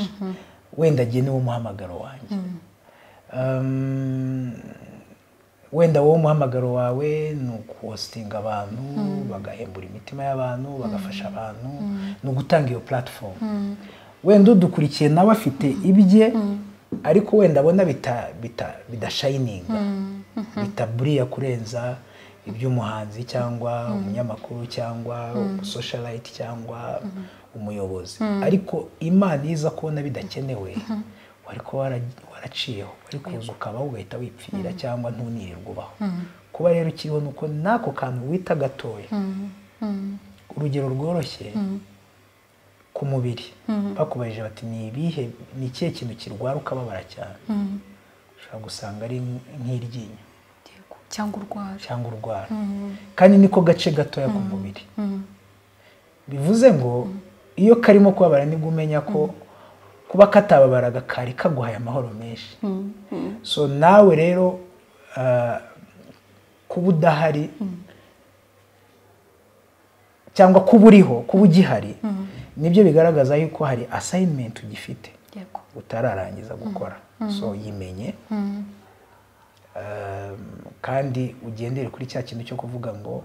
Speaker 1: wenda jye niwo muhamagaro wanjye Um, wenda wowe umuhamagaro wawe ni ukuwositinga abantu bagahembura imitima y'abantu bagafasha abantu ni ugutanga iyo platform wenda udukurikiye nawe afite ibye ariko wenda abona bita- bita- bidashayininga bitaburiya kurenza iby'umuhanzi cyangwa umunyamakuru cyangwa umusoshalayiti cyangwa umuyobozi ariko imana iyo iza kubona bidakenewe wari kuba wara- waraciyeho wari kuza ukaba ugahita wipfira cyangwa ntunirirwe ubaho kuba rero ukiriho ni uko n'ako kantu wita gatoya urugero rworoshye ku mubiri bakubajije bati ni ibihe ni ikihe kintu kirwara ukababara cyane ushobora gusanga ari nk'iryinyo
Speaker 2: Yego. cyangwa urwara
Speaker 1: cyangwa urwara kandi niko gace gatoya ku mubiri bivuze ngo iyo karimo kubabara nibwo umenya ko kuba katababaraga kari kaguhaye amahoro menshi so nawe rero ah, kuba udahari cyangwa kuba uriho kuba ugihari nibyo bigaragaza yuko hari asayinimenti ugifite
Speaker 2: yego
Speaker 1: utararangiza gukora so yimenye Um, kandi ugendere kuri cya kintu cyo kuvuga ngo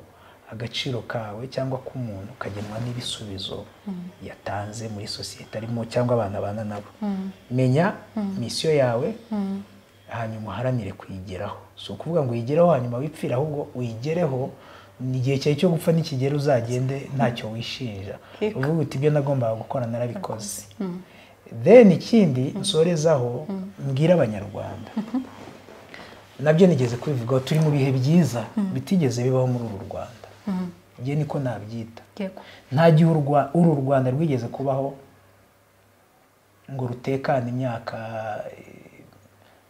Speaker 1: agaciro kawe cyangwa k'umuntu kagenwa n'ibisubizo yatanze muri sosiyete arimo cyangwa abana abana nabo menya misiyo yawe hanyuma uharanire kuyigeraho si ukuvuga ngo uyigereho hanyuma wipfire ahubwo uyigereho ni igihe cyawe cyo gupfa nikigera uzagende ntacyo wishinja uvuga uti ibyo nagombaga gukora narabikoze then ikindi nsorezaho mbwira abanyarwanda nabyo nigeze kubivugaho turi mu bihe byiza bitigeze bibaho muri uru rwanda njye niko nabyita nta gihe uru rwanda rwigeze kubaho ngo rutekane imyaka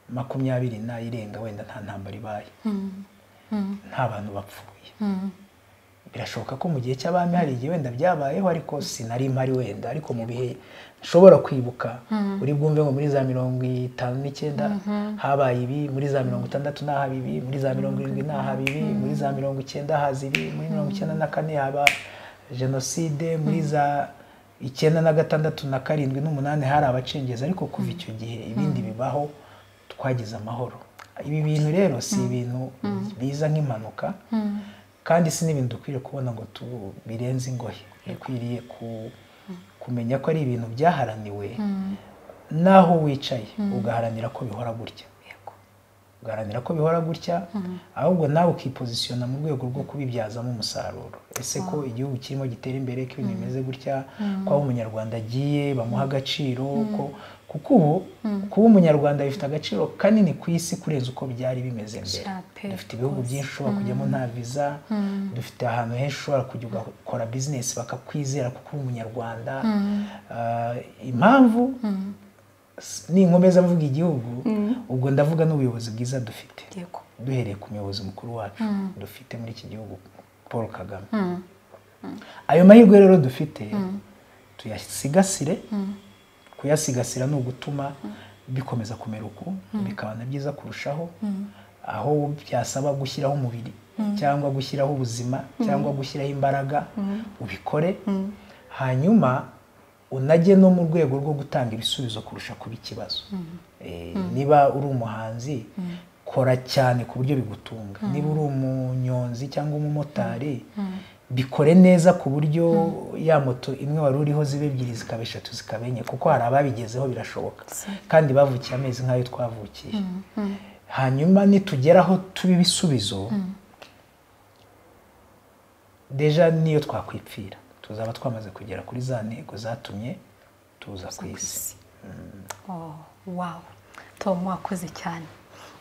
Speaker 1: makumyabiri n'irenga wenda nta ntambara ibaye nta bantu bapfuye birashoboka ko mu gihe cy'abami hari igihe wenda byabayeho ariko sinari mpari wenda ariko mu bihe nshobora kwibuka uri bwumve ngo muri za mirongo itanu n'icyenda habaye ibi muri za mirongo itandatu n'ahaba ibi muri za mirongo irindwi n'ahaba ibi muri za mirongo icyenda haza ibi muri mirongo icyenda na kane haba jenoside muri za icyenda na gatandatu na karindwi n'umunani hari abacengezi ariko kuva icyo gihe ibindi bibaho twagize amahoro ibi bintu rero si ibintu biza nk'impanuka kandi si n'ibintu dukwiriye kubona ngo birenze ingohe dukwiriye kumenya ko ari ibintu byaharaniwe n'aho wicaye ugaharanira ko bihora gutya ugaharanira ko bihora gutya ahubwo nawe ukipozisiyona mu rwego rwo kubibyazamo umusaruro ese ko igihugu kirimo gitera imbere ko ibintu bimeze gutya ko aho umunyarwanda agiye bamuha agaciro ko kuko ubu kuba umunyarwanda bifite agaciro kanini ku isi kurenza uko byari bimeze mbere dufite ibihugu byinshi ushobora kujyamo nta viza dufite ahantu henshi ushobora kujya ugakora bizinesi bakakwizera kuko uri umunyarwanda impamvu ninkomeza mvuga igihugu ubwo ndavuga n'ubuyobozi bwiza dufite duhereye ku muyobozi mukuru wacu dufite muri iki gihugu paul kagame ayo mahirwe rero dufite tuyasigasire kuyasigasira ni ugutuma bikomeza kumera uku bikaba na byiza kurushaho aho byasaba gushyiraho umubiri cyangwa gushyiraho ubuzima cyangwa gushyiraho imbaraga ubikore hanyuma unajye no mu rwego rwo gutanga ibisubizo kurusha kuba ikibazo niba uri umuhanzi kora cyane ku buryo bigutunga niba uri umunyonzi cyangwa umumotari bikore neza ku buryo ya moto imwe wari uriho ziba ebyiri zikaba eshatu zikaba enye kuko hari ababigezeho birashoboka kandi bavukiye amezi nk'ayo twavukiye hanyuma nitugeraho tuba ibisubizo deja niyo twakwipfira tuzaba twamaze kugera kuri za ntego zatumye tuza ku isi
Speaker 2: wawu tomu wakoze cyane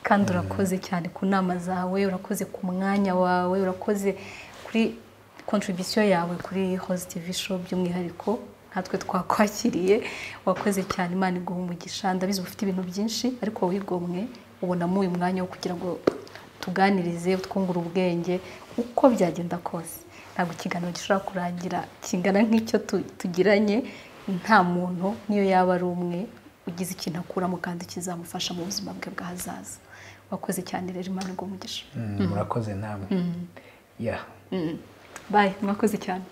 Speaker 2: kandi urakoze cyane ku nama zawe urakoze ku mwanya wawe urakoze kuri kontribisiyo yawe kuri hositi visho by'umwihariko natwe twakwakiriye wakoze cyane imana iguha umugisha ndabizi ufite ibintu byinshi ariko wigomwe ubonamo uyu mwanya wo kugira ngo tuganirize twungure ubwenge uko byagenda kose ntabwo ikiganiro gishobora kurangira kingana nk'icyo tugiranye nta muntu niyo yaba ari umwe ugize ikintu akuramo kandi kizamufasha mu buzima bwe bw'ahazaza wakoze cyane rero imana iguha umugisha
Speaker 1: murakoze namwe
Speaker 2: bayi mwakoze cyane